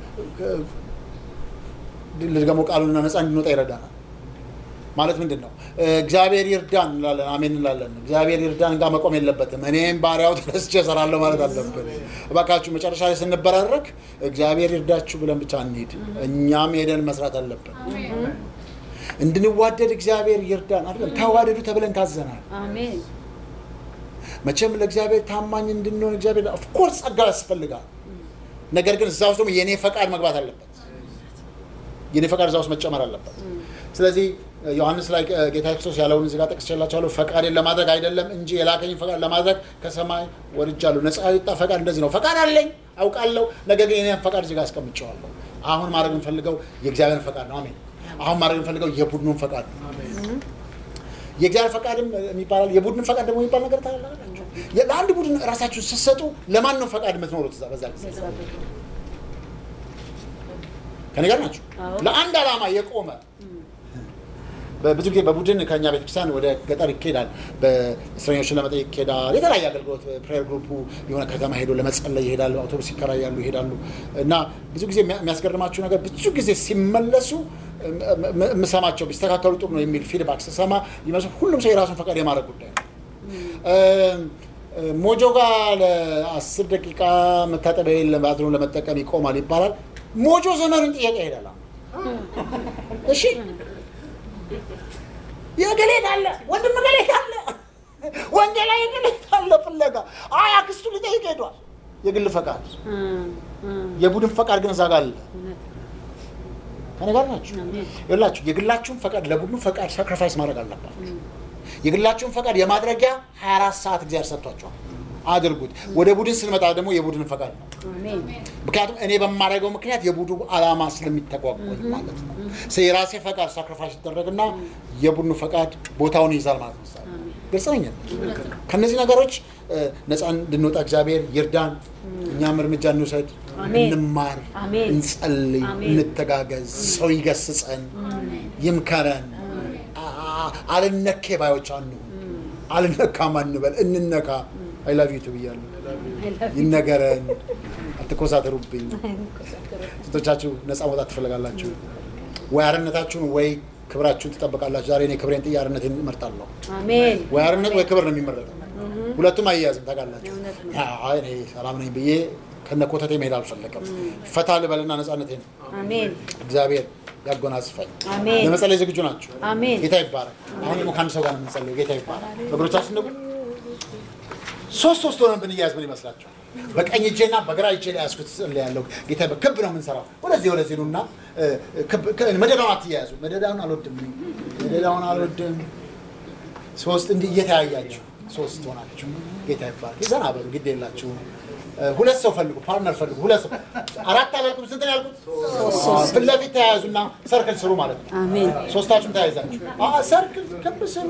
A: ልድገመው ቃሉና ነፃ እንድንወጣ ይረዳናል። ማለት ምንድን ነው? እ፣ እግዚአብሔር ይርዳን እንላለን፣ አሜን እንላለን። እግዚአብሔር ይርዳን ጋር መቆም የለበትም። እኔም ባሪያው ተነስቼ እሰራለሁ ማለት አለብን። እባካችሁ መጨረሻ ላይ ስንበራረክ እግዚአብሔር ይርዳችሁ ብለን ብቻ እንሂድ። እኛም ሄደን መስራት አለብን። እንድንዋደድ እግዚአብሔር ይርዳን አይደለም፣ ተዋደዱ ተብለን ታዘናል።
B: አሜን
A: መቼም ለእግዚአብሔር ታማኝ እንድንሆን እግዚአብሔር ኦፍኮርስ ጸጋ ያስፈልጋል። ነገር ግን እዛ ውስጥ ደግሞ የእኔ ፈቃድ መግባት አለበት። የእኔ ፈቃድ እዛ ውስጥ መጨመር አለበት። ስለዚህ ዮሐንስ ላይ እ፣ ጌታ ክርስቶስ ያለውን እዚህ ጋር ጠቅሼላችኋለሁ። ፈቃዴን ለማድረግ አይደለም እንጂ የላከኝን ፈቃድ ለማድረግ ከሰማይ ወርጃለሁ። ነፃ የወጣ ፈቃድ እንደዚህ ነው። ፈቃድ አለኝ አውቃለሁ፣ ነገር ግን የእኔን ፈቃድ እዚህ ጋር አስቀምጨዋለሁ። አሁን ማድረግ የምፈልገው የእግዚአብሔርን ፈቃድ ነው። አሜን። አሁን ማድረግ የምፈልገው የቡድኑን ፈቃድ ነው። የእግዚአብሔር ፈቃድም የሚባላል የቡድን ፈቃድ ደግሞ የሚባል ነገር ታላላችሁ። ለአንድ ቡድን ራሳችሁ ስትሰጡ ለማን ነው ፈቃድ የምትኖሩት? እዛ በዛ ጊዜ ከኔ ጋር ናችሁ።
B: አዎ።
A: ለአንድ ዓላማ የቆመ ብዙ ጊዜ በቡድን ከኛ ቤተክርስቲያን ወደ ገጠር ይኬዳል። በእስረኞችን ለመጠየቅ ይኬዳል። የተለያየ አገልግሎት ፕሬየር ግሩፑ የሆነ ከተማ ሄዶ ለመጸለይ ይሄዳሉ። አውቶቡስ ይከራያሉ፣ ይሄዳሉ እና ብዙ ጊዜ የሚያ- የሚያስገርማችሁ ነገር ብዙ ጊዜ ሲመለሱ እም- እም- የምሰማቸው ቢስተካከሉ ጥሩ ነው የሚል ፊድባክ ስሰማ ይመስል ሁሉም ሰው የራሱን ፈቃድ የማድረግ ጉዳይ ነው። እም፣ ሞጆ ጋር ለአስር ደቂቃ መታጠቢያ የለም ባዝሩም ለመጠቀም ይቆማል ይባላል። ሞጆ ዘመኑን ጥያቄ ይሄዳል። አሁን እሺ የገሌት አለ ወንድም ገሌት አለ ወንጌላ የገሌት አለ ፍለጋ አይ አክስቱ ሊጠይቅ ሄዷል። የግል ፈቃድ የቡድን ፈቃድ ግን እዛ ጋር አለ። ከኔ ጋር ናችሁ ይላችሁ የግላችሁን ፈቃድ ለቡድኑ ፈቃድ ሳክሪፋይስ ማድረግ አለባችሁ። የግላችሁን ፈቃድ የማድረጊያ 24 ሰዓት እግዚአብሔር ሰጥቷቸዋል። አድርጉት። ወደ ቡድን ስንመጣ ደግሞ የቡድን ፈቃድ ነው።
B: አሜን
A: ምክንያቱም እኔ በማደርገው ምክንያት የቡድኑ ዓላማ ስለሚተጓጎል ማለት ነው። ስ የራሴ ፈቃድ ሳክሪፋይስ ይደረግና የቡድኑ ፈቃድ ቦታውን ይይዛል ማለት ነው። ግልጽ ነኝ። ከእነዚህ ነገሮች እ፣ ነፃ እንድንወጣ እግዚአብሔር ይርዳን። እኛም እርምጃ እንውሰድ፣
B: አሜን።
A: እንማር፣
B: አሜን።
A: እንጸልይ፣
B: አሜን።
A: እንተጋገዝ፣ ሰው ይገስጸን፣ ይምከረን። አ- አልነኬ ባዮች አንሁን፣ አልነካም አንበል፣ እንነካ። አይ ላቭ ዩ ቱ ብያለሁ። ይነገረን፣ አትኮሳተሩብኝ። ስንቶቻችሁ ነፃ መውጣት ትፈልጋላችሁ? ወይ አርነታችሁን ወይ ክብራችሁን ትጠብቃላችሁ? ዛሬ እኔ ክብሬን ጥዬ አርነቴን እመርጣለሁ።
B: አሜን
A: ወይ አርነት ወይ ክብር ነው የሚመረጠው። ሁለቱም አያያዝም ታውቃላችሁ።
B: እውነት ነው።
A: አይ እኔ ሰላም ነኝ ብዬ ከነ ኮተቴ መሄድ አልፈለግም። ፈታ ልበልና ነፃነቴን
B: አሜን
A: እግዚአብሔር ያጎናጽፈኝ።
B: አሜን
A: ለመጸለይ ዝግጁ ናቸው?
B: አሜን
A: ጌታ ይባረክ። አሁን ደግሞ ከአንድ ሰው ጋር ነው የምንጸልየው። ጌታ ይባረክ። እግሮቻችን ደግሞ ሶስት ሶስት ሆነን ብንያዝ ምን ይመስላችኋል? በቀኝ እጄና በግራ እጄ ላይ ያዝኩት ጸልያለሁ። ጌታ በክብ ነው የምንሰራው። ወደዚህ ወደዚህ ኑና እ፣ ክብ- ክ- መደዳውን አትያያዙ። መደዳውን አልወድም እኔ። መደዳውን አልወድም። ሶስት እንዲህ እየተያያችሁ ሶስት ሆናችሁ ጌታ ይባረክ። ዘና በሉ፣ ግድ የላችሁም። እ፣ ሁለት ሰው ፈልጉ፣ ፓርትነር ፈልጉ። ሁለት ሰው አራት አላልኩም። ስንት ነው ያልኩት? ፊት ለፊት ተያያዙና ሰርክል ስሩ ማለት ነው።
B: አሜን
A: ሶስታችሁም ተያይዛችሁ አ ሰርክል ክብ ስሩ።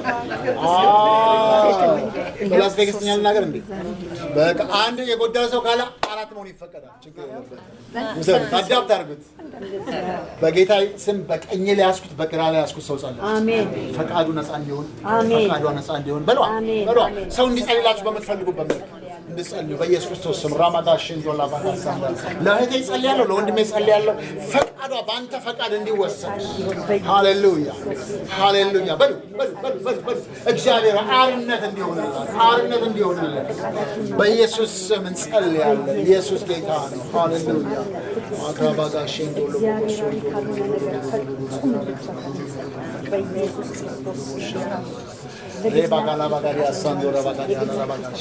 A: በላስ ቬጋስ ትኛል ነገር እንዴ በቃ አንድ የጎደለ ሰው ካለ አራት መሆን ይፈቀዳል። ችግር የለበትም። ውሰዱት፣ አዳፕት አድርጉት። በጌታ ስም በቀኝ ላይ ያዝኩት፣ በግራ ላይ ያዝኩት ሰው ጸለየ።
B: አሜን
A: ፈቃዱ ነፃ እንዲሆን
B: አሜን።
A: ፈቃዷ ነፃ እንዲሆን በሏ
B: አሜን።
A: በሏ
B: አሜን።
A: ሰው እንዲጸልላችሁ በምትፈልጉበት መልክ እንድጸልዩ በኢየሱስ ክርስቶስ ስም ራማዳሽን ዶላ ባዳሳንዳ ለእህቴ ጸልያለሁ፣ ለወንድሜ ጸልያለሁ። ፈቃዷ በአንተ ፈቃድ እንዲወሰድ ሃሌሉያ ሃሌሉያ በሉ በሉ በሉ በሉ በሉ እግዚአብሔር አርነት እንዲሆንላት አርነት እንዲሆንለት በኢየሱስ ስም እንጸልያለን። ኢየሱስ ጌታ ነው። ሃሌሉያ አክራባጋሽን ዶሎ ሬባጋላ ባጋሪ አሳንዶ ረባጋሪ አላባጋሽ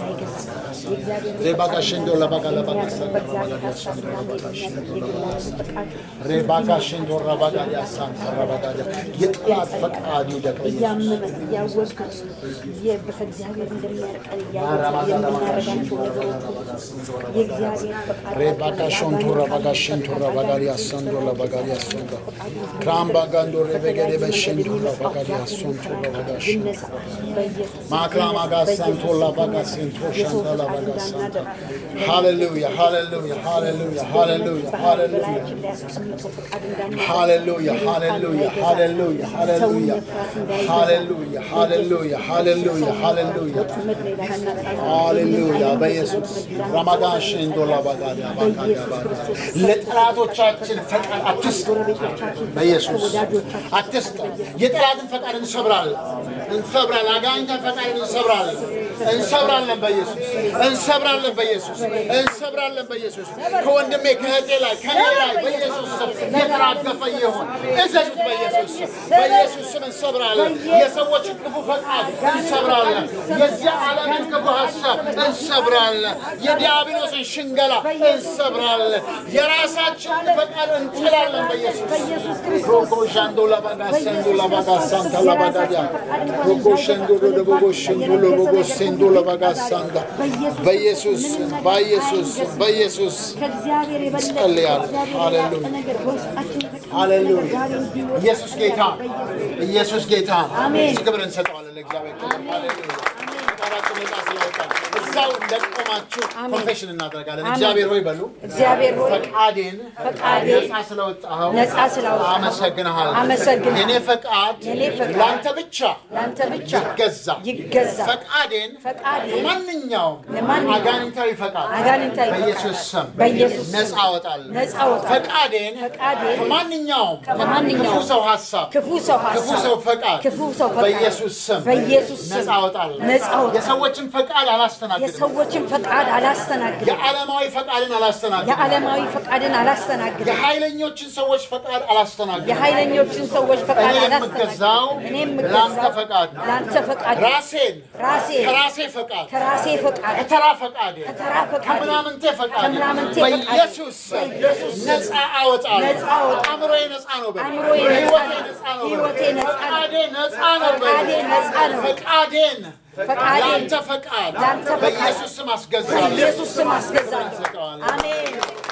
A: ሬባጋሽንዶ ለባጋላ ባጋሳንዶ ረባጋሪ አሳንዶ ረባጋሽንዶ ሬባጋሽንዶ ረባጋሪ አሳንዶ ረባጋሪ የጠላት ፈቃድ ይውደቅ
B: እያመመን እያወቅን ከእግዚአብሔር እንደሚያርቀን እያወቅን የምናደርጋቸው ነገሮች የእግዚአብሔር ፈቃድ
A: ሬባጋሽንቶ ረባጋሽንቶ ረባጋሪ አሳንዶ ረባጋሪ አሳንዶ ክራምባጋንዶ ሬበገሬ በሽ ሼንዶላ ባጋዲ አሶንቶ ባጋሽ
B: ይነሳ በኢየሱስ
A: ማክላማ ጋሳንቶላ ባጋሴንቶ ሻንታላ ባጋሳንታ ሃሌሉያ ሃሌሉያ ሃሌሉያ ሃሌሉያ ሃሌሉያ
B: በላያችን ላይ ያስቀምጠው ፈቃድ እንዳናደርግ
A: ሃሌሉያ ሃሌሉያ ሃሌሉያ ሃሌሉያ ሃሌሉያ ሃሌሉያ ሃሌሉያ ሃሌሉያ
B: ወጥመድ ላይ እንዳናጣል
A: ሃሌሉያ በኢየሱስ ረማዳን ሼንዶላ ባጋዲ ባጋዲ ባጋ ለጠላቶቻችን ፈቃድ አትስጥ በኢየሱስ አትስጥ የጠላትን ፈቃድ እንሰብራለን እንሰብራለን አጋንንትን ፈቃድ እንሰብራለን እንሰብራለን በኢየሱስ እንሰብራለን በኢየሱስ እንሰብራለን በኢየሱስ ከወንድሜ ከእህቴ ላይ ከኔ ላይ በኢየሱስ ስም የተራገፈ ይሁን እዘዙት በኢየሱስ ስም በኢየሱስ ስም እንሰብራለን የሰዎችን ክፉ ፈቃድ እንሰብራለን የዚህ ዓለምን ክፉ ሀሳብ እንሰብራለን የዲያብሎስን ሽንገላ እንሰብራለን የራሳችንን ፈቃድ እንጥላለን በኢየሱስ ሮኮ ሻንዶ ለባጋ ሰንዶ ለባጋ ሳንታ ለባጋዲያ ሮኮ ሸንዶ ለቦጎ ሸንዶ ለቦጎ ሴንዶ ለባጋ ሳንታ በኢየሱስ በኢየሱስ በኢየሱስ
B: ከእግዚአብሔር የበለጠ
A: ጸልያለሁ።
B: ከእግዚአብሔር የላቀ
A: ሃሌሉያ።
B: ነገር በውስጣችን የተቀመጠ
A: ሃሌሉያ
B: ዛሬ እንዲወጣ
A: ኢየሱስ ጌታ ኢየሱስ ጌታ
B: አሜን።
A: እዚህ ክብር እንሰጠዋለን ለእግዚአብሔር ክብር ሃሌሉያ ፈቃዳችን ነጻ ስላወጣን እዛው እንደቆማችሁ ኮንፌሽን እናደርጋለን እግዚአብሔር ሆይ በሉ
B: እግዚአብሔር ሆይ
A: ፈቃዴን
B: ፈቃዴን
A: ነጻ ስለወጣኸው
B: ነጻ ስላወጣኸው
A: አመሰግንሃለሁ
B: አመሰግንሃለሁ።
A: የኔ ፈቃድ
B: የኔ ፈቃድ
A: ለአንተ ብቻ
B: ለአንተ ብቻ
A: ይገዛ
B: ይገዛ
A: ፈቃዴን
B: ፈቃዴን
A: ማንኛውም
B: ለማንኛውም
A: አጋንንታዊ ፈቃድ
B: አጋንንታዊ ፈቃድ
A: በኢየሱስ ስም
B: በኢየሱስ ስም
A: ነጻ አወጣለሁ
B: ነጻ አወጣለሁ።
A: ፈቃዴን
B: ፈቃዴን
A: ከማንኛውም
B: ከማንኛውም
A: ክፉ ሰው ሀሳብ
B: ክፉ ሰው ሀሳብ
A: ክፉ ሰው ፈቃድ
B: ክፉ ሰው ፈቃድ
A: በኢየሱስ ስም
B: በኢየሱስ ስም
A: ነጻ አወጣለሁ
B: ነጻ አወጣለሁ።
A: የሰዎችን ፈቃድ አላስተናግድም
B: የሰዎችን ፈቃድ አላስተናግድም።
A: የዓለማዊ ፈቃድን አላስተናግድም
B: የዓለማዊ ፈቃድን አላስተናግድም።
A: የኃይለኞችን ሰዎች ፈቃድ አላስተናግድም
B: የኃይለኞችን ሰዎች ፈቃድ
A: እኔ
B: አላስተናግድም።
A: የምገዛው
B: እኔ
A: ለአንተ
B: የምገዛው
A: ፈቃድ ነው።
B: ለአንተ ፈቃድ
A: ራሴን
B: ራሴን
A: ከራሴ ፈቃድ
B: ከራሴ ፈቃድ
A: ከተራ ፈቃድ
B: ከተራ ፈቃድ
A: ከምናምንቴ ፈቃድ
B: ከምናምንቴ ፈቃድ
A: በኢየሱስ ስም ነፃ አወጣለሁ።
B: ነፃ አወጣለሁ።
A: አእምሮዬ ነፃ ነው በል።
B: አእምሮዬ ነፃ
A: ሕይወቴ
B: ነው።
A: ነፃ ነው በል።
B: ሕይወቴ ነፃ ነው።
A: ፈቃዴ ነፃ ነው በል።
B: ፈቃዴ ነፃ ነው።
A: ፈቃዴን
B: ፈቃዴን
A: ለአንተ ፈቃድ
B: ለአንተ ፈቃድ
A: በኢየሱስ ስም አስገዛለሁ።
B: በኢየሱስ ስም አስገዛለሁ።
A: እንሰጠዋለን።
B: አሜን።